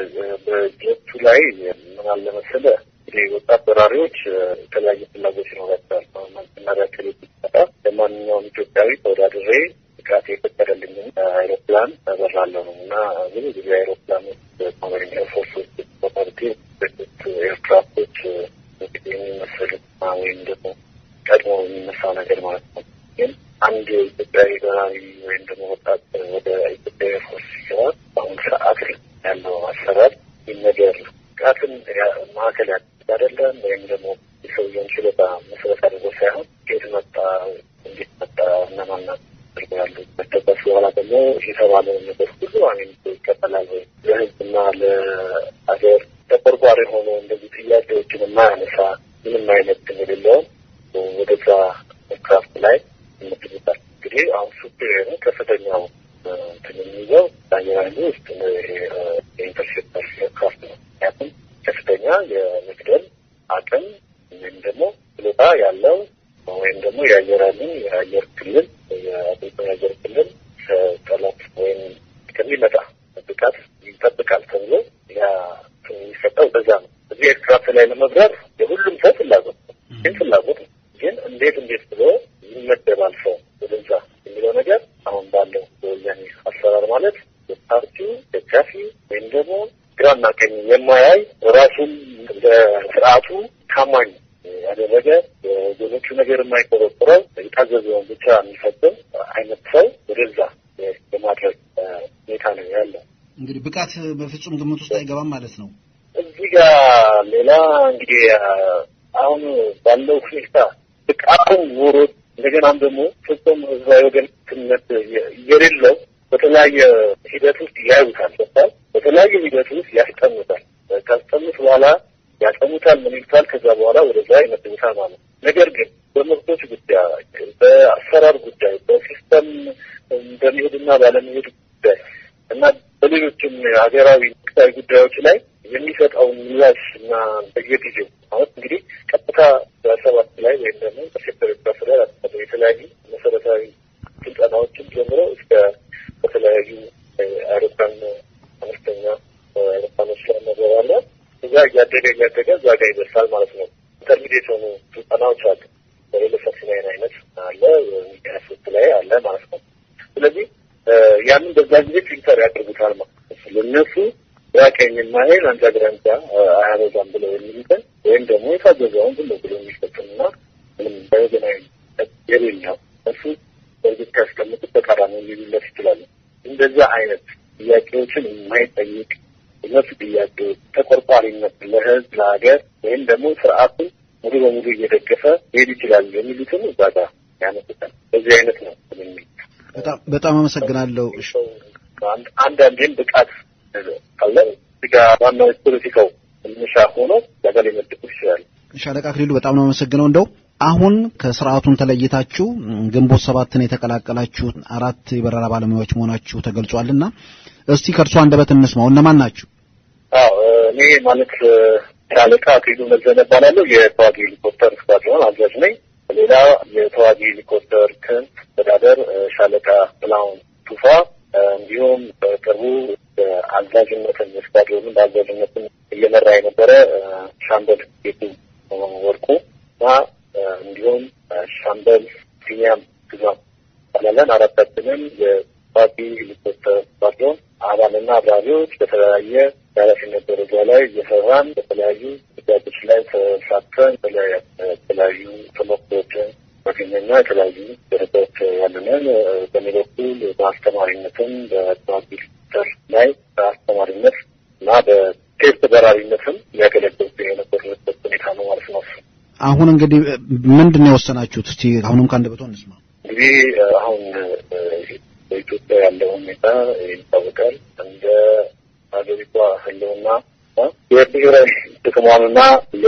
በጀቱ ላይ ምን አለ መሰለህ እንግዲህ ወጣት በራሪዎች የተለያየ ፍላጎት ይኖራቸዋል። መጀመሪያ ክልል ሲመጣ ለማንኛውም ኢትዮጵያዊ ተወዳድሬ ብቃት የፈቀደልኝን አይሮፕላን እበራለሁ ነው እና ብዙ ጊዜ አይሮፕላኖች ኮመሪን ኤርፎርሶች ኦቶሪቲ ኤርክራፍቶች እንግዲህ የሚመስሉት ወይም ደግሞ ቀድሞ የሚነሳው ነገር ማለት ነው ግን አንድ ኢትዮጵያዊ በራሪ ወይም ደግሞ ወጣት ወደ ኢትዮጵያ ኤርፎርስ ሲገባ በአሁኑ ሰዓት ያለው አሰራር ይህ ነገር ብቃትን ማዕከል ያደርግ አይደለም ወይም ደግሞ የሰው የተባለውን ነገር ሁሉ አሜን ይቀበላል ወይ? ለህዝብና ለሀገር ተቆርቋሪ ሆኖ እንደዚህ ጥያቄዎችን የማያነሳ ምንም አይነት ግን የሌለውን ወደዛ ክራፍት ላይ ይመድቡታል። እንግዲህ አሁን ሱፕሪየሩ ከፍተኛው እንትን የሚይዘው አየር ኃይሉ ውስጥ የኢንተርሴፕተር ክራፍት ነው። ምክንያቱም ከፍተኛ የመግደል አቅም ወይም ደግሞ ችሎታ ያለው ወይም ደግሞ የአየር ኃይሉን የአየር ክልል የአገሪቱን የአየር ክልል ከጠላት ወይም ከሚመጣ ጥቃት ይጠብቃል ተብሎ ያ የሚሰጠው በዛ ነው። እዚህ ኤርክራፍት ላይ ለመብረር የሁሉም ሰው ፍላጎት ነው። ግን ፍላጎት ነው። ግን እንዴት እንዴት ብሎ ይመደባል ሰው ወደዛ የሚለው ነገር አሁን ባለው በወያኔ አሰራር ማለት የፓርቲው ደጋፊ ወይም ደግሞ ግራና ቀኝ የማያይ ራሱን ለስርዓቱ ታማኝ ያደረገ የወገኖቹ ነገር የማይቆረቆረው የታዘዘውን ብቻ የሚፈጽም አይነት ሰው ወደዛ የማድረግ ሁኔታ ነው ያለው። እንግዲህ ብቃት በፍጹም ግምት ውስጥ አይገባም ማለት ነው። እዚህ ጋር ሌላ እንግዲህ አሁን ባለው ሁኔታ ብቃቱም ኖሮ እንደገናም ደግሞ ፍጹም ህዝባዊ ወገንተኝነት የሌለው በተለያየ ሂደት ውስጥ ያዩታል ገባል በተለያየ ሂደት ውስጥ ያስጠኑታል። ካስጠኑት በኋላ ያጠኑታል፣ ምን ይሉታል። ከዛ በኋላ ወደዛ ይመድቡታል ማለት ነው። ነገር ግን በመብቶች ጉዳይ፣ በአሰራር ጉዳይ፣ በሲስተም በመሄድና ባለመሄድ ጉዳይ እና በሌሎችም ሀገራዊ ወቅታዊ ጉዳዮች ላይ የሚሰጠውን ምላሽ እና በየጊዜው ማለት እንግዲህ ቀጥታ በሰባት ላይ ወይም ደግሞ በሴክተር ስራ የተለያዩ መሰረታዊ ስልጠናዎችን ጀምሮ እስከ በተለያዩ አይሮፕላን አነስተኛ አይሮፕላኖች ላይ ነገር አለ። እዛ እያደገ እያደገ እዛ ጋር ይደርሳል ማለት ነው። ኢንተርሚዲየት የሆኑ ስልጠናዎች አሉ። በሌሎች ናይን አይነት አለ ሚዲያ ሶስት ላይ አለ ማለት ነው። ስለዚህ ያንን በዛ ጊዜ ፊልተር ያደርጉታል ማለት ነው። ለእነሱ ራቀኝ የማይል አንጃ ግራንጃ አያበዛም ብለው የሚሉትን ወይም ደግሞ የታዘዘውን ዝም ብሎ የሚፈጽምና ምንም በወገናዊ የሌለው እሱ በእርግጥ ካስቀምጡት ተቃራኒ ሊሉለት ይችላሉ። እንደዛ አይነት ጥያቄዎችን የማይጠይቅ እነሱ ጥያቄዎች ተቆርቋሪነት ለህዝብ ለሀገር ወይም ደግሞ ስርዓቱን ሙሉ በሙሉ እየደገፈ ሄድ ይችላል የሚሉትን እዛ ጋር ያነሱታል። በዚህ አይነት ነው የሚል በጣም አመሰግናለሁ። አንዳንዴም ብቃት ካለ እዚጋ ዋናው ፖለቲካው መነሻ ሆኖ ዛጋ ሊመድቡ ይችላል። ሻለቃ አክሊሉ በጣም ነው አመሰግነው። እንደው አሁን ከስርዓቱን ተለይታችሁ ግንቦት ሰባትን የተቀላቀላችሁ አራት የበረራ ባለሙያዎች መሆናችሁ ተገልጿልና እስቲ ከእርሱ አንደበት እንስማው። እነማን ናችሁ? አዎ እኔ ማለት ሻለቃ አክሊሉ መዘነ እባላለሁ። የተዋጊ ሄሊኮፕተር ስኳድሮን አዛዥ ነኝ። ሌላ የተዋጊ ሄሊኮፕተር ክንፍ አስተዳደር ሻለቃ ጥላሁን ቱፋ እንዲሁም በቅርቡ በአዛዥነትን ስኳድሮንን በአዛዥነትን እየመራ የነበረ ሻምበል ጌቱ ወርቁ እና እንዲሁም ሻምበል ቢኒያም ግዛም ባላለን አራታችንም የፓርቲ ሄሊኮፕተር ስኳድሮን አባልና አብራሪዎች በተለያየ የኃላፊነት ደረጃ ላይ እየሰራን በተለያዩ ጉዳዮች ላይ ተሳትፈን የተለያዩ ተሞክሮችን ማገኘና የተለያዩ ደረጃዎች ያለንን በእኔ በኩል በአስተማሪነትም በተዋጊ ሄሊኮፕተር ላይ በአስተማሪነት እና በቴስት በራሪነትም ሊያገለግል የነበርንበት ሁኔታ ነው ማለት ነው። አሁን እንግዲህ ምንድን ነው የወሰናችሁት? እስቲ አሁንም ከአንደበቶ እንስማ። እንግዲህ አሁን በኢትዮጵያ ያለው ሁኔታ ይታወቃል። እንደ ሀገሪቷ ህልውና የብሔራዊ ጥቅሟንና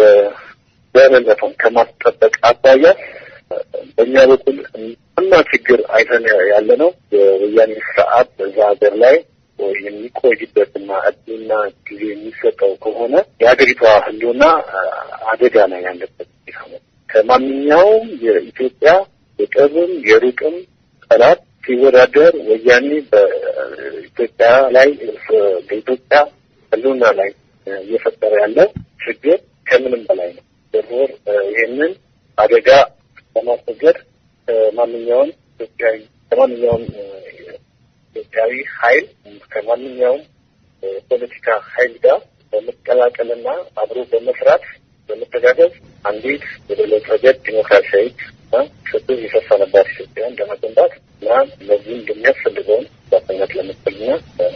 የደህንነቷን ከማስጠበቅ አኳያ በእኛ በኩል እና ችግር አይተን ያለ ነው የወያኔ ስርዓት በዛ ሀገር ላይ የሚቆይበትና እድልና ጊዜ የሚሰጠው ከሆነ የሀገሪቷ ህልውና አደጋ ላይ ያለበት ሁኔታ ነው። ከማንኛውም የኢትዮጵያ የቅርብም የሩቅም ጠላት ሲወዳደር ወያኔ በኢትዮጵያ ላይ በኢትዮጵያ ህልውና ላይ እየፈጠረ ያለው ችግር ከምንም በላይ ነው። ደርቦር ይህንን አደጋ ለማስወገድ ከማንኛውም ኢትዮጵያዊ ከማንኛውም ኢትዮጵያዊ ኃይል ከማንኛውም ፖለቲካ ኃይል ጋር በመቀላቀልና አብሮ በመስራት በመተጋገዝ አንዲት የበለጸገች ዲሞክራሲያዊት እና ፍትህ የሰፈነባት ኢትዮጵያን ለመገንባት እና ለዚህም የሚያስፈልገውን ባትነት ለመጠልና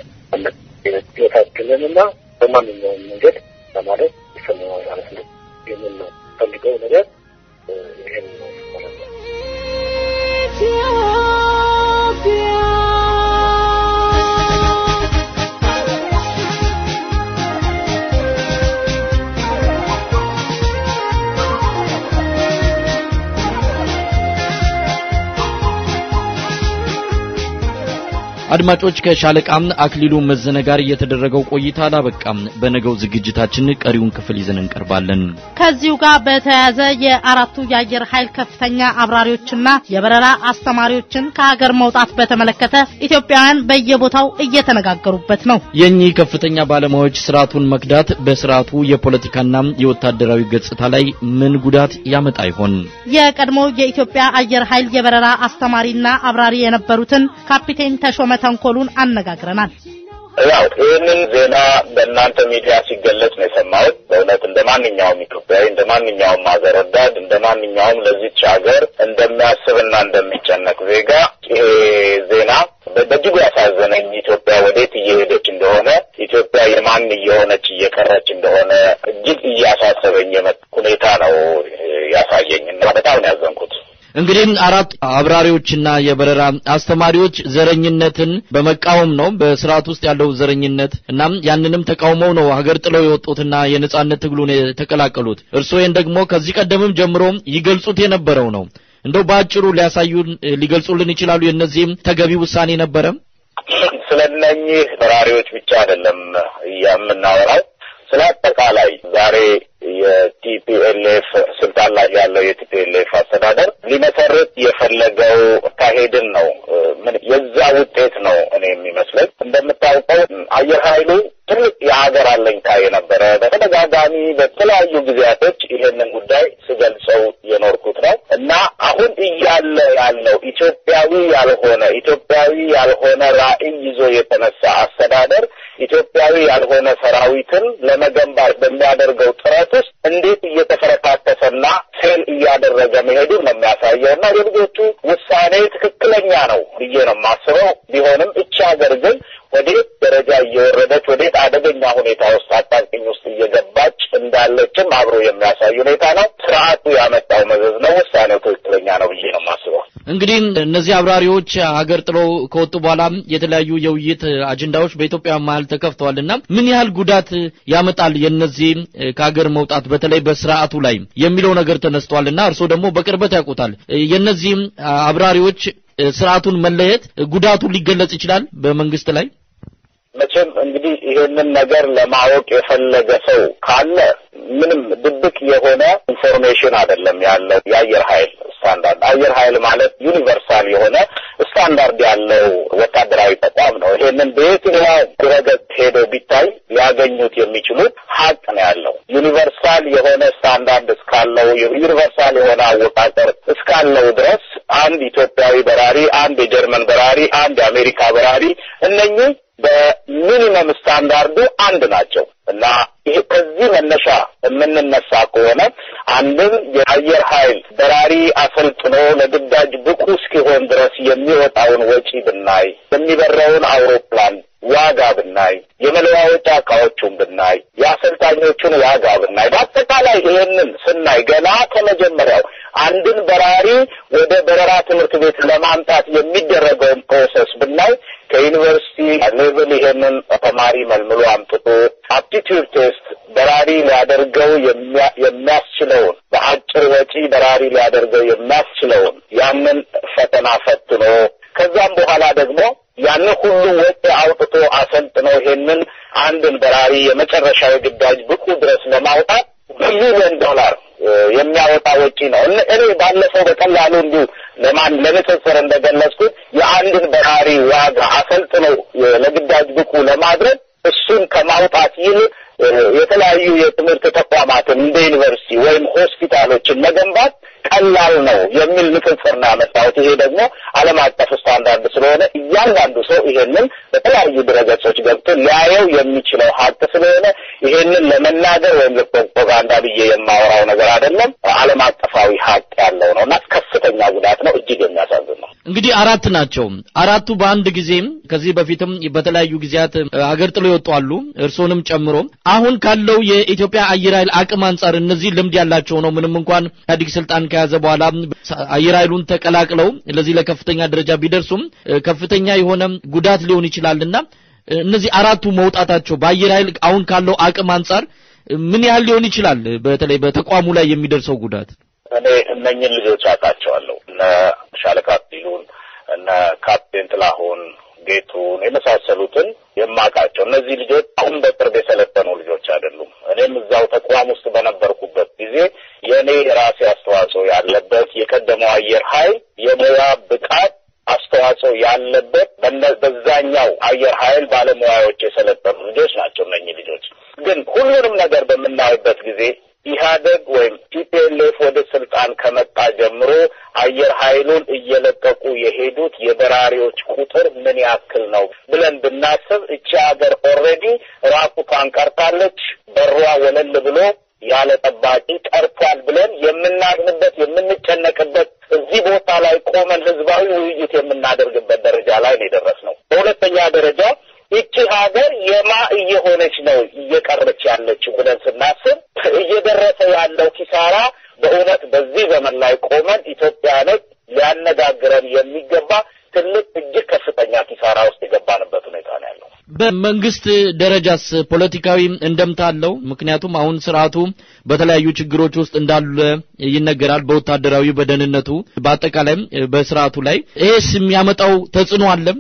ህይወታችንንና በማንኛውም መንገድ ለማለት ይሰማዋል ማለት ነው። ይህንን ነው ፈልገው ነገር ይህን ነው ማለት ነው። አድማጮች ከሻለቃ አክሊሉ መዘነ ጋር የተደረገው ቆይታ አላበቃም። በነገው ዝግጅታችን ቀሪውን ክፍል ይዘን እንቀርባለን። ከዚሁ ጋር በተያያዘ የአራቱ የአየር ኃይል ከፍተኛ አብራሪዎችና የበረራ አስተማሪዎችን ከሀገር መውጣት በተመለከተ ኢትዮጵያውያን በየቦታው እየተነጋገሩበት ነው። የእኚህ ከፍተኛ ባለሙያዎች ስርዓቱን መክዳት በስርዓቱ የፖለቲካና የወታደራዊ ገጽታ ላይ ምን ጉዳት ያመጣ ይሆን? የቀድሞ የኢትዮጵያ አየር ኃይል የበረራ አስተማሪና አብራሪ የነበሩትን ካፒቴን ተሾመ ተንኮሉን አነጋግረናል። ያው ይህንን ዜና በእናንተ ሚዲያ ሲገለጽ ነው የሰማሁት። በእውነት እንደ ማንኛውም ኢትዮጵያዊ፣ እንደ ማንኛውም ሀገር ወዳድ፣ እንደ ማንኛውም ለዚች ሀገር እንደሚያስብና እንደሚጨነቅ ዜጋ ይሄ ዜና በእጅጉ ያሳዘነኝ ኢትዮጵያ ወዴት እየሄደች እንደሆነ ኢትዮጵያ የማን እየሆነች እየቀረች እንደሆነ እጅግ እያሳሰበኝ የመጣ ሁኔታ ነው ያሳየኝ እና በጣም ነው ያዘንኩት። እንግዲህ አራት አብራሪዎችና የበረራ አስተማሪዎች ዘረኝነትን በመቃወም ነው በስርዓት ውስጥ ያለው ዘረኝነት እናም ያንንም ተቃውመው ነው ሀገር ጥለው የወጡትና የነጻነት ትግሉን የተቀላቀሉት። እርስዎ ይህን ደግሞ ከዚህ ቀደምም ጀምሮ ይገልጹት የነበረው ነው። እንደው በአጭሩ ሊያሳዩን ሊገልጹልን ይችላሉ? የእነዚህም ተገቢ ውሳኔ ነበረ? ስለ እነኚህ በራሪዎች ብቻ አይደለም የምናወራው ስለ አጠቃላይ ዛሬ የቲፒኤልኤፍ ስልጣን ላይ ያለው የቲፒኤልኤፍ አስተዳደር ሊመሰርት የፈለገው አካሄድን ነው። ምን የዛ ውጤት ነው እኔ የሚመስለኝ። እንደምታውቀው አየር ኃይሉ ትልቅ የሀገር አለኝታ የነበረ በተደጋጋሚ በተለያዩ ጊዜያቶች ይሄንን ጉዳይ ስገልጸው የኖርኩት ነው እና አሁን እያለ ያለው ኢትዮጵያዊ ያልሆነ ኢትዮጵያዊ ያልሆነ ራዕይ ይዞ የተነሳ አስተዳደር ኢትዮጵያዊ ያልሆነ ሰራዊትን ለመገንባት በሚያደርገው ጥረት ውስጥ እንዴት እየተፈረካከሰና ፌል እያደረገ መሄዱን ነው የሚያሳየው እና የልጆቹ ውሳኔ ትክክለኛ ነው ብዬ ነው የማስበው። ቢሆንም እቺ ሀገር ግን ወዴት ደረጃ እየወረደች ወዴት አደገኛ ሁኔታ ውስጥ አጣብቂኝ ውስጥ እየገባች እንዳለችም አብሮ የሚያሳይ ሁኔታ ነው። ስርዓቱ ያመጣው መዘዝ ነው። ውሳኔው ትክክለኛ ነው ብዬ ነው የማስበው። እንግዲህ እነዚህ አብራሪዎች ሀገር ጥለው ከወጡ በኋላ የተለያዩ የውይይት አጀንዳዎች በኢትዮጵያ መሀል ተከፍተዋልና ምን ያህል ጉዳት ያመጣል የነዚህ ከሀገር መውጣት በተለይ በስርዓቱ ላይ የሚለው ነገር ተነስቷልና እርስዎ ደግሞ በቅርበት ያውቁታል። የነዚህም አብራሪዎች ስርዓቱን መለየት ጉዳቱ ሊገለጽ ይችላል በመንግስት ላይ። መቼም እንግዲህ ይሄንን ነገር ለማወቅ የፈለገ ሰው ካለ ምንም ድብቅ የሆነ ኢንፎርሜሽን አይደለም ያለው የአየር ኃይል ስታንዳርድ። አየር ኃይል ማለት ዩኒቨርሳል የሆነ ስታንዳርድ ያለው ወታደራዊ ተቋም ነው። ይሄንን በየትኛው ድረገጽ ሄደው ቢታይ ሊያገኙት የሚችሉት ሀቅ ነው ያለው። ዩኒቨርሳል የሆነ ስታንዳርድ እስካለው ዩኒቨርሳል የሆነ አወቃቀር እስካለው ድረስ አንድ ኢትዮጵያዊ በራሪ፣ አንድ የጀርመን በራሪ፣ አንድ የአሜሪካ በራሪ እነኚህ በሚኒመም ስታንዳርዱ አንድ ናቸው እና ይሄ ከዚህ መነሻ የምንነሳ ከሆነ አንድም የአየር ኃይል በራሪ አሰልጥኖ ለግዳጅ ብቁ እስኪሆን ድረስ የሚወጣውን ወጪ ብናይ፣ የሚበረውን አውሮፕላን ዋጋ ብናይ፣ የመለዋወጫ እቃዎቹን ብናይ፣ የአሰልጣኞቹን ዋጋ ብናይ፣ በአጠቃላይ ይህንን ስናይ ገና ከመጀመሪያው አንድን በራሪ ወደ በረራ ትምህርት ቤት ለማምጣት የሚደረገውን ፕሮሰስ ብናይ ከዩኒቨርሲቲ ሌቭል ይሄንን ተማሪ መልምሎ አምጥቶ አፕቲቲዩድ ቴስት በራሪ ሊያደርገው የሚያስችለውን በአጭር ወጪ በራሪ ሊያደርገው የሚያስችለውን ያንን ፈተና ፈትኖ ከዛም በኋላ ደግሞ ያንን ሁሉ ወጪ አውጥቶ አሰልጥኖ ይሄንን አንድን በራሪ የመጨረሻ የግዳጅ ብቁ ድረስ ለማውጣት በሚሊዮን ዶላር የሚያወጣ ወጪ ነው። እኔ ባለፈው በቀላሉ እንዲሁ ለማን ለንጽጽር እንደገለጽኩት የአንድን በራሪ ዋጋ አሰልጥኖ ለግዳጅ ብቁ ለማድረግ እሱን ከማውጣት ይልቅ የተለያዩ የትምህርት ተቋማትን እንደ ዩኒቨርሲቲ ወይም ሆስፒታሎችን መገንባት ቀላል ነው የሚል ንጽጽር ነው ያመጣሁት። ይሄ ደግሞ ዓለም አቀፍ ስታንዳርድ ስለሆነ እያንዳንዱ ሰው ይሄንን በተለያዩ ድረገጾች ገብቶ ሊያየው የሚችለው ሀቅ ስለሆነ ይሄንን ለመናገር ወይም ለፕሮፓጋንዳ ብዬ የማወራው ነገር አይደለም። ዓለም አቀፋዊ ሀቅ ያለው ነው እና ከፍተኛ ጉዳት ነው። እጅግ የሚያሳዝን ነው። እንግዲህ አራት ናቸው። አራቱ በአንድ ጊዜም ከዚህ በፊትም በተለያዩ ጊዜያት አገር ጥሎ ይወጡ አሉ፣ እርስዎንም ጨምሮ። አሁን ካለው የኢትዮጵያ አየር ኃይል አቅም አንጻር እነዚህ ልምድ ያላቸው ነው። ምንም እንኳን ኢህአዴግ ስልጣን ከያዘ በኋላ አየር ኃይሉን ተቀላቅለው ለዚህ ለከፍተኛ ደረጃ ቢደርሱም ከፍተኛ የሆነ ጉዳት ሊሆን ይችላልና እነዚህ አራቱ መውጣታቸው በአየር ኃይል አሁን ካለው አቅም አንጻር ምን ያህል ሊሆን ይችላል? በተለይ በተቋሙ ላይ የሚደርሰው ጉዳት እኔ እነኝን ልጆች አውቃቸዋለሁ። እነ ሻለቃ አክሊሉን፣ እነ ካፕቴን ጥላሁን ጌቱን የመሳሰሉትን የማውቃቸው እነዚህ ልጆች አሁን በቅርብ የሰለጠኑ ልጆች አይደሉም። እኔም እዛው ተቋም ውስጥ በነበርኩበት ጊዜ የእኔ የራሴ አስተዋጽኦ ያለበት የቀደመው አየር ኃይል የሙያ ብቃት አስተዋጽኦ ያለበት በዛኛው አየር ኃይል ባለሙያዎች የሰለጠኑ ልጆች ናቸው። እነኚህ ልጆች ግን ሁሉንም ነገር በምናይበት ጊዜ ኢህአደግ ወይም ቲፒኤልኤፍ ወደ ስልጣን ከመጣ ጀምሮ አየር ኃይሉን እየለቀቁ የሄዱት የበራሪዎች ቁጥር ምን ያክል ነው ብለን ብናስብ እቺ ሀገር ኦልሬዲ ራቁቷን ቀርታለች። በሯ ወለል ብሎ ያለ ጠባቂ ቀርቷል ብለን የምናዝንበት የምንጨነቅበት እዚህ ቦታ ላይ ቆመን ህዝባዊ ውይይት የምናደርግበት ደረጃ ላይ ነው የደረስነው። በሁለተኛ ደረጃ ይቺ ሀገር የማ እየሆነች ነው እየቀረች ያለችው ብለን ስናስብ እየደረሰ ያለው ኪሳራ በእውነት በዚህ ዘመን ላይ ቆመን ኢትዮጵያኖች ሊያነጋግረን የሚገባ ትልቅ እጅግ ከፍተኛ ኪሳራ ውስጥ የገባንበት ሁኔታ ነው ያለው። በመንግስት ደረጃስ ፖለቲካዊ እንደምታ አለው? ምክንያቱም አሁን ስርዓቱ በተለያዩ ችግሮች ውስጥ እንዳለ ይነገራል። በወታደራዊ፣ በደህንነቱ፣ በአጠቃላይም በስርዓቱ ላይ ይሄስ የሚያመጣው ተጽዕኖ አለም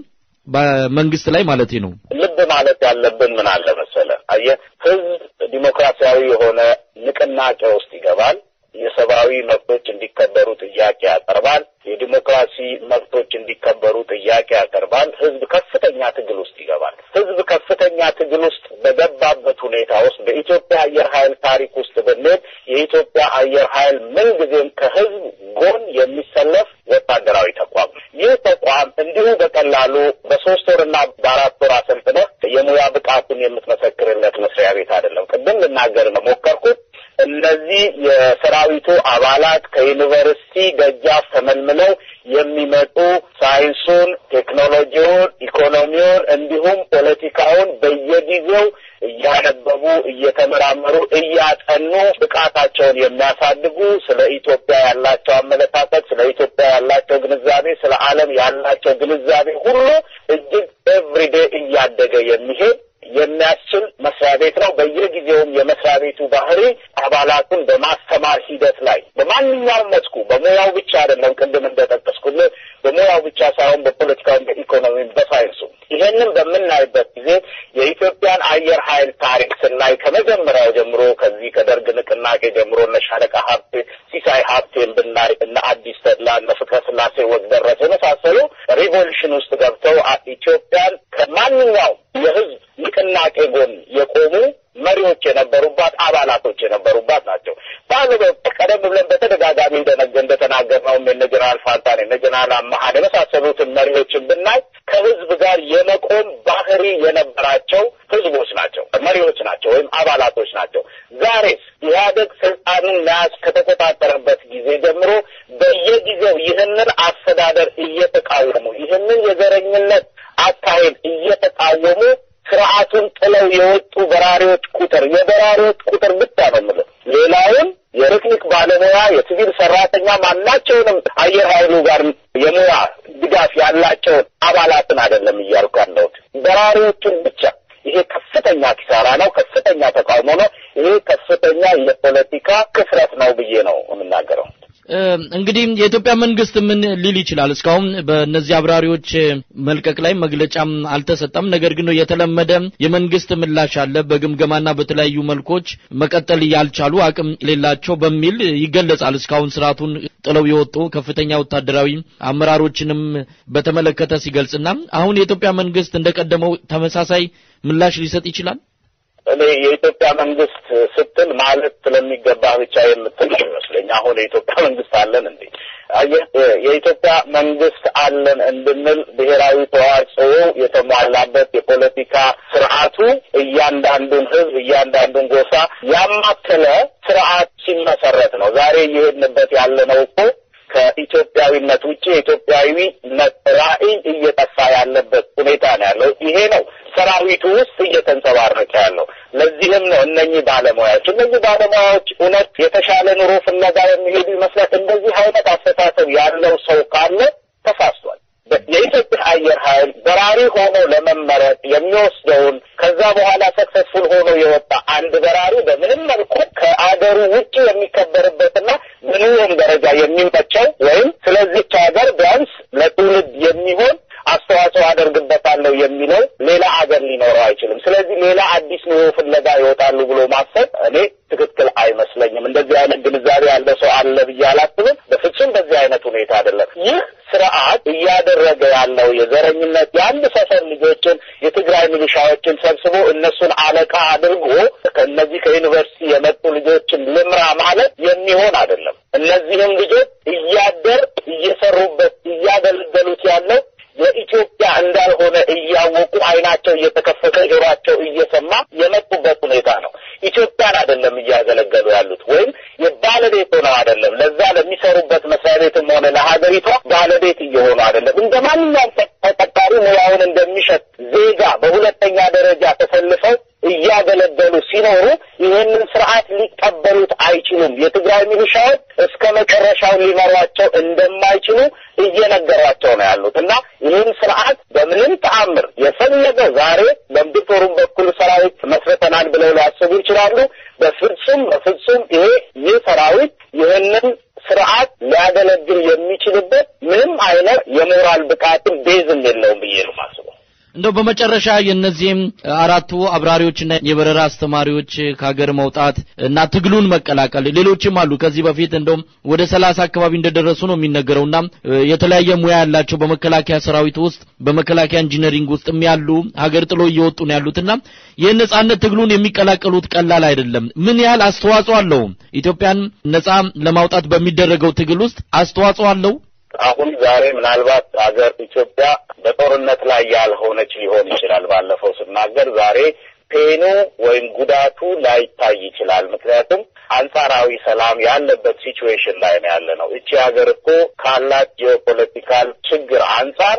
በመንግስት ላይ ማለት ነው። ልብ ማለት ያለብን ምን አለ መሰለ፣ አየህ ህዝብ ዲሞክራሲያዊ የሆነ ንቅናቄ ውስጥ ይገባል። የሰብአዊ መብቶች እንዲከበሩ ጥያቄ ያቀርባል። የዲሞክራሲ መብቶች እንዲከበሩ ጥያቄ ያቀርባል። ህዝብ ከፍተኛ ትግል ውስጥ ይገባል። ህዝብ ከፍተኛ ትግል ውስጥ በገባበት ሁኔታ ውስጥ በኢትዮጵያ አየር ኃይል ታሪክ ውስጥ ብንሄድ የኢትዮጵያ አየር ኃይል ምንጊዜም ከህዝብ ጎን የሚሰለፍ ወታደራዊ ተቋም ነው። ይህ ተቋም እንዲሁ በቀላሉ በሶስት ወርና በአራት ወር አሰልጥነህ የሙያ ብቃቱን የምትመሰክርለት መስሪያ ቤት አይደለም። ቅድም ልናገር ነው ሞከርኩት። እነዚህ የሰራዊቱ አባላት ከዩኒቨርሲቲ ደጃፍ ተመልምለው የሚመጡ ሳይንሱን፣ ቴክኖሎጂውን፣ ኢኮኖሚውን እንዲሁም ፖለቲካውን በየጊዜው እያነበቡ እየተመራመሩ እያጠኑ ብቃታቸውን የሚያሳድጉ ስለ ኢትዮጵያ ያላቸው አመለካከት፣ ስለ ኢትዮጵያ ያላቸው ግንዛቤ፣ ስለ ዓለም ያላቸው ግንዛቤ ሁሉ እጅግ ኤቭሪዴ እያደገ የሚሄድ የሚያስችል መስሪያ ቤት ነው። በየጊዜውም የመስሪያ ቤቱ ባህሪ አባላቱን በማስተማር ሂደት ላይ በማንኛውም መስኩ በሙያው ብቻ አይደለም፣ ቅድም እንደጠቀስኩልህ በሙያው ብቻ ሳይሆን በፖለቲካውም፣ በኢኮኖሚም፣ በሳይንሱ ይሄንን በምናይበት ጊዜ የኢትዮጵያን አየር ኃይል ታሪክ ስናይ ከመጀመሪያው ጀምሮ ከዚህ ከደርግ ንቅናቄ ጀምሮ እነ ሻለቃ ሀብቴ ሲሳይ ሀብቴን ብናይ እነ አዲስ ተድላ እነ ፍቅረ ስላሴ ወግደረስ የመሳሰሉ ሪቮሉሽን ውስጥ ገብተው ኢትዮጵያን ከማንኛውም የህዝብ ንቅናቄ ጎን የቆሙ መሪዎች የነበሩባት አባላቶች የነበሩባት ናቸው። በአንድ ቀደም ብለን በተደጋጋሚ እንደተናገርነው እነ ጀነራል ፋንታን እነ ጀነራል አመሀን የመሳሰሉትን መሪዎችን ብናይ ከህዝብ ጋር የመቆም ባህሪ የነበራቸው ህዝቦች ናቸው፣ መሪዎች ናቸው ወይም አባላቶች ናቸው። ዛሬስ ኢህአደግ ስልጣኑን መያዝ ከተቆጣጠረበት ጊዜ ጀምሮ በየጊዜው ይህንን አስተዳደር እየተቃወሙ ይህንን የዘረኝነት አካሄድ እየተቃወሙ ስርዓቱን ጥለው የወጡ በራሪዎች ቁጥር የበራሪዎች ቁጥር ብቻ ነው የምልህ። ሌላውን የቴክኒክ ባለሙያ የሲቪል ሰራተኛ ማናቸውንም አየር ኃይሉ ጋር የሙያ ድጋፍ ያላቸውን አባላትን አይደለም እያልኩ ያለሁት በራሪዎቹን ብቻ። ይሄ ከፍተኛ ኪሳራ ነው፣ ከፍተኛ ተቃውሞ ነው። ይሄ ከፍተኛ የፖለቲካ ክፍረት ነው ብዬ ነው የምናገረው። እንግዲህ የኢትዮጵያ መንግስት ምን ሊል ይችላል? እስካሁን በእነዚህ አብራሪዎች መልቀቅ ላይ መግለጫም አልተሰጠም። ነገር ግን የተለመደ የመንግስት ምላሽ አለ። በግምገማና በተለያዩ መልኮች መቀጠል ያልቻሉ አቅም የሌላቸው በሚል ይገለጻል። እስካሁን ስርዓቱን ጥለው የወጡ ከፍተኛ ወታደራዊ አመራሮችንም በተመለከተ ሲገልጽና አሁን የኢትዮጵያ መንግስት እንደቀደመው ተመሳሳይ ምላሽ ሊሰጥ ይችላል። እኔ የኢትዮጵያ መንግስት ስትል ማለት ስለሚገባ ብቻ የምትል ይመስለኝ። አሁን የኢትዮጵያ መንግስት አለን እንዴ? አየህ፣ የኢትዮጵያ መንግስት አለን እንድንል ብሔራዊ ተዋጽኦ የተሟላበት የፖለቲካ ስርዓቱ እያንዳንዱን ህዝብ እያንዳንዱን ጎሳ ያማከለ ስርዓት ሲመሰረት ነው። ዛሬ እየሄድንበት ያለነው እኮ ከኢትዮጵያዊነት ውጭ የኢትዮጵያዊነት ራዕይ እየጠፋ ያለበት ሁኔታ ነው ያለው። ይሄ ነው ሰራዊቱ ውስጥ እየተንጸባረቀ ያለው። ለዚህም ነው እነኚህ ባለሙያዎች እነኚህ ባለሙያዎች እውነት የተሻለ ኑሮ ፍለጋ የሚሄዱ ይመስላል። እንደዚህ አይነት አስተሳሰብ ያለው ሰው ካለ ተሳስቷል። የኢትዮጵያ አየር ኃይል በራሪ ሆኖ ለመመረጥ የሚወስደውን ከዛ በኋላ ሰክሰስፉል ሆኖ የወጣ አንድ በራሪ በምንም መልኩ ከአገሩ ውጭ የሚከበርበትና ምንም ደረጃ የሚመቸው ወይም ስለዚች ሀገር ቢያንስ ለትውልድ የሚሆን አስተዋጽኦ አደርግበታለሁ ሌላ አዲስ ኑሮ ፍለጋ ይወጣሉ ብሎ ማሰብ እኔ ትክክል አይመስለኝም። እንደዚህ አይነት ግንዛቤ ያለ ሰው አለ ብዬ አላስብም። በፍጹም በዚህ አይነት ሁኔታ አይደለም። ይህ ስርዓት እያደረገ ያለው የዘረኝነት የአንድ ሰፈር ልጆችን የትግራይ ሚሊሻዎችን ሰብስቦ እነሱን አለቃ አድርጎ ከእነዚህ ከዩኒቨርሲቲ የመጡ ልጆችን ልምራ ማለት የሚሆን አይደለም። እነዚህም ልጆች እያደር እየሰሩበት እያገለገሉት ያለው ለኢትዮጵያ እንዳልሆነ እያወቁ አይናቸው እየተከፈተ ጆሯቸው እየሰማ የመጡበት ሁኔታ ነው። ኢትዮጵያን አይደለም እያገለገሉ ያሉት ወይም የባለቤት ሆነው አይደለም። ለዛ ለሚሰሩበት መስሪያ ቤትም ሆነ ለሀገሪቷ ባለቤት እየሆኑ አይደለም። እንደ ማንኛውም ተቀጣሪ ሙያውን እንደሚሸጥ ዜጋ በሁለተኛ ደረጃ ተሰልፈው እያገለገሉ ሲኖሩ ይህንን ስርዓት ሊቀበሉት አይችሉም። የትግራይ ሚሊሻዎች እስከ መጨረሻው ሊመሯቸው እንደማይችሉ እየነገሯቸው ነው ያሉት እና ይህን ስርዓት በምንም ተአምር የፈለገው ዛሬ በምድር በኩል ሰራዊት መስርተናል ብለው ሊያስቡ ይችላሉ። በፍጹም በፍጹም ይሄ ይህ ሰራዊት ይህንን ስርዓት ሊያገለግል የሚችልበት ምንም አይነት የሞራል ብቃትም ቤዝም የለውም ብዬ ነው ማስበው። እንደው በመጨረሻ የእነዚህም አራቱ አብራሪዎችና የበረራ አስተማሪዎች ከሀገር መውጣት እና ትግሉን መቀላቀል ሌሎችም አሉ። ከዚህ በፊት እንደውም ወደ ሰላሳ አካባቢ እንደደረሱ ነው የሚነገረውና የተለያየ ሙያ ያላቸው በመከላከያ ሰራዊት ውስጥ በመከላከያ ኢንጂነሪንግ ውስጥም ያሉ ሀገር ጥሎ እየወጡ ነው ያሉትና የነጻነት ትግሉን የሚቀላቀሉት ቀላል አይደለም። ምን ያህል አስተዋጽኦ አለው? ኢትዮጵያን ነጻ ለማውጣት በሚደረገው ትግል ውስጥ አስተዋጽኦ አለው? አሁን ዛሬ ምናልባት ሀገር ኢትዮጵያ በጦርነት ላይ ያልሆነች ሊሆን ይችላል። ባለፈው ስናገር ዛሬ ፔኑ ወይም ጉዳቱ ላይታይ ይችላል። ምክንያቱም አንጻራዊ ሰላም ያለበት ሲቹዌሽን ላይ ነው ያለ ነው። እቺ ሀገር እኮ ካላት ጂኦፖለቲካል ችግር አንጻር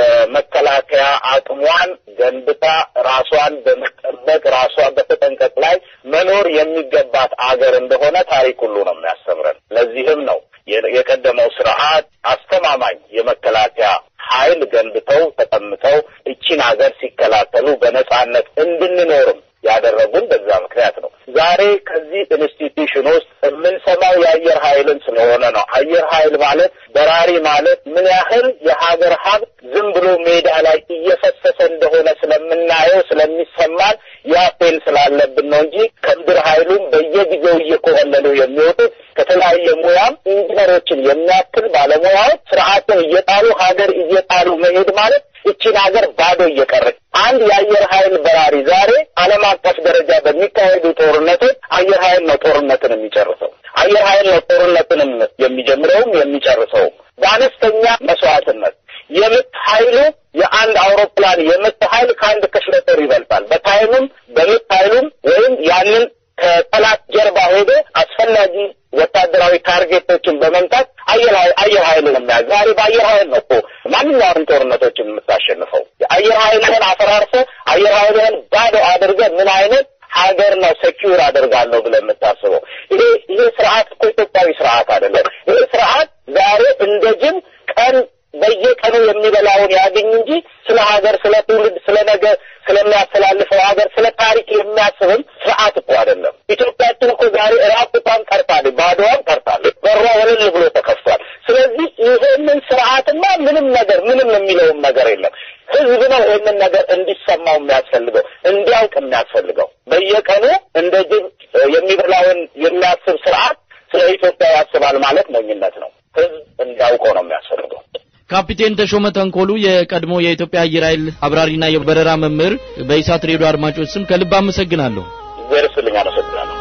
የመከላከያ አቅሟን ገንብታ ራሷን በመጠበቅ ራሷን በተጠንቀቅ ላይ መኖር የሚገባት አገር እንደሆነ ታሪክ ሁሉ ነው የሚያስተምረን። ለዚህም ነው የቀደመው ስርዓት አስተማማኝ የመከላከያ ኃይል ገንብተው ተቀምጠው እቺን ሀገር ሲከላከሉ በነጻነት እንድንኖርም ያደረጉን በዛ ምክንያት ነው። ዛሬ ከዚህ ኢንስቲትዩሽን ውስጥ የምንሰማው የአየር ኃይልን ስለሆነ ነው። አየር ኃይል ማለት በራሪ ማለት ምን ያህል የሀገር ሀብት ዝም ብሎ ሜዳ ላይ እየፈሰሰ እንደሆነ ስለምናየው ስለሚሰማን ያ ፔን ስላለብን ነው እንጂ ከምድር ኃይሉም በየጊዜው እየኮበለሉ የሚወጡት ከተለያየ ሙያም ኢንጂነሮችን የሚያክል ባለሙያዎች ስርዓትን እየጣሉ ሀገር እየጣሉ መሄድ ማለት ይቺን ሀገር ባዶ እየቀረች አንድ የአየር ኃይል በራሪ ዛሬ ዓለም አቀፍ ደረጃ በሚካሄዱ ጦርነቶች አየር ኃይል ነው ጦርነትን የሚጨርሰው። አየር ኃይል ነው ጦርነትንም የሚጀምረውም የሚጨርሰውም በአነስተኛ መስዋዕትነት የምት ኃይሉ የአንድ አውሮፕላን የምት ኃይል ከአንድ ክፍለ ጦር ይበልጣል። በታይምም በምት ኃይሉም ወይም ያንን ከጠላት ጀርባ ሄዶ አስፈላጊ ወታደራዊ ታርጌቶችን በመምታት አየር ኃይል አየር ኃይል ነው የሚያዝ ዛሬ በአየር ኃይል ነው እኮ ማንኛውንም ጦርነቶችን የምታሸንፈው። የአየር ኃይልህን አፈራርሰ አየር ኃይልህን ባዶ አድርገ ምን አይነት ሀገር ነው ሴኪዩር አደርጋለሁ ብለህ የምታስበው? ይሄ ይሄ ስርዓት እኮ ኢትዮጵያዊ ስርዓት አይደለም። ይሄ ስርዓት ዛሬ እንደ ጅብ ቀን በየቀኑ የሚበላውን ያገኝ እንጂ ስለ ሀገር፣ ስለ ትውልድ፣ ስለ ነገ ስለሚያስተላልፈው ሀገር፣ ስለ ታሪክ የሚያስብም ስርዓት እኮ አይደለም። ኢትዮጵያችን እኮ ዛሬ ራቁቷን ቀርታለች፣ ባዶዋን ቀርታለች፣ በሯ ወለል ብሎ ተከፍቷል። ስለዚህ ይሄንን ስርዓትማ ምንም ነገር ምንም የሚለውም ነገር የለም። ህዝብ ነው ይህንን ነገር እንዲሰማው የሚያስፈልገው እንዲያውቅ የሚያስፈልገው። በየቀኑ እንደ ጅብ የሚበላውን የሚያስብ ስርዓት ስለ ኢትዮጵያ ያስባል ማለት ሞኝነት ነው። ህዝብ እንዲያውቀው ነው የሚያስፈልገው። ካፒቴን ተሾመ ተንኮሉ የቀድሞ የኢትዮጵያ አየር ኃይል አብራሪና የበረራ መምህር፣ በኢሳት ሬዲዮ አድማጮች ስም ከልብ አመሰግናለሁ። እግዚአብሔር ይስጥልኝ። አመሰግናለሁ።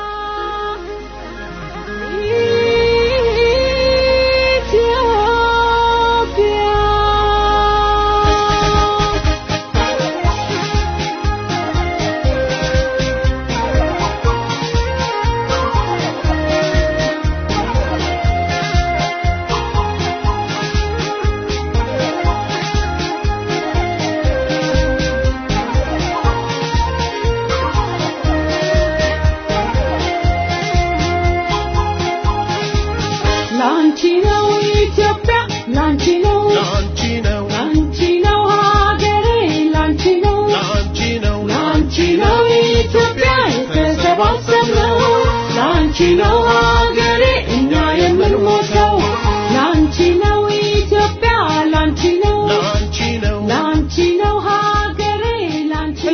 ላንቺ ነው ኢትዮጵያ ላንቺ ነው ላንቺ ነው ላንቺ ነው ሀገሬ ላንቺ ነው ላንቺ ነው ላንቺ ነው ኢትዮጵያ የተሰባሰብነው ላንቺ ነው ሀገሬ እኛ የምንሞተው ላንቺ ነው ኢትዮጵያ ላንቺ ነው ላንቺ ነው ላንቺ ነው ሀገሬ ላንቺ እንግዲህ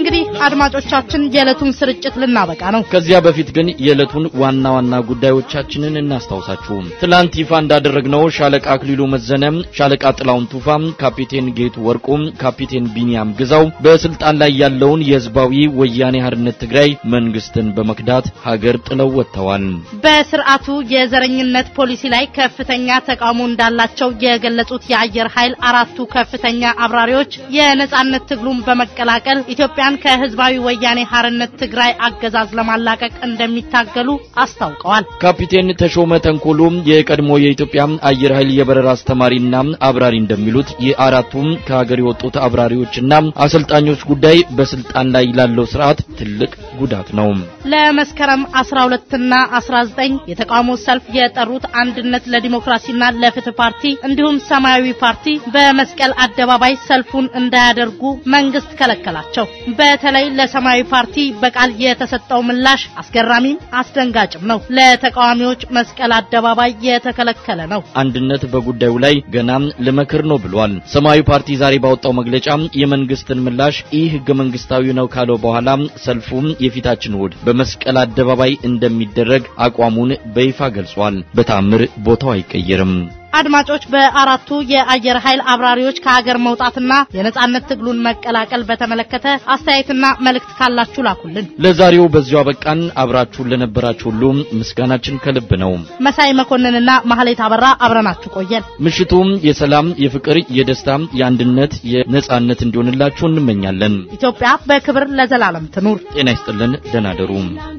አድማጮቻችን የዕለቱን ስርጭት ልናበቃ ነው። ከዚያ በፊት ግን የዕለቱን ዋና ዋና ጉዳዮቻችንን እናስታውሳችሁ። ትላንት ይፋ እንዳደረግነው ሻለቃ አክሊሉ መዘነም፣ ሻለቃ ጥላውን ቱፋ፣ ካፒቴን ጌቱ ወርቁ፣ ካፒቴን ቢኒያም ግዛው በስልጣን ላይ ያለውን የህዝባዊ ወያኔ ሓርነት ትግራይ መንግስትን በመክዳት ሀገር ጥለው ወጥተዋል። በስርዓቱ የዘረኝነት ፖሊሲ ላይ ከፍተኛ ተቃውሞ እንዳላቸው የገለጹት የአየር ኃይል አራቱ ከፍተኛ አብራሪዎች የነጻነት ትግሉን በመቀላቀል ኢትዮጵያን ከህዝባዊ ወያኔ ሓርነት ትግራይ አገዛዝ ለማላቀቅ እንደሚታገሉ አስታውቀዋል። ካፒቴን ተሾመ ተንኮሉ የቀድሞ የኢትዮጵያ አየር ኃይል የበረራ አስተማሪና አብራሪ እንደሚሉት የአራቱም ከሀገር የወጡት አብራሪዎችና አሰልጣኞች ጉዳይ በስልጣን ላይ ላለው ስርዓት ትልቅ ጉዳት ነው። ለመስከረም 12ና 19 የተቃውሞ ሰልፍ የጠሩት አንድነት ለዲሞክራሲና ለፍትህ ፓርቲ እንዲሁም ሰማያዊ ፓርቲ በመስቀል አደባባይ ሰልፉን እንዳያደርጉ መንግስት ከለከላቸው። በተለይ ለሰማያዊ ፓርቲ በቃል የተሰጠው ምላሽ አስገራሚም አስደንጋጭም ነው። ለተቃዋሚዎች መስቀል አደባባይ የተከለከለ ነው። አንድነት በጉዳዩ ላይ ገና ልመክር ነው ብሏል። ሰማያዊ ፓርቲ ዛሬ ባወጣው መግለጫ የመንግስትን ምላሽ ይህ ህገ መንግስታዊ ነው ካለው በኋላ ሰልፉም የፊታችን እሁድ በመስቀል አደባባይ እንደሚደረግ አቋሙን በይፋ ገልጿል። በታምር ቦታው አይቀየርም። አድማጮች በአራቱ የአየር ኃይል አብራሪዎች ከሀገር መውጣትና የነጻነት ትግሉን መቀላቀል በተመለከተ አስተያየትና መልእክት ካላችሁ ላኩልን። ለዛሬው በዚሁ አበቃን። አብራችሁን ለነበራችሁ ሁሉ ምስጋናችን ከልብ ነው። መሳይ መኮንንና ማህሌት አበራ አብረናችሁ ቆየን። ምሽቱም የሰላም፣ የፍቅር፣ የደስታ፣ የአንድነት፣ የነጻነት እንዲሆንላችሁ እንመኛለን። ኢትዮጵያ በክብር ለዘላለም ትኑር። ጤና ይስጥልን። ደህና ደሩ።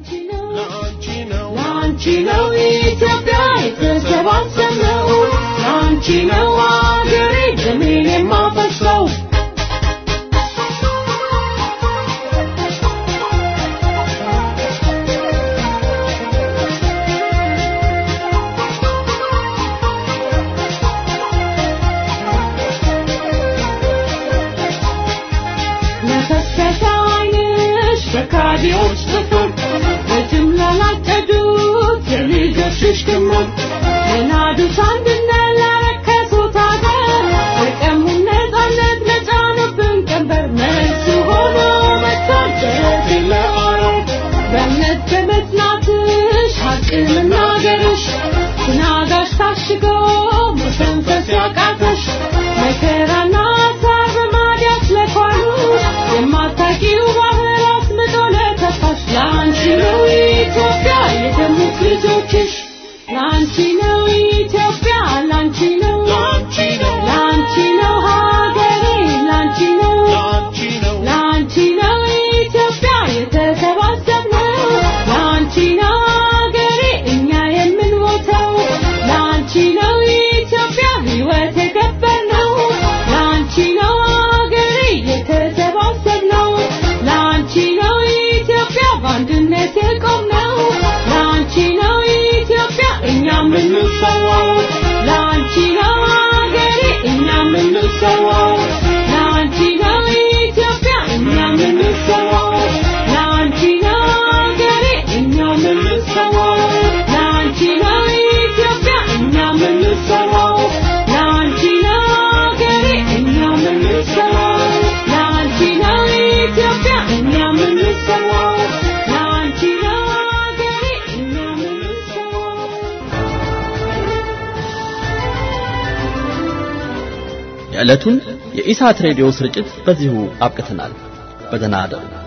ላንቺ ነው ኢትዮጵያ የተሰባሰብነው፣ ላንቺ ነው አገሬ ደሜን የማፈሰው። ለፈሰሰ ዓይንሽ በካዲዎች ጥፍር በጅምላ ላጨዱት የልጆችሽ ክምር የናዱት አንድነት ላረከሱት አገር የቀሙን ነጻነት ለጫኑብን ቀንበር መልስ ሆኖ መጥቷል ጀርቤን ለአረብ በእምነት በመጽናትሽ ሐቅ መናገርሽ ትናጋሽ ታሽጎ መተንፈስ ያቃተሽ መከራና ሐሳብ በማዲያት ለኳሉሽ የማታውቂው ባህር አስምጦ ለተፋሽ ለአንቺ ነው ኢትዮጵያ የደሙት ልጆችሽ ላንቺ ነው ኢትዮጵያ ላንቺ ነው ላንቺ ነው ሀገሬ ላንቺ ነው ላንቺ ነው ኢትዮጵያ የተሰባሰብነው ላንቺ ነው ሀገሬ እኛ የምንሞተው ላንቺ ነው ኢትዮጵያ ሕይወት የገበርነው ላንቺ ነው ሀገሬ የተሰባሰብነው ላንቺ ነው ኢትዮጵያ በአንድነት የቆምነው ላንቺ ነው ኢትዮጵያ እኛ የምንሰዋው ላንቺ ነው ሀገሬ እኛ የምንሰዋው ላንቺ ነው ኢትዮጵያ እኛ የምንሰዋው ላንቺ ነው ሀገሬ እኛ የምንሰዋው ላንቺ ነው ኢትዮጵያ እኛ የምንሰዋው ላንቺ ነው ሀገሬ እኛ የምንሰዋው ላንቺ ነው ኢትዮጵያ እኛ የምንሰዋው ላንቺ ነው ሀገሬ እኛ የምንሰዋው የዕለቱን የኢሳት ሬዲዮ ስርጭት በዚሁ አብቅተናል። በደህና እደሩ።